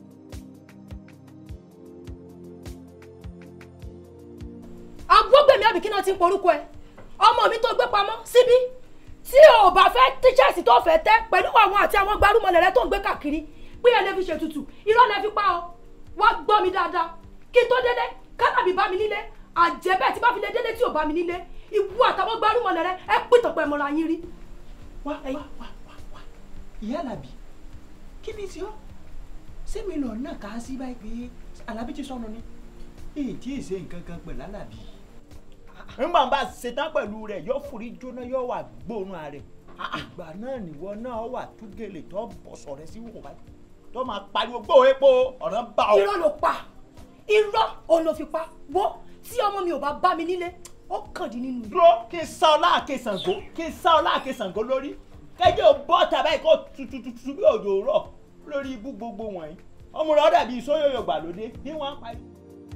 agbógbèmí àbí kí náà ti ń porúkọ ẹ ọmọ mi tó gbé pamọ́ síbí tí o bá fẹ́ tíṣẹ́ẹ̀sì tó fẹ́ tẹ́ pẹ̀lú àwọn àti àwọn gbarumọlẹ̀ rẹ tó ń gbé káàkiri pé ẹ lè fi ṣètùtù irọ́ lẹ fi pa ọ wá gbọ́ mi dáadáa kí n tó délé kálábì bá mi nílé àjẹbẹ́ tí bá fi lè délé tí ò bá mi nílé ìwú àtàwọn gbarumọlẹ̀ rẹ ẹ pìtàn pẹ̀ mọ́ra yín rí. wá wá wá wá wá ìyá alábì kí ni tí ó sẹ́mi lọ náà kà á sí báyìí pé alábì ti sọnù ni èyí tí ì ṣe nǹkan kan pẹ̀lú alábì. nígbà bá ṣetán pẹ̀lú rẹ̀ yóò forí jóná yóò wà gbóòórùn rẹ̀ ìgbà náà nìwọ náà wà tú gèlè tó bọ̀sọ̀ rẹ̀ sí wò báyìí tó máa pariwo gbó epo ọ̀ràn bá ọ. irọ́ ló pa irọ́ òun ló fi pa wo tí ọmọ mi ò bá bá mi nílé ó kàn dín nínú. dúró kí n sá ọ láàké Ṣàngó kí n sá ọ láàké Ṣàngó lórí kẹjọ bọ́ tàbá ikọ̀ tututu bí òjò rọ̀ lórí ibú gbogbo wọ̀nyí ọmọ rẹ̀ dàbí sóyòyò gbàlódé ní wọ́n á parí.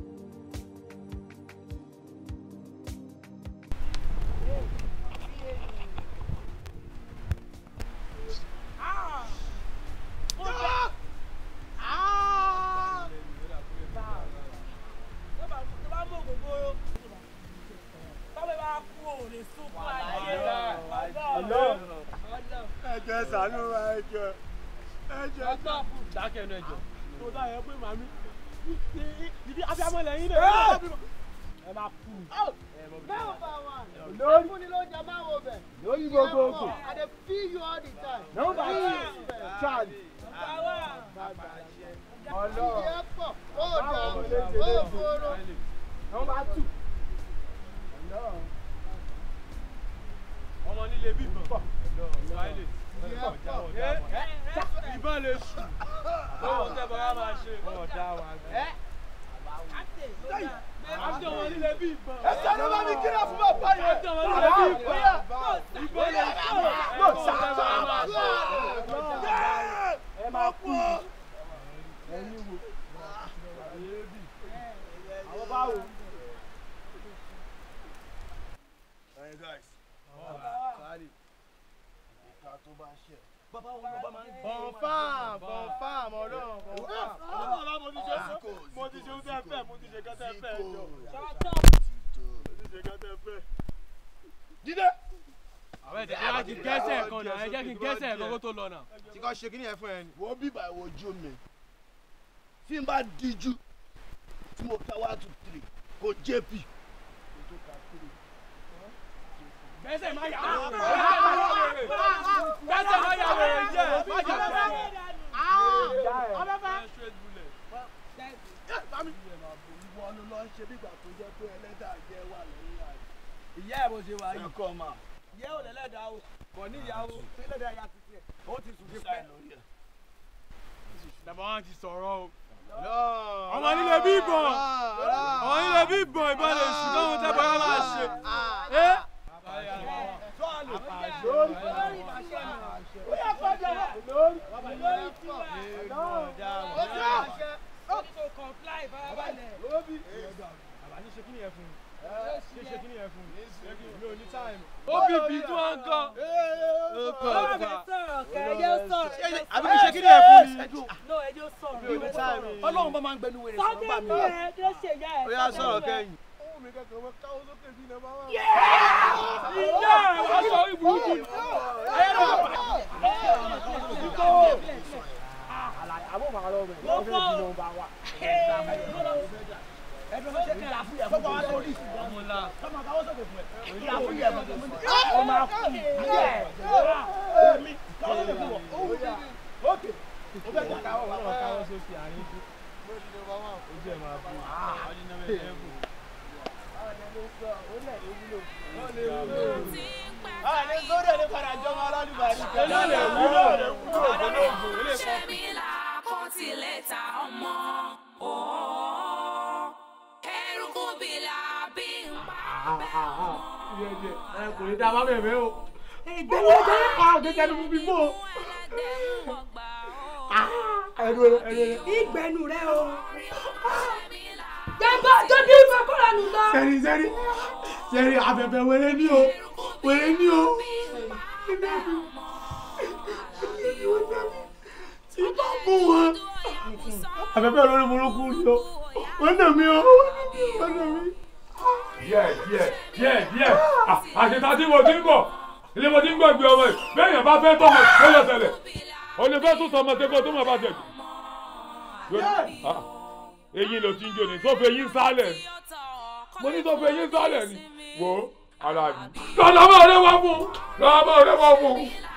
ẹjọ ṣàánú wa ẹjọ ẹjọ dákẹ́ ẹnu ẹjọ. tó dá yẹ pé màmí ibi abiyamọ lẹ́yìn náà. ẹ máa kú. Lórí- fúnni ló jẹ máa wo bẹ̀. lórí gbogbogbò. I dey feel you all the time. Number two, Please. Charlie. Ọlọ́run. Ìyẹ́ pọ̀, ó Báwo dà, ló ṣe ó léde? fòrò. Number two. Ọlọ́run. ọmọ nílé bí ìbọn. Smiley. ìbọn lè sùn. báwo tẹ bọ́lá máa ṣe. ọ̀dà wa. àti ọmọ nílé bí ìbọn. Ẹ sáré bá mi kíra fún bàbá yẹn. àti ọmọ nílé bí ìbọn. ìbọn lè sùn. báwo tẹ bọ́lá máa ṣe. Ẹ máa kú. ẹ̀yin wo. àwọn báwo. Hey guys. Sáré. Ìka tó bá ṣẹ̀. bàbá wọn bàbá máa ń gbé. Confirm, confirm, ọlọ́run, confirm. Bàbá mo ti ṣe Zico, mo ti ṣe Zico, oúnjẹ fẹ́ mo ti ṣe kẹ́tẹ́ fẹ́ Zico. jọ. Zico. mo ti ṣe kẹ́tẹ́ fẹ́. Jídé. àwọn ẹ̀jẹ̀ kí á kí gẹ́sẹ̀ kan náà ẹ jẹ́ kí n gẹ́sẹ̀ kan kó tó lọ náà. Tí kò ṣe kíní ẹ fún ẹ ni. Wọ́n bí ìbà ìwojú mi. Tí n bá díjú, tí mo ka one two three, kò JP. Gbẹ́sẹ̀ máa yà wèrè. Gbẹ́sẹ̀ máa yà wèrè jẹ́. Má jà bẹ́ẹ̀. Ìwọ ló lọ ṣe bí ìgbà tó jẹ́ pé ẹlẹ́dàá jẹ́ wà lẹ́yìn àná. Ìyá ẹ̀ bó ṣe wà yìí. Ẹ̀kọ́ máa. Ìyá ò lẹ́lẹ́dàá o. Kò ní ìyàwó. Ẹlẹ́dàá ya ti tiẹ̀. Ó ti sùn dípẹ́. Bàbá wa ti sọ̀rọ̀ o. Ọmọ nílé bí ìbọn. Ọmọ nílé bí ìbọn ìbọn lè sùn lọ́hùn tẹ́ bá máa ṣe. Ẹ́ ó bí bí tí wọ́n ń kọ́. Àbí kí ṣe kí ni ẹ fún ni? Ọlọ́run bá máa ń gbẹnu wèrè sọ̀rọ̀ bá mi. Ó yá sọ̀rọ̀ kẹ́yìn. Ìyá ẹ̀ wá sọ ìbùkún. Àbọ̀ màá lọ rẹ̀. Lọ́pọ̀. Ó fẹ́ di nọmba wa. Ẹ̀dùn ṣe kí n àfún yẹ̀ fún wa lórí ìsìnkú. Ọmọ ńlá. Tọ́mọ káwọ́ sọ̀kè fún ẹ. Kí àfún yẹ̀ fún ẹ. Ó máa kú. Yẹ̀. Èmi káwọ́ sọ̀kè fún ọ. Ókè. Ó fẹ́ gbà káwọ́ wà lọ́wọ́ káwọ́ sókè àárín kú. Ojú ẹ̀ máa bú. Àní sórí ẹ̀ ní padà jọmọ alálùbárí. Eléyìí lè wúlò, lè wúlò, kò ní ògùn, eléyìí ṣé mi là kó tilẹ̀ ta ọmọ òó eruku bí la bí ń pa ẹ kò ní dá bá bẹ̀rẹ̀ o ìgbẹ́nu ẹ̀jẹ̀ àgbẹ̀jẹ̀ ni mo fi bò. ẹnu rẹ ẹnu rẹ. ìgbẹ́nu rẹ o. jẹ́mbà tó bí ìfẹ́ kọ́ra nù lọ. sẹ́rí sẹ́rí sẹ́rí abẹ̀bẹ̀ wẹrẹ ní o wẹrẹ ní o. tí bá mú wọn abẹ̀bẹ̀ olórí burúkú ni o wọ́n nà mí o wọ́n nà mí. díẹ̀ díẹ̀ díẹ̀ díẹ̀ àṣetá tí mo ti ń bọ̀ ilé mo ti ń gbàgbé ọmọ yìí bẹ́ẹ̀ yẹn bá fẹ́ tọmọ ó lọ ṣẹlẹ̀ o lè fẹ́ tún tọmọ tẹ́kọ̀ tó máa bá tẹ̀ eyín ló ti ń jò ní sọ́fẹ̀ eyín sálẹ̀ ni mo ní sọ́fẹ̀ eyín sálẹ̀ ni wò ó ara mi. lọ́dọ̀ rẹ wá fún lọ́dọ̀ rẹ wá fún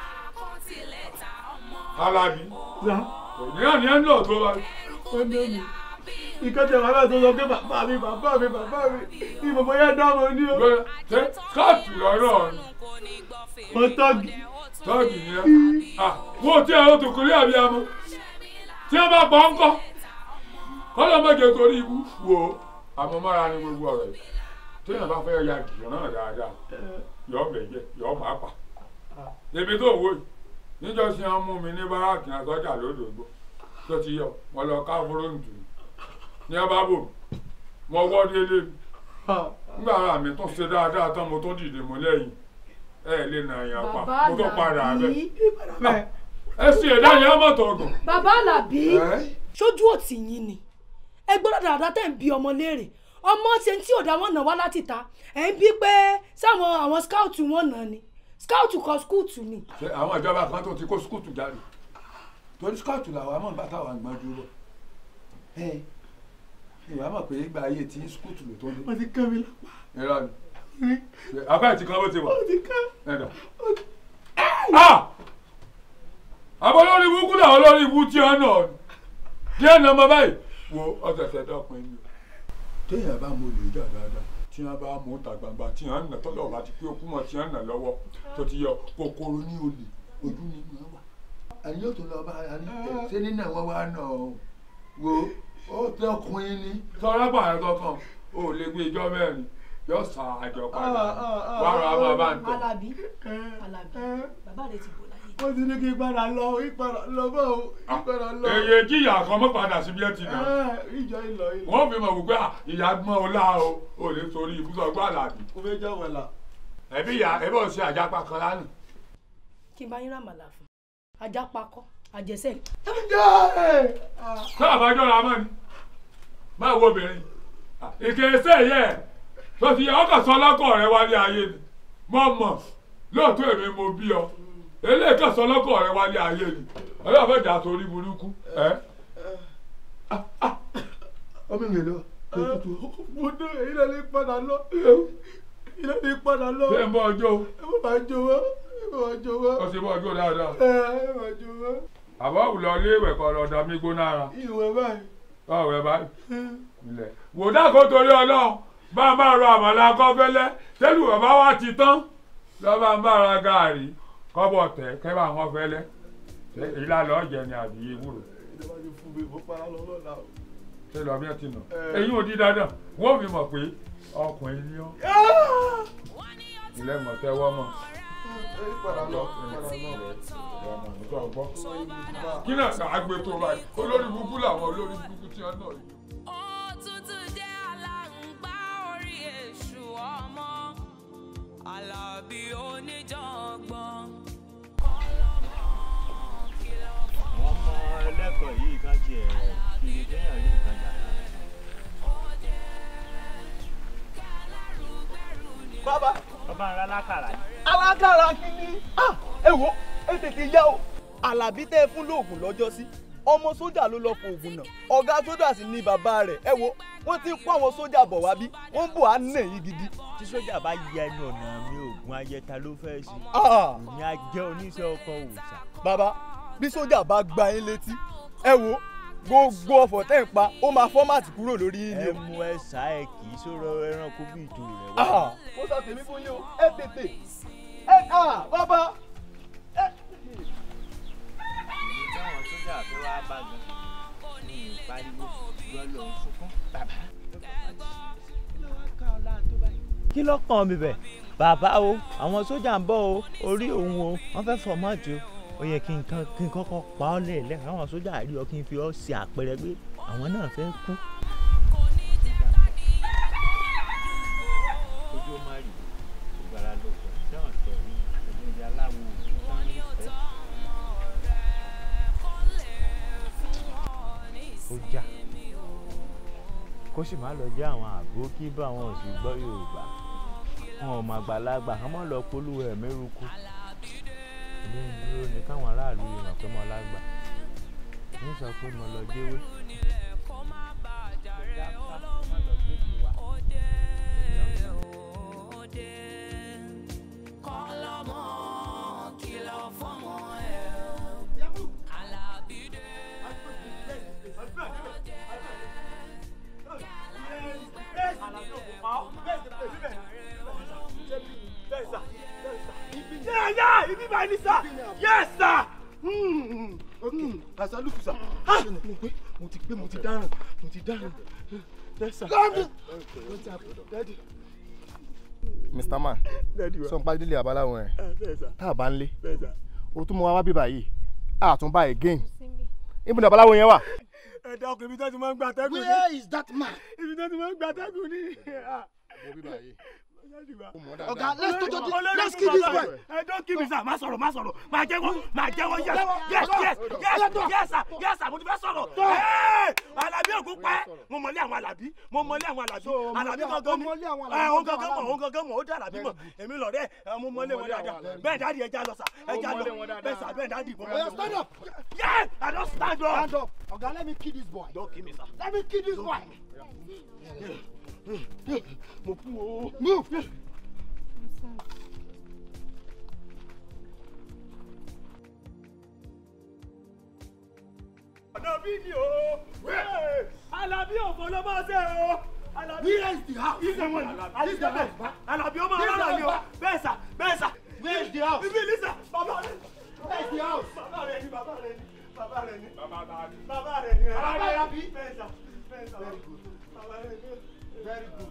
ara mi. ìyá ni ẹ ń lọ tó bá. wọ́n nà mí ìkẹ́jẹ̀ bàbá tó sọ pé bàbá mi bàbá mi bàbá mi ní bàbá yẹn dá wọn ní o. ṣe káàtì lọ́rọ̀ ni. wọ́n tọ́gì. tọ́gì ni ẹ. wo tí ẹ o tó kórè àbíyamọ tí ẹ bá pa ń kọ́ kọ́lọ́ mọ̀jẹ̀ torí ikú wo àmọ́mára ni gbogbo ọ̀rọ̀ yìí tí ẹ bá fẹ́ ya gìyàn náà dáadáa yọ ọbẹ̀ jẹ yọ ọmọ apá. ebi tó wò yìí níjọ́ sí wọn mú mi ní báràkì àtọ́jà lódòdó tó ti yọ wọn lọ ká fúróǹtù ní ọba bò mo wọ́ délé nígbà ara mi tún ṣe dáadáa tán mo tún dìde mo lẹ́yìn ẹ lè nà yàn pa mo tún padà bẹ ẹ sì ẹ̀dá yẹn mọ̀tò ọgùn. bàbá alábí sójú òtí yín ni ẹ gbọ́dọ̀ dáadáa tẹ̀ ń bi ọmọ léèrè ọmọ ṣe tí ò dá wọn nà wá láti ta ẹ̀ ń bí pé sáwọn àwọn scout wọn nà ni scout kọ skúùtù ni. ṣé àwọn ìjọba kan tó ti kó skúùtù jáde torí scout làwọn àmọ́ nígbà táwọn àgbọn dúró ìwà mọ̀ pé ìgbà ayé tí skúùtù ló tó dé. wọ́n ti kán mi lápá. irọ́ ni apá ìtì kan ló ti wà. wọ́n ti kán. ẹ̀dọ̀. àbọ̀ lórí ibú kúlẹ̀ àwọn lórí ibú tí wọ́n nà ọ́ díẹ̀ nà ọmọ báyìí wo ọ̀sẹ̀sẹ̀ dọ́pin ni. téèyàn bá mo lè jà dáadáa tí wọ́n bá mú ta gbangba tí wọ́n nà tọ́lọ̀ bá ti pé okú mọ̀ tí wọ́n nà lọ́wọ́ tó ti yọ kòkòrò ní olè ojú ni wọ́n wà. àyè yóò tó lọ bá a ní ṣé nínú àwọn wa nà ọ́ wo ó tẹ ọkùnrin ni. sọ̀rọ̀ pààyàn kankan ó lè gbé ijọ́ mẹ́rin yóò sa àjọ padà wàrà máa bá ń tẹ̀. alábí alábí bàbá rẹ ti bò láyé. ó ti ní kí n padà lọ ìpadà lọ bá o ìpadà lọ. èyí jìyà kan mọ́ padà síbi ẹ̀ ti nà. ìjọ ìlọ ìlọ. wọ́n fi mọ̀ wípé ìyá gbọ́n ọlá o ò lè sórí ibùsọ̀ gbọ́ àlàbí. o fẹ́ jẹ́ wẹ̀là. ẹ̀bí ìyá ẹ̀bí ò ṣe àjápa kan lánàá. kí n bá yín ràmàlà fún ajá pakọ́ àjẹsẹ́. sọ àbájọ ra mọ́ ni máa wo obìnrin ìkẹsẹ yẹ tó ti yẹ ọkàn sọ lọkọ rẹ wálé ayé ni mo mọ lóòótọ́ èmi mo bí ọ eléyìí kan sọ lọkọ rẹ wálé ayé ni ọlọ́run fẹ́ dà sórí burúkú ẹ. ọmọ mi lọ mo dé èyí lè lè padà lọ èyí lè lè padà lọ. ṣé ń bọ ọjọ́ o. ẹ má bàa jó wá ẹ má bàa jó wá. ó sì bọ ọjọ́ dáadáa. ẹ ẹ má jó wá. àbọ̀ òwúlọ ilé ìwẹ̀ kan lọ́ọ́ mi gbóná ara. ìwẹ̀ báyìí. ọ̀rẹ́ báyìí ilẹ̀ wò dákò torí ọlọ́run bá a máa rọ àmàlà kọ́fẹ́lẹ́ tẹ́lù bàbá wa ti tán lọ́ba ń bára gàárì kọ́bọ̀ tẹ̀ kẹ́bà wọn fẹ́lẹ́ ìlà lọ́ọ́ jẹ ni àbí ewúro. ìjọba ti fún mi mo para lọ lọ́la o. ṣé lọ bí ẹ ti nà eyín ò di dandan wọ́n fi mọ̀ pé ọkùnrin ni ọ́ ilẹ̀ mọ̀ tẹ́wọ́ mọ̀ kí náà àgbẹ̀ tó báyìí olórí burúkú làwọn olórí burúkú tí wọ́n náà yìí. òtútù jẹ́ aláǹgbá orí èṣù ọmọ alábí oníjàngbọ̀n ọlọ́mọ kìlọ̀ fún àwọn ọmọ ẹlẹ́kọ̀ọ́ yìí ká tiẹ̀ kiri kéèyàn rí nǹkan jà. bàbá. bàbá ńlá lákàrà ni. alákàrà kìíní. ẹ wo ẹ tètè yá o. alábí tẹ́ ẹ fún lóògùn lọ́jọ́ sí ọmọ sójà ló lọ fún oògùn náà ọ̀gá sójà sì ni bàbá rẹ̀ ẹ wo wọ́n ti ń kó àwọn sójà bọ̀ wá bí wọ́n ń bọ̀ á nà yín gidi. tí sójà bá yẹ ẹnu ọ̀nà mi ògùn ayẹta ló fẹ́ sí. Ah. èmi á jẹ́ oníṣẹ́ ọkọ̀ òòṣà. bàbá bí sójà bá gba yín létí ẹ wo gbogbo ọ̀fọ̀ tẹ́ ń pa ó máa fọ́màtì kúrò lórí yín ni ẹ o. mú ẹ sá ẹ kì í sọ̀rọ̀ ẹranko bí ìtò rẹ̀ Ah, wá. ó sọ tèmi fún yín o ẹ tètè ẹ ah bàbá táwọn sójà tó wá bá gan ní ìpariwo gbọ́ ló ń sunkún. bàbá kí ló wá ká ọ láà tó báyìí. kí ló kàn mí bẹ̀. bàbá o àwọn sójà ń bọ̀ o orí òun o wọ́n fẹ́ fọ̀ mọ́ọ̀tì o ó yẹ kí n kan kí n kọ́kọ́ pa ọ́ lẹ́ẹ̀lẹ́ àwọn sójà rí ọ kí n fi ọ́ ṣe àpẹẹrẹ pé àwọn náà fẹ́ kú. ojú ó má rí ìgbàlá ló sọ sẹ́wọ̀n sọ rí ẹgbẹ́ aláwo òṣìṣẹ́ ní ìfẹ́. ó jà kó sì má lọ jẹ́ àwọn àgbo kí bá àwọn òsì gbọ́ yorùbá wọn ò mà gbàlagbà kán mọ́ lọ polówó ẹ̀ mẹ́rùkù ilé ń dúró ní káwọn aráàlú lè mọ̀ pé mo lágbà ní sọ pé mo lọ jẹ́wé. kọ́lọ́mọ kìlọ̀ fọ́mọ ẹ̀ alábídé Yeah, yeah, ibi báyìí ni sir. Yes, sir. Okay, asaluku sir. Ah, mo gbé, mo ti gbé, mo ti dáràn, mo ti dáràn. Yes, sir. Daddy. What's up, daddy? Mr. Man Daddy wa. sọ nípa délé àbáláwọn ẹ Ah, bẹ́ẹ̀ sà. tá a bá ń lé Bẹ́ẹ̀ sà. o tún mọ wá wá bíbá yìí àtúnbá again ibi ní àbáláwo yẹn wà. Ẹ dákun ibi tó ti máa ń gba atẹ́gùn ni. Where is that man? Ibi tó ti máa ń gba atẹ́gùn ni. Wo bíbá yìí. Ọ̀gá, let's do- do- do- Olórí let's fún kill this bàbá boy. rẹ̀. Ẹ don't kill me sir, má sọ̀rọ̀, má sọ̀rọ̀, má jẹ́wọ́, má jẹ́wọ́, yes, Jẹ́wọ́, yes, jẹ́wọ́, yes, jẹ́wọ́, yes, jẹ́wọ́. yes, sir, yes, sir, mo ti fẹ́ sọ̀rọ̀. Hey, Àlàbí ògún pẹ́, mo mọ̀lé àwọn Àlàbí, mo mọ̀lé àwọn Àlàbí, mọ̀lé Àlàbí àwọn- gangan ni, o mọ̀lé àwọn Àlàbí, ẹ, o òun mọ̀lé gangan àwọn mọ̀, òun gangan mọ̀, ó dá Àlàbí mọ̀, èmi lọ̀rẹ́, ẹ, mo mọ̀lé wọn dáadáa, bẹ́ẹ̀ dáàdi ẹja lọ sà, ẹja mọ̀lé lọ, wọn dáadáa. bẹ́ẹ̀ sà, bẹ́ẹ̀ dáàdi mo Oya, stand up. Yes, I don stand up. Stand up. Oga, let me kill this boy. Don't kill me sir. Let me kill this boy. Mo kú o. Move. Àlàbí ni o. Àlàbí òfò ló máa ṣe o. Àlàbí. Where is the house? Ilé wọn ni. This is the house. Àlàbí ọmọ This is alára the ni o. house. Bẹ́ẹ̀ sà, bẹ́ẹ̀ sà. Where is the house? Bíbí Lisa, bàbá rẹ̀. Where is the house? Bàbá rẹ̀ ni, bàbá rẹ̀ ni, bàbá rẹ̀ ni. Bàbá rẹ̀ ni. Bàbá rẹ̀ ni. Bẹ́ẹ̀ sà, bẹ́ẹ̀ sà. Very good. Bàbá rẹ̀ ni. Very good.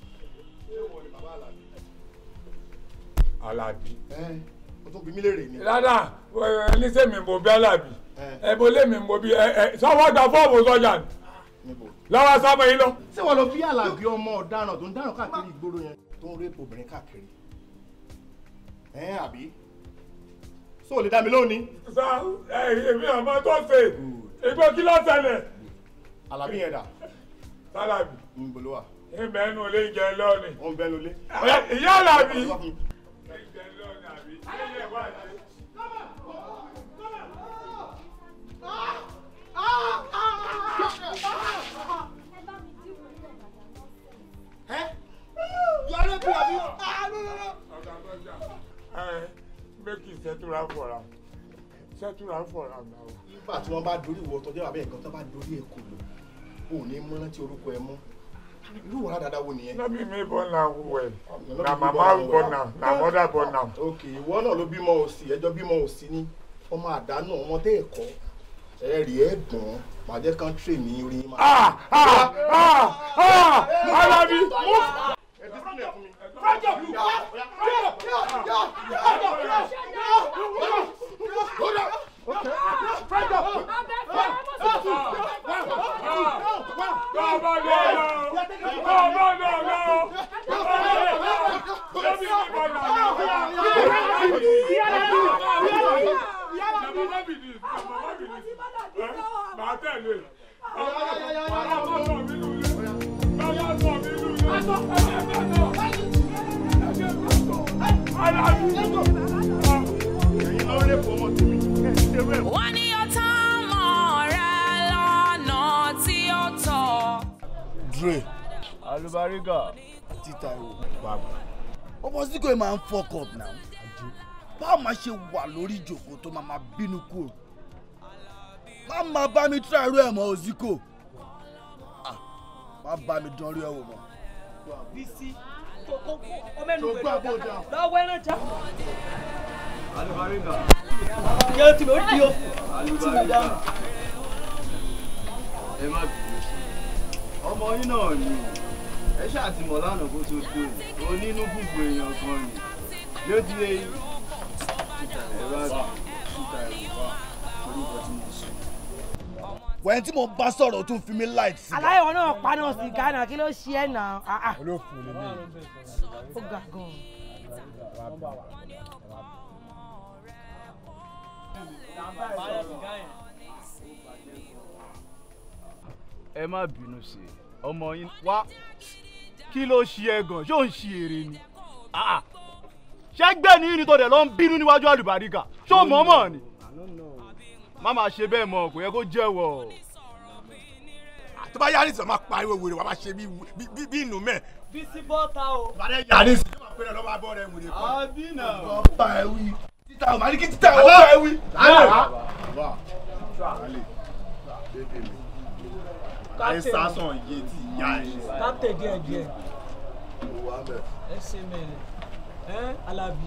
Alábí. Ẹ o tún bí mí léèrè ni. rárá ẹni sẹ́mi mo bí Alábí ẹ bó lé mi mo bí ẹ ẹ sọ́wọ́ gba fọ́ọ̀mù sọ́jà ni lọ́wọ́ sábà yín lọ. Ṣé wọ́n lọ bí Àlàbí ọmọ ọ̀daràn tó ń dáràn káàkiri ìgboro yẹn tó ń rẹ́pù obìnrin káàkiri? Ẹ àbí? Ṣé o lè dá mi lónìí? sá ẹ èmi àmọ́ tó ṣe ìgbó kí ló ṣẹlẹ̀. Àlàbí yẹn dà. Sálábì. Ń bolo wa. ìbẹ̀ nù lè jẹ lọ́ọ̀nì. Ó ń bẹ́nu lé. ìyá Àlàbí. Yọ̀rọ̀ bí àbí? ẹ méjì sẹ́túrà fọ̀ra sẹ́túrà fọ̀ra náà. Nígbà tí wọ́n bá dorí ìwọ tọ́jú àbẹ́ nǹkan tó bá dorí ẹ̀ kò lò, o ò ní mú rántí orúkọ ẹ mọ́. Irú wàrà dáadáa wo nìyẹn? no be me born am well na mama born am na mother born am. Ok, ìwọ náà ló bímọ òsì, ẹjọ́ bímọ òsì ní ọmọ àdánù ọmọ tẹ́ ẹ̀kọ́. Ẹ rí ẹ dùn, màá jẹ́ kán trè ní orí yín. Ah! Ah! Ah! Ah! Alábí! Bàbá lọ lọ! Bàbá lọ lọ! Lẹ́mi ní bọ̀dà lọ! Màá tẹ̀lé. Bàbá sọ mí lulẹ̀. Bàbá sọ mí lulẹ̀. wọ́n ní ó tán mọ́ rẹ lọ́nà tí ó tọ́. Dre Alubariga. títa ìwò bàbá ọmọ sí kò máa ń fuck up now báwo máa ṣe wà lórí ìjòkó tó máa máa bínú kúrò má máa bá mi tíra irú ẹ̀ mọ́ òsíkò má bá mi dán rí ẹ̀wò mọ́. Bísí ọmọ ẹnu gbẹdọ lọ́wọ́ ẹran já. Alubariga. Yóò tí mo di o. Alubariga. ẹ má bínú ọmọ yín náà ni ẹ ṣáà ti mọ̀ lánàá kó tó dé o onínú gbogbo èèyàn kan ni yóò di eyín ẹ̀rọ àgbà ṣúta ẹ̀rọ wá orúkọ tí mo sọ. wẹ́n tí mo bá sọ̀rọ̀ tún fi mí láì sí. aláìwọ náà paná sí ghana kí ló ṣe ẹ nà á. olófin lè ní. ó ga gan. ẹ má bínú sí i ọmọ yín wá kí ló ṣe ẹ gan ṣé ò ń ṣe èrè ni Ah, ah. ṣé gbẹ́ ní ní tó dẹ̀ lọ ń bínú níwájú àlùbáríkà ṣé ò mọ̀ mọ̀ ni má máa ṣe bẹ́ẹ̀ mọ̀ kò yẹ kó jẹ́wọ́. tó bá yára ìsọ̀ máa pariwo wèrè wàá máa ṣe bí bí bí inú mẹ́. bísí bọ́ta o. yára ìsọ̀ máa pẹ́rẹ́ lọ́wọ́ abọ́ rẹ̀ wèrè kan. àbí náà. ọba ẹ wí títà ọ̀ máa ní kí títà ọ̀ bá ẹ wí. ẹ sásán iye tí ìyá ẹ. kápítẹ̀ díẹ̀ díẹ̀ ẹ ṣe mẹ́rin ẹ alábí.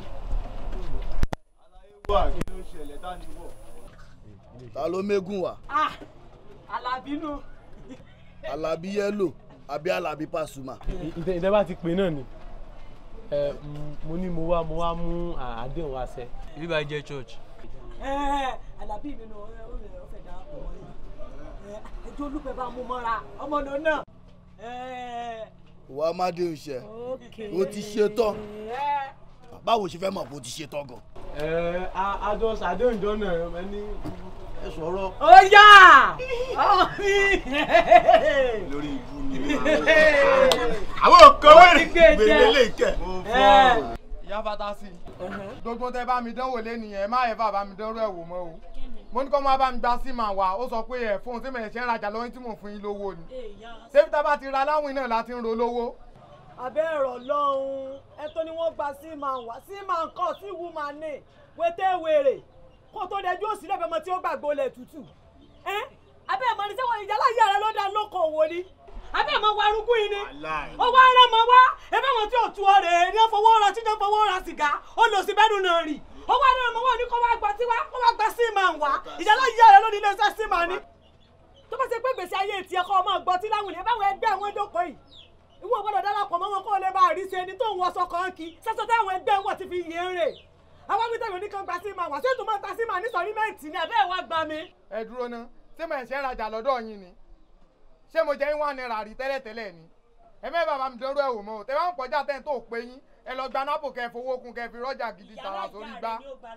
wà kí ló ṣẹlẹ̀ dání wọ̀. ta ló mégún wa alábí nù. alábí yẹ́lò àbí alábí pàṣùmà. ìtẹ́ bá ti pè náà ni ẹ, mm, mo ní mo wá mo wá mú àdéhùn wá sẹ́. ibi bá jẹ́ church. ẹ alábí mi nù ọ̀rẹ́ ọ̀rẹ́ ọ̀fẹ́ dà pọ̀ wọ́n yìí ẹjọ́ olúfẹ́ bá mú mọ́ra ọmọ náà náà. wàá má dé iṣẹ́ o ti ṣe tán báwo ṣe fẹ́ mọ̀ pé o ti ṣe tán gan. ẹ àjọ àdéhùn jọ náà ẹ ní ẹ sọ̀rọ̀. ó yá ọmọ mi. lórí ibú ni àwọn òkan wẹ̀rẹ̀ gbèrè lè kẹ̀. ìyá fatasi gbogbo tẹ bá mi dánwò lẹ́nìyẹn ẹ má yẹ bá mi dánwò ẹ̀ wò mọ́ o mo ní kọ́ máa bá mi gba símà wá ó sọ pé ẹ̀ fóun tí mo ṣe ń rajà lọ́wọ́ tí mò ń fún yín lówó ni ṣé bí tá bá ti ra láwìn náà láti ń ro lówó. abẹ́ ẹ̀rọ lọ́hùn ẹ tó ni wọ́n gba sí máa wá sí máa ń kọ́ sí ìwú máa ní wété wèrè kó tó dẹjú òsì lẹ́bẹ̀ẹ́ mọ́ tí ó gbàgbó lẹ̀ tútù. ẹ abẹ́ ẹ̀ mọ́ ni sẹ́wọ̀n ìjà láyé rẹ ló dá lóko òwò ni abẹ́ ẹ̀ mọ́ wa arúgbó yìí ni ó wá rẹ́ mọ́ wá ẹbẹ́ wọn tí ò tu ọ rèé ní fowó ra tí ní fowó ra sìgá ó lọ sí bẹ́ẹ̀dùn náà rì ó wá rẹ́ mọ́ wá ní kó wá gba tí wá kó wá gba sí máa wá ìjà láyé rẹ ló ní iléeṣẹ́ sí máa ní. tó bá ṣe pé gbèsè ayé tiẹ̀ kọ́ ọmọ gbọ́ tí láwùn ní báwọn ẹgbẹ́ àwọn jókòó yìí ìwọ gbọ́dọ̀ darapọ̀ mọ́ wọn kó o lè bá àríṣe ẹni tó ń wọṣọ kan kí sẹ́sọ táwọn ẹgbẹ́ wọn ti fi yé ń rè àwọn wíńtà yóò ní kan gba sí máa wà ṣé tó máa ta sí máa ní sọrímẹ́ǹtì ni ẹ̀bẹ́ wá gba mi. ẹ dúró ná ṣé mo ẹ̀ṣẹ̀ rajà lọ́dọ̀ yín ni ṣé mo jẹ́ yín wà náírà rí tẹ́lẹ̀tẹ́lẹ̀ ni ẹ mẹ́ bàbá mi dánrú ẹ̀ wò mọ́ o tẹ bá ń kọjá tẹ́ ń tó pé yín ẹ lọ gba nápò kẹ́ ẹ fowó kun kẹ́ ẹ fi rọ́jà gidi tààrà sórí gbá.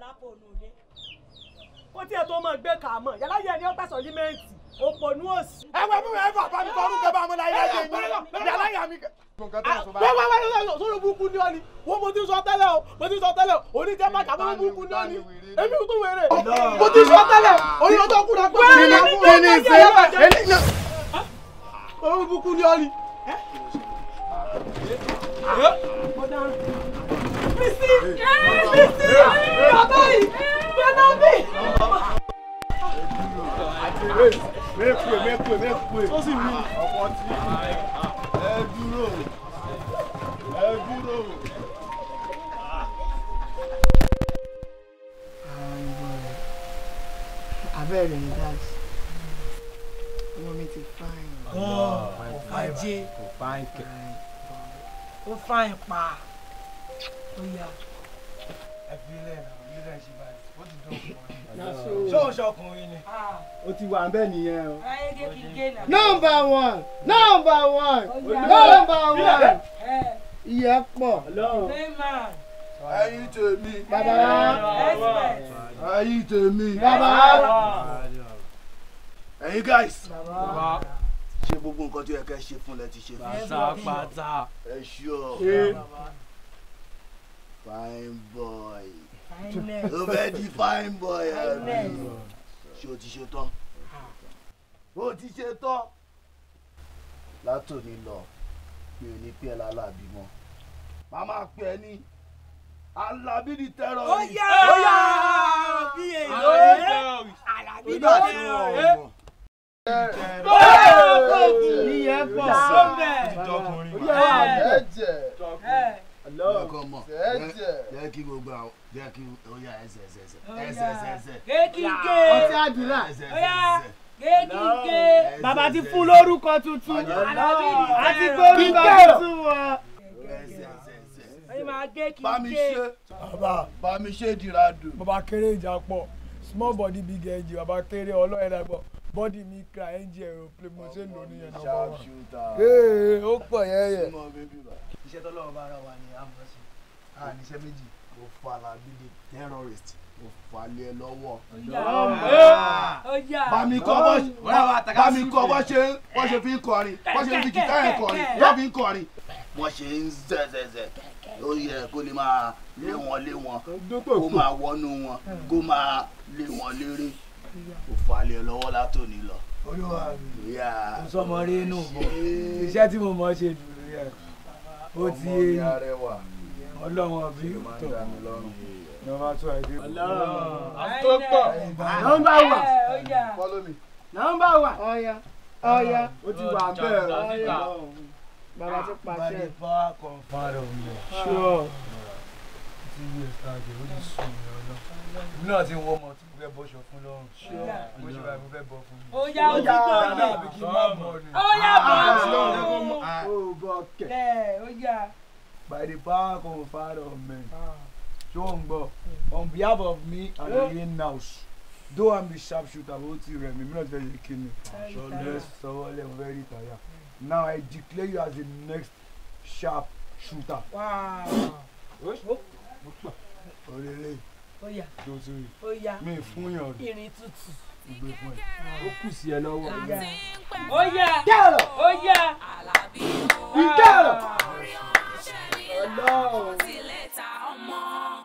kó tí ẹ tó máa gbé kà á mọ̀ yàrá yẹn ni ó gbà sọrímẹ́ǹtì òpònú òsì. ẹ wẹ fún mi ẹ fà bá mi fọrú kẹ bá mi láyé ẹjẹ yín yàrá yà mí. wá wá wá wá sọ̀rọ̀ burúkú ni ọ ni wọ́n mo ti sọ tẹ́lẹ̀ o mo ti sọ tẹ́lẹ̀ o oníjẹ́ má kàbọ̀ burúkú ni ọ ni èmi tún wèrè mo ti sọ tẹ́lẹ̀ oní ọjọ́ kúrò pé kí ni kí ni ṣe é ọ̀rọ̀ burúkú ni ọ ni. Bísí Bísí bàbá yìí bàbá mi. mẹ́kùé mẹ́kùé mẹ́kùé ó sì mí ọ̀pọ̀ tí ẹ dúró ẹ dúró. abẹ́rẹ́ ní dáàsì ọmọ mi ti fáìn. ajé kò fáìn kẹ. ó fáìn pa ó yá. ẹ fi ilé ẹ̀ náà ilé ẹ̀ ṣe báyìí ó ti dán ṣé o ṣọkùnrin ni. ó ti wà bẹ́ẹ̀ nìyẹn o. number one number one number one ìyẹn pọ̀. ẹyin tèmi. bàbá ẹyin tèmi. bàbá ẹyin guys. Bàbá. ṣe gbogbo nǹkan tó yẹ kẹ́ ṣe fún lẹ ti ṣe fún. Pátápátá. ẹ ṣọ. Ṣé. fine boy. Fineness. o fẹ́ di fine boy àbí. Fineness. ṣé o ti ṣe tán. o ti ṣe tán. látòní lọ mi ò ní pẹ́ lálábì mọ́ màmá pẹ́ ní alábí ni tẹ́rọ ó ni. yá ó yá bí èèyàn alábí nígbà tí tẹ́rọ. wọn ò mọ̀. ìyẹn pọ̀. lọ́kọ̀ mọ̀ jẹ́ kí gbogbo àwọn jẹ́ kí ó yá ẹsẹ̀ ẹsẹ̀ ẹsẹ̀ ẹsẹ̀ ẹsẹ̀ ẹsẹ̀ kéèkì gé ọtí àdúrà. ẹsẹ̀ ó yá ẹsẹ̀ ẹsẹ̀ Géèkìgé. bàbá ti fún lórúkọ tuntun àti gbórúkọ tuntun wọn. ẹ máa gé kí bá mi gé. ṣe bàbá bá mi ṣe dìradù. bàbá kéré ìjà pọ̀ small body big engine bàbá kéré ọlọ́yẹ̀ dàgbọ́ body mi kra engine aeroplane mo ṣe ń lò níyẹn náà bá wà. ee ó pọ̀ yẹ́yẹ́. iṣẹ́ tọ́lọ́run bá ara wa ni a mọ̀ sí a níṣẹ́ méjì. mo fa Alábí di terrorist mo fà lé ẹ lọ́wọ́. Ọjà. bá mi kọ́ bọ́ bá mi kọ́ bọ́ ṣe bọ́ ṣe fi ń kọrin bọ́ ṣe fi kìtá ẹ̀ kọrin bọ́ fi ń kọrin. wọ́n ṣe ń zẹ̀zẹ̀zẹ̀ ó yẹ kó lè máa lé wọn lé wọn kó máa wọnú wọn kó máa lé wọn léré mo fà lé ẹ lọ́wọ́ látòní lọ. olúwa mi Yeah. mo sọmọ rí inú bọ iṣẹ́ tí mo mọ̀ ṣe jù rí ẹ̀ ó ti Ọmọ yé mi yín arẹwà. ọlọ́wọ́n bí máa ń tó dá mi lọ́rùn. nọmba tó ẹ̀ dé. nọmba wà Follow me. nọmba wà. ọ̀ya ọ̀ya ó ti wà bẹ́ẹ̀ ọ̀ya bàbá ti by pàṣẹ. the power conferred on me. Sure. ti yí ẹ̀ka àjẹ́ ó ti sùn mí ọlọ́ èmi náà ti ń wọ́ ọmọ tí mo fẹ́ bọ́ṣọ fún lọ́rùn bó ṣe báyìí mo fẹ́ bọ́ fún mi. Ó yá, ó ti gbọ́ dáadáa yẹn. àbí kí n má bọ̀ ni. Ó yá, bọ̀ Ah, ọ́. lọ́rùn. Ah, ó bọ̀ kẹ̀. Ẹ ó yá. by the power conferred on me. ṣé o ń gbọ́ on behalf of me and the rain house though i'm the sharp shooter ó ti rẹ̀ mí mi náà ti fẹ́ ṣe kí ni let's sọ̀rọ̀ lẹ́ mo fẹ́ rí ìtàyà now i declare you as the next sharp shooter. òrèlè Ó yá. tó ti rí Ó yá. mi fún yàn rí Irin tútù. gbé fún ẹ ó kù sí ẹ lọ́wọ́. Ó yá. Ó yá. Kẹ́rọ̀. Ó yá. Ìkẹ́rọ̀. Ọlọ́run. Tilẹ̀ ta ọmọ.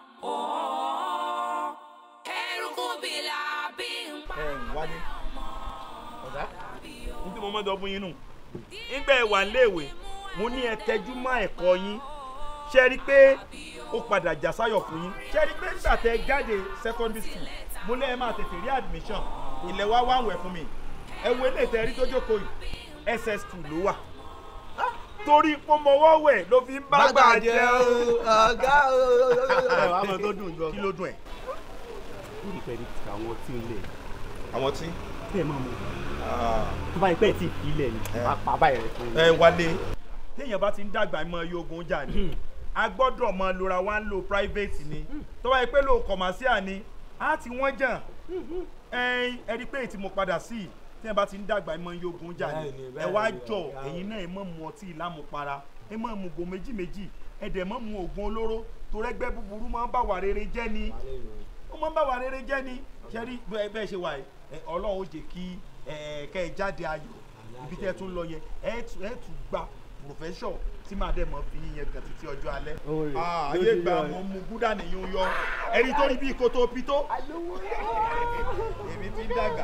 Ooo. Eruku bìlà bí n pa. wálé ọ̀gá ní tí mo mọ́ sọ fún yín nù nígbà ẹ wà léèwé mo ní ẹ tẹjú mọ́ ẹ̀kọ́ yín ṣe rí i pé ó padà já sáyọ̀ fún yín ṣe rí i pé nígbà tẹ jáde secondary school mo lé ẹ máa tètè rí admission ilẹ̀ wa wá wẹ̀ fún mi ẹ wo ilé ìtẹ́ rí tó jókòó yìí ss2 ló wà torí pọmọwọ́ wẹ̀ ló fi ń bá gbà jẹ́ o ọ̀gá o. ẹ wàá mọ tó dùn jọ kí ló dùn ẹ. lórí pẹ̀lú àwọn tí ń lẹ̀ àwọn tí. tẹ́ ẹ máa mọ̀ tó bá yẹ pé ẹ ti fi ilẹ̀ ni pàpà báyìí rẹ̀ fún ẹ wálé téèyàn bá ti ń dàgbà mọ iye ogun jà ní a gbọ́dọ̀ mọ lora wa ń lo private ni tó bá yẹ pé lo commercial ni a ti wọ́n jàn ẹyin ẹ rí i pé èyí tí mo padà sí i téèyàn bá ti ń dàgbà mọ iye ogun jà ní Bẹ́ẹ̀ni, ẹ wá bẹ́ẹ̀ni, jọ ọ̀gá. ẹ̀yin náà ẹ mọ̀ mu ọtí ìlàmùpara ẹ mọ̀ mu go méjì méjì ẹ dẹ̀ mọ̀ mu oògùn olóró torẹ́gbẹ́ búburú máa ń bá wà rere jẹ́ ni ó máa ń bá wà rere jẹ́ ni ṣe rí bẹ́ẹ̀ bẹ́ẹ̀ ṣe wà yìí ẹ, ọlọ́run ó jẹ́ kí ẹ, kẹ́ ẹ jáde ayọ̀ ibi tẹ́ ẹ tún lọ yẹn ẹ tún ẹ tún gba profession tí màá dẹ̀ mọ́ fi yín yẹn gan títí ọjọ́ alẹ́ Oore, Ah, ló ayé ti gba yọ ẹ. mọ́ mu gúdà nìyẹn yọ ẹni tó rí bí koto pito èmi ti ń dàgbà.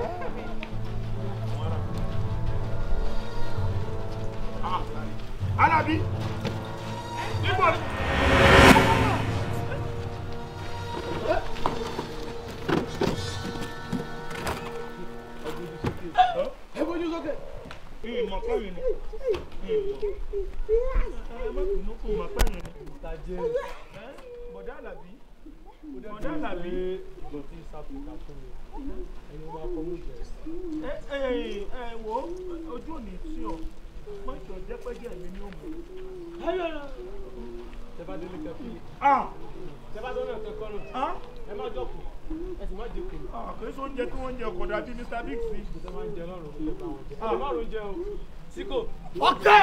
Ah, Alábí níbo ni. ẹ bójú sókè. ìmọ̀ pẹ́yìn ni ẹ má bínú kò mọ̀ pẹ́yìn ni. tajé bọ̀dá Àlàbí bọ̀dá Àlàbí. ìgò tí sáfìkà fún mi ẹni wọn kọ mú jẹ. ẹ ẹ ẹ wo ojú ò ní tí ọ mọ́tò jẹ́pẹ́jẹ́ mi ni ó mú. tẹ bá délé kẹfì. Ah! tẹ bá délé kẹkọ nù. ẹ má jókòó ẹ sì má dínkù. kò sí oúnjẹ tí wọ́n ń jẹ ọkọ̀ dàbí Mr Big sí. ìgbésẹ̀ máa ń jẹ lọ́rùn ilé bá wọn jẹ. ẹ lè má ro oúnjẹ o síkò. ọ̀tẹ̀.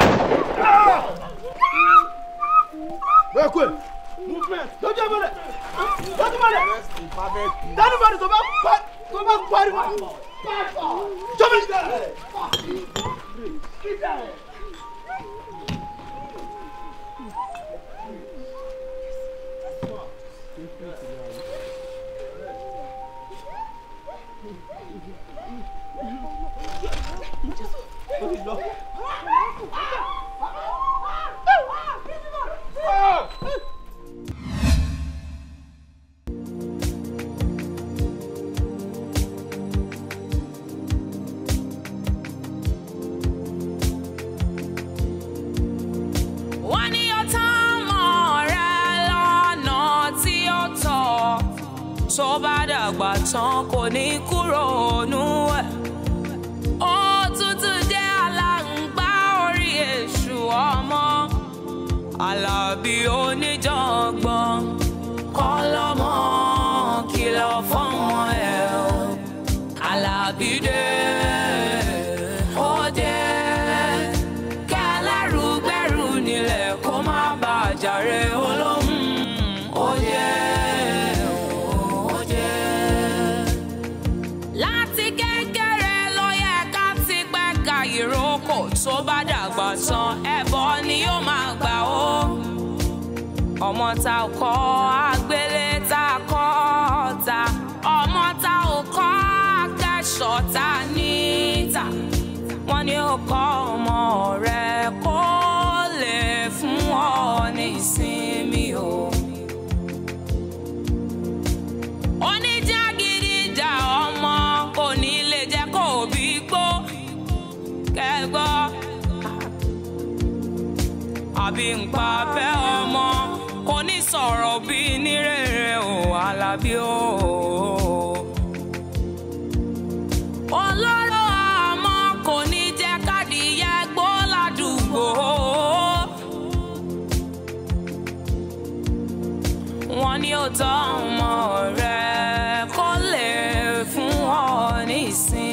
bẹ́ẹ̀ kú ẹ̀ movement lójú ẹ̀ bọ̀lẹ̀ lójú bọ̀lẹ̀ dánú bọ̀lẹ̀ tó bá pa tó bá pariwo jọ́mi. wọ́n ní ọtá mọ̀ rẹ lọ́nà tí ó tọ́ tó bá dàgbà tán kò ní kúrò nú ẹ̀ Àlàbí oníjàngbọ̀n kọ́lọ́mọ kìlọ̀ fọ́mọ ẹ̀ o. Àlàbí dé ó dé kẹlẹ́rù gbẹ́rù nílẹ̀ kó má bàa jàre olóhùn ó dé ó dé. Láti kékeré ló yẹ ká ti gbẹ́ka ìrókò tó bá dàgbà tán ẹbọ ni yóò máa gbà ó. Ọmọ ta ò kọ́ àgbélé ta kọ́ ta ọmọ ta ò kọ́ akẹ́ṣọ̀ ta níta. Wọ́n ní ó kọ́ ọmọ rẹ̀ kó lè fún ọ ní ìsinmi o. Oníjàgídíjà ọmọ kò ní lè jẹ́ kó bí gbó kẹ́gbọ́. Àbí ń pa fẹ́ ọmọ kò ní sọ̀rọ̀ bí nírèrè o Àlàbí o. Olóró àmọ́ kò ní jẹ́ kádìyẹ gbó ládùúgbò. Wọ́n ní ó tọ́ ọmọ rẹ̀ kó lè fún ọ ní ìsinmi.